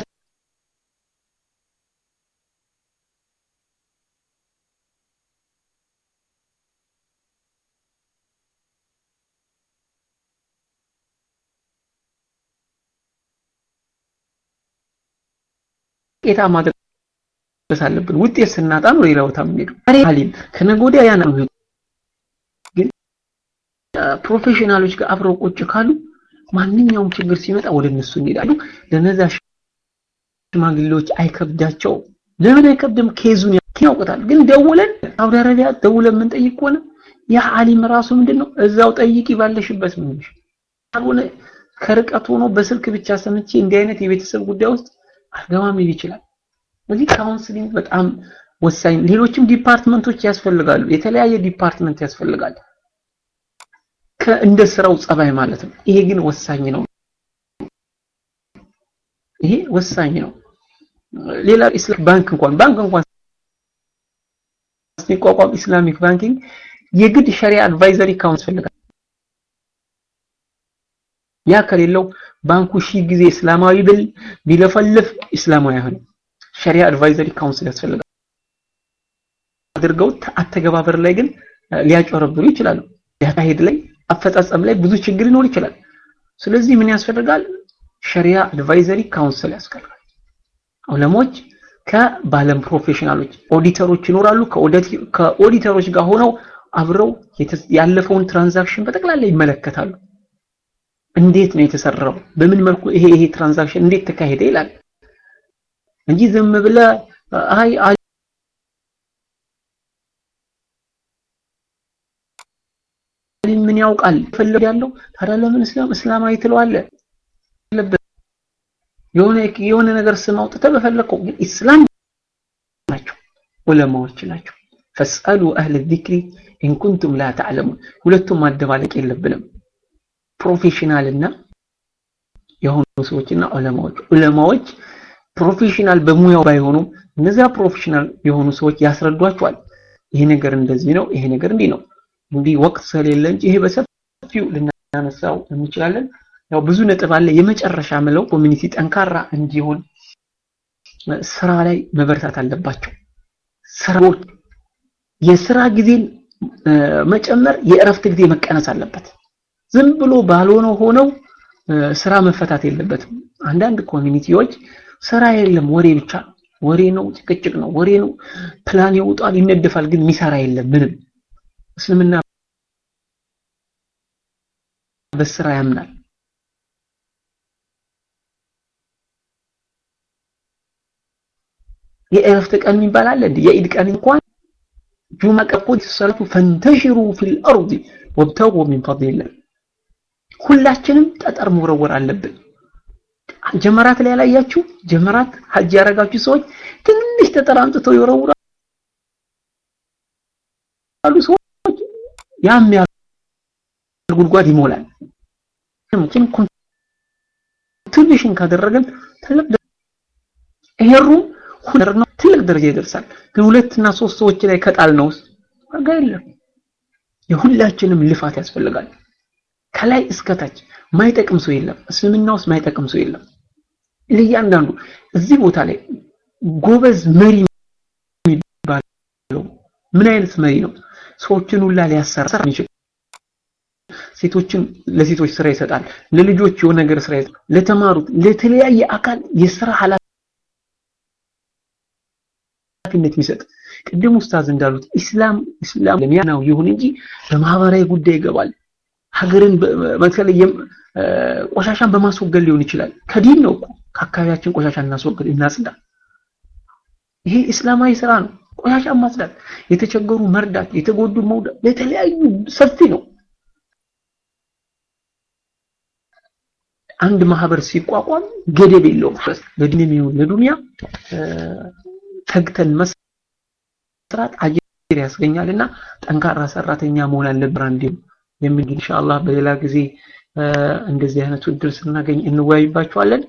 ጌታ ማድረግ አለብን ውጤት ስናጣ ነው ሌላ ቦታ የምንሄደው አሊም ከነገ ወዲያ ያ ነው ግን ፕሮፌሽናሎች ጋር አብረው ቁጭ ካሉ ማንኛውም ችግር ሲመጣ ወደ እነሱ እንሄዳሉ ለነዛ ሽማግሌዎች አይከብዳቸው ለምን አይከብድም ኬዙን ያውቁታል ግን ደውለን ሳውዲ አረቢያ ደውለን የምንጠይቅ ከሆነ ያ አሊም ራሱ ምንድነው እዛው ጠይቂ ባለሽበት ምን ካልሆነ ከርቀት ሆኖ በስልክ ብቻ ሰምቼ እንዲህ አይነት የቤተሰብ ጉዳይ ውስጥ አልገባም ሊል ይችላል ስለዚህ ካውንስሊንግ በጣም ወሳኝ ሌሎችም ዲፓርትመንቶች ያስፈልጋሉ የተለያየ ዲፓርትመንት ያስፈልጋል እንደ ስራው ጸባይ ማለት ነው ይሄ ግን ወሳኝ ነው ይሄ ወሳኝ ነው ሌላ ኢስላም ባንክ እንኳን ባንክ እንኳን ሲቋቋም ኢስላሚክ ባንኪንግ የግድ ሸሪያ አድቫይዘሪ ካውንስል ፈልጋል ያ ከሌለው ባንኩ ሺህ ጊዜ እስላማዊ ብል ቢለፈልፍ እስላማዊ አይሆንም ሸሪያ አድቫይዘሪ ካውንስል ያስፈልጋል አድርገው አተገባበር ላይ ግን ሊያጨረብሩ ይችላሉ ያካሄድ ላይ አፈጻጸም ላይ ብዙ ችግር ሊኖር ይችላል ስለዚህ ምን ያስፈልጋል ሸሪያ አድቫይዘሪ ካውንስል ያስፈልጋል ዑለሞች ከባለም ፕሮፌሽናሎች ኦዲተሮች ይኖራሉ ከኦዲተሮች ጋር ሆነው አብረው ያለፈውን ትራንዛክሽን በጠቅላላ ይመለከታሉ እንዴት ነው የተሰራው በምን መልኩ ይሄ ይሄ ትራንዛክሽን እንዴት ተካሄደ ይላል እንጂ ዝም ብለ አይ ምን ያውቃል ፈለግ ያለው ታዲያ ለምን እስላም እስላማዊ ትለዋለ የሆነ የሆነ ነገር ስም አውጥተህ በፈለከው ግን ኢስላም ናቸው ዑለማዎች ናቸው ፈስአሉ አህለ ዚክሪ ኢን ኩንቱም ላ ተዕለሙን ሁለቱም ማደባለቅ የለብንም ፕሮፌሽናል እና የሆኑ ሰዎችና ዑለማዎች ዑለማዎች ፕሮፌሽናል በሙያው ባይሆኑም እነዚያ ፕሮፌሽናል የሆኑ ሰዎች ያስረዷቸዋል ይሄ ነገር እንደዚህ ነው ይሄ ነገር እንዲህ ነው እንዲህ ወቅት ስለሌለ እንጂ ይሄ በሰፊው ልናነሳው እንችላለን ያው ብዙ ነጥብ አለ የመጨረሻ ምለው ኮሚኒቲ ጠንካራ እንዲሆን ስራ ላይ መበርታት አለባቸው ስራዎች የስራ ጊዜን መጨመር የእረፍት ጊዜ መቀነስ አለበት ዝም ብሎ ባልሆነው ሆነው ስራ መፈታት የለበትም አንዳንድ ኮሚኒቲዎች ስራ የለም ወሬ ብቻ ወሬ ነው ጭቅጭቅ ነው ወሬ ነው ፕላን ይውጣል ይነደፋል ግን ሚሰራ የለም ምንም እስልምና በስራ ያምናል የእረፍት ቀን የሚባል አለ እንዴ የኢድ ቀን እንኳን ጁማ ቀቆት ሰላቱ ፈንተሽሩ ፊል አርድ ወብተጉ ሚን ፈድሊላህ ሁላችንም ጠጠር መወረወር አለብን ጀመራት ላይ ያላያችሁ ጀመራት ሀጅ ያረጋችሁ ሰዎች ትንሽ ጠጠር አምጥተው ይወረውራሉ ሰዎች ያም ያህል ጉድጓድ ይሞላል ግን ኮንትሪቢሽን ካደረገን ትልቅ ይሄሩ ነው ትልቅ ደረጃ ይደርሳል ግን ሁለትና ሶስት ሰዎች ላይ ከጣል ነው ዋጋ የለም የሁላችንም ልፋት ያስፈልጋል ከላይ እስከታች ማይጠቅም ሰው የለም እስልምና ውስጥ ማይጠቅም ሰው የለም ለእያንዳንዱ እዚህ ቦታ ላይ ጎበዝ መሪ የሚባለው ምን አይነት መሪ ነው ሰዎችን ሁላ ሊያሰራ ይችላል ሴቶችን ለሴቶች ስራ ይሰጣል ለልጆች የሆነ ነገር ስራ ይሰጣል ለተማሩት ለተለያየ አካል የስራ ኃላፊነት የሚሰጥ ቅድም ኡስታዝ እንዳሉት ኢስላም ኢስላም ለሚያናው ይሁን እንጂ በማህበራዊ ጉዳይ ይገባል ሀገርን በተለይ ቆሻሻን በማስወገድ ሊሆን ይችላል ከዲን ነው እኮ ከአካባቢያችን ቆሻሻ እናስወግድ እናጽዳ ይሄ እስላማዊ ስራ ነው ቆሻሻ ማጽዳት የተቸገሩ መርዳት የተጎዱ መውዳት ለተለያዩ ሰፊ ነው አንድ ማህበር ሲቋቋም ገደብ የለውም ለዲንም ይሁን ለዱንያ ተግተን መስራት አጅር ያስገኛልና ጠንካራ ሰራተኛ መሆን አለብን እንዲሁ የሚል ኢንሻአላህ በሌላ ጊዜ እንደዚህ አይነቱ እድል ስናገኝ እንወያይባቸዋለን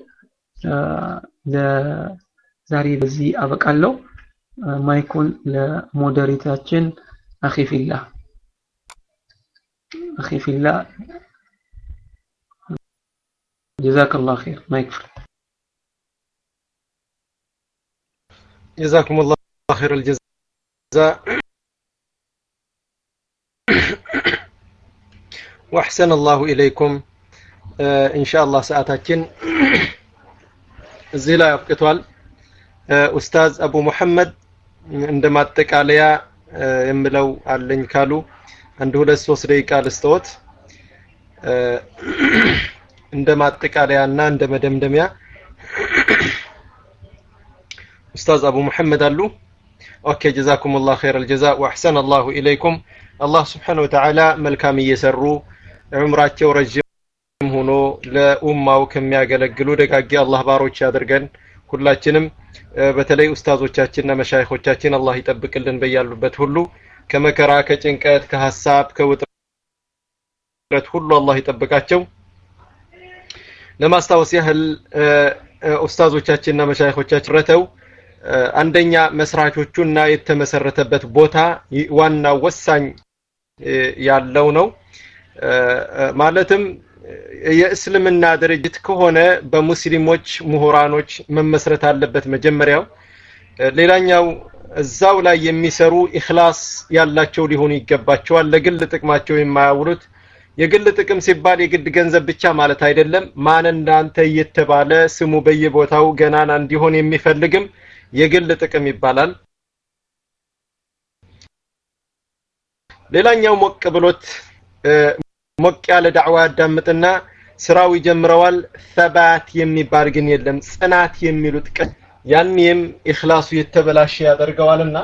ለዛሬ በዚህ አበቃለሁ ማይኩን ለሞዴሬታችን አኺፊላ አኺፊላ جزاك الله خير ما يكفر جزاكم الله خير الجزاء واحسن الله اليكم ان شاء الله ساعتاችን እዚህ ላይ አብቅቷል ኡስታዝ አቡ ሙሐመድ እንደ ማጠቃለያ የምለው አለኝ ካሉ አንድ ሁለት ሶስት ደቂቃ ልስጠዎት እንደ ማጠቃለያና እንደ መደምደሚያ ኡስታዝ አቡ ሙሐመድ አሉ ኦኬ ጀዛኩም ላህ ኸይር አልጀዛ ወአሕሰን አላሁ ኢለይኩም አላህ ስብሓን ወተዓላ መልካም እየሰሩ ዑምራቸው ረዥም ሆኖ ለኡማው ከሚያገለግሉ ደጋጊ አላህ ባሮች ያድርገን ሁላችንም በተለይ ኡስታዞቻችንና መሻይኾቻችን አላህ ይጠብቅልን በያሉበት ሁሉ ከመከራ ከጭንቀት ከሀሳብ ከውጥረት ሁሉ አላህ ይጠብቃቸው ለማስታወስ ያህል ኡስታዞቻችንና መሻይኾቻችን ረተው አንደኛ መስራቾቹና የተመሰረተበት ቦታ ዋናው ወሳኝ ያለው ነው ማለትም የእስልምና ድርጅት ከሆነ በሙስሊሞች ምሁራኖች መመስረት አለበት መጀመሪያው ሌላኛው እዛው ላይ የሚሰሩ ኢኽላስ ያላቸው ሊሆኑ ይገባቸዋል ለግል ጥቅማቸው የማያውሉት የግል ጥቅም ሲባል የግድ ገንዘብ ብቻ ማለት አይደለም ማን እንዳንተ እየተባለ ስሙ በየቦታው ገናና እንዲሆን የሚፈልግም የግል ጥቅም ይባላል ሌላኛው ሞቅ ብሎት ሞቅ ያለ ዳዕዋ ያዳምጥና ስራው ይጀምረዋል ሰባት የሚባል ግን የለም ጽናት የሚሉት ቀን ያኔም ኢኽላሱ የተበላሸ ያደርገዋልና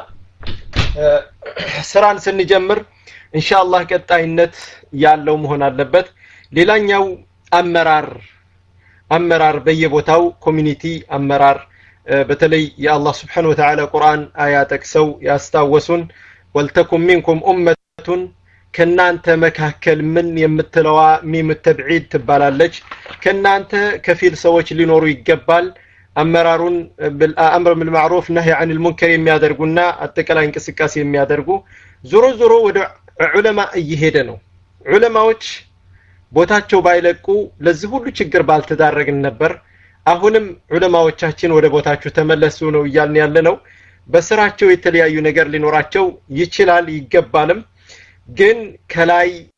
ስራን ስንጀምር ኢንሻአላህ ቀጣይነት ያለው መሆን አለበት ሌላኛው አመራር አመራር በየቦታው ኮሚኒቲ አመራር በተለይ የአላህ ስብሓን ወተዓላ ቁርአን አያ ጠቅሰው ያስታወሱን ወልተኩም ሚንኩም ኡመቱን ከናንተ መካከል ምን የምትለዋ ሚም ተብዒድ ትባላለች ከናንተ ከፊል ሰዎች ሊኖሩ ይገባል አመራሩን አምር بالمعروف نهي عن المنكر የሚያደርጉና አጠቃላይ እንቅስቃሴ የሚያደርጉ ዞሮ ዞሮ ወደ ዑለማ እየሄደ ነው ዑለማዎች ቦታቸው ባይለቁ ለዚህ ሁሉ ችግር ባልተዳረግን ነበር አሁንም ዑለማዎቻችን ወደ ቦታችሁ ተመለሱ ነው እያልን ያለ ነው በስራቸው የተለያዩ ነገር ሊኖራቸው ይችላል ይገባልም ግን ከላይ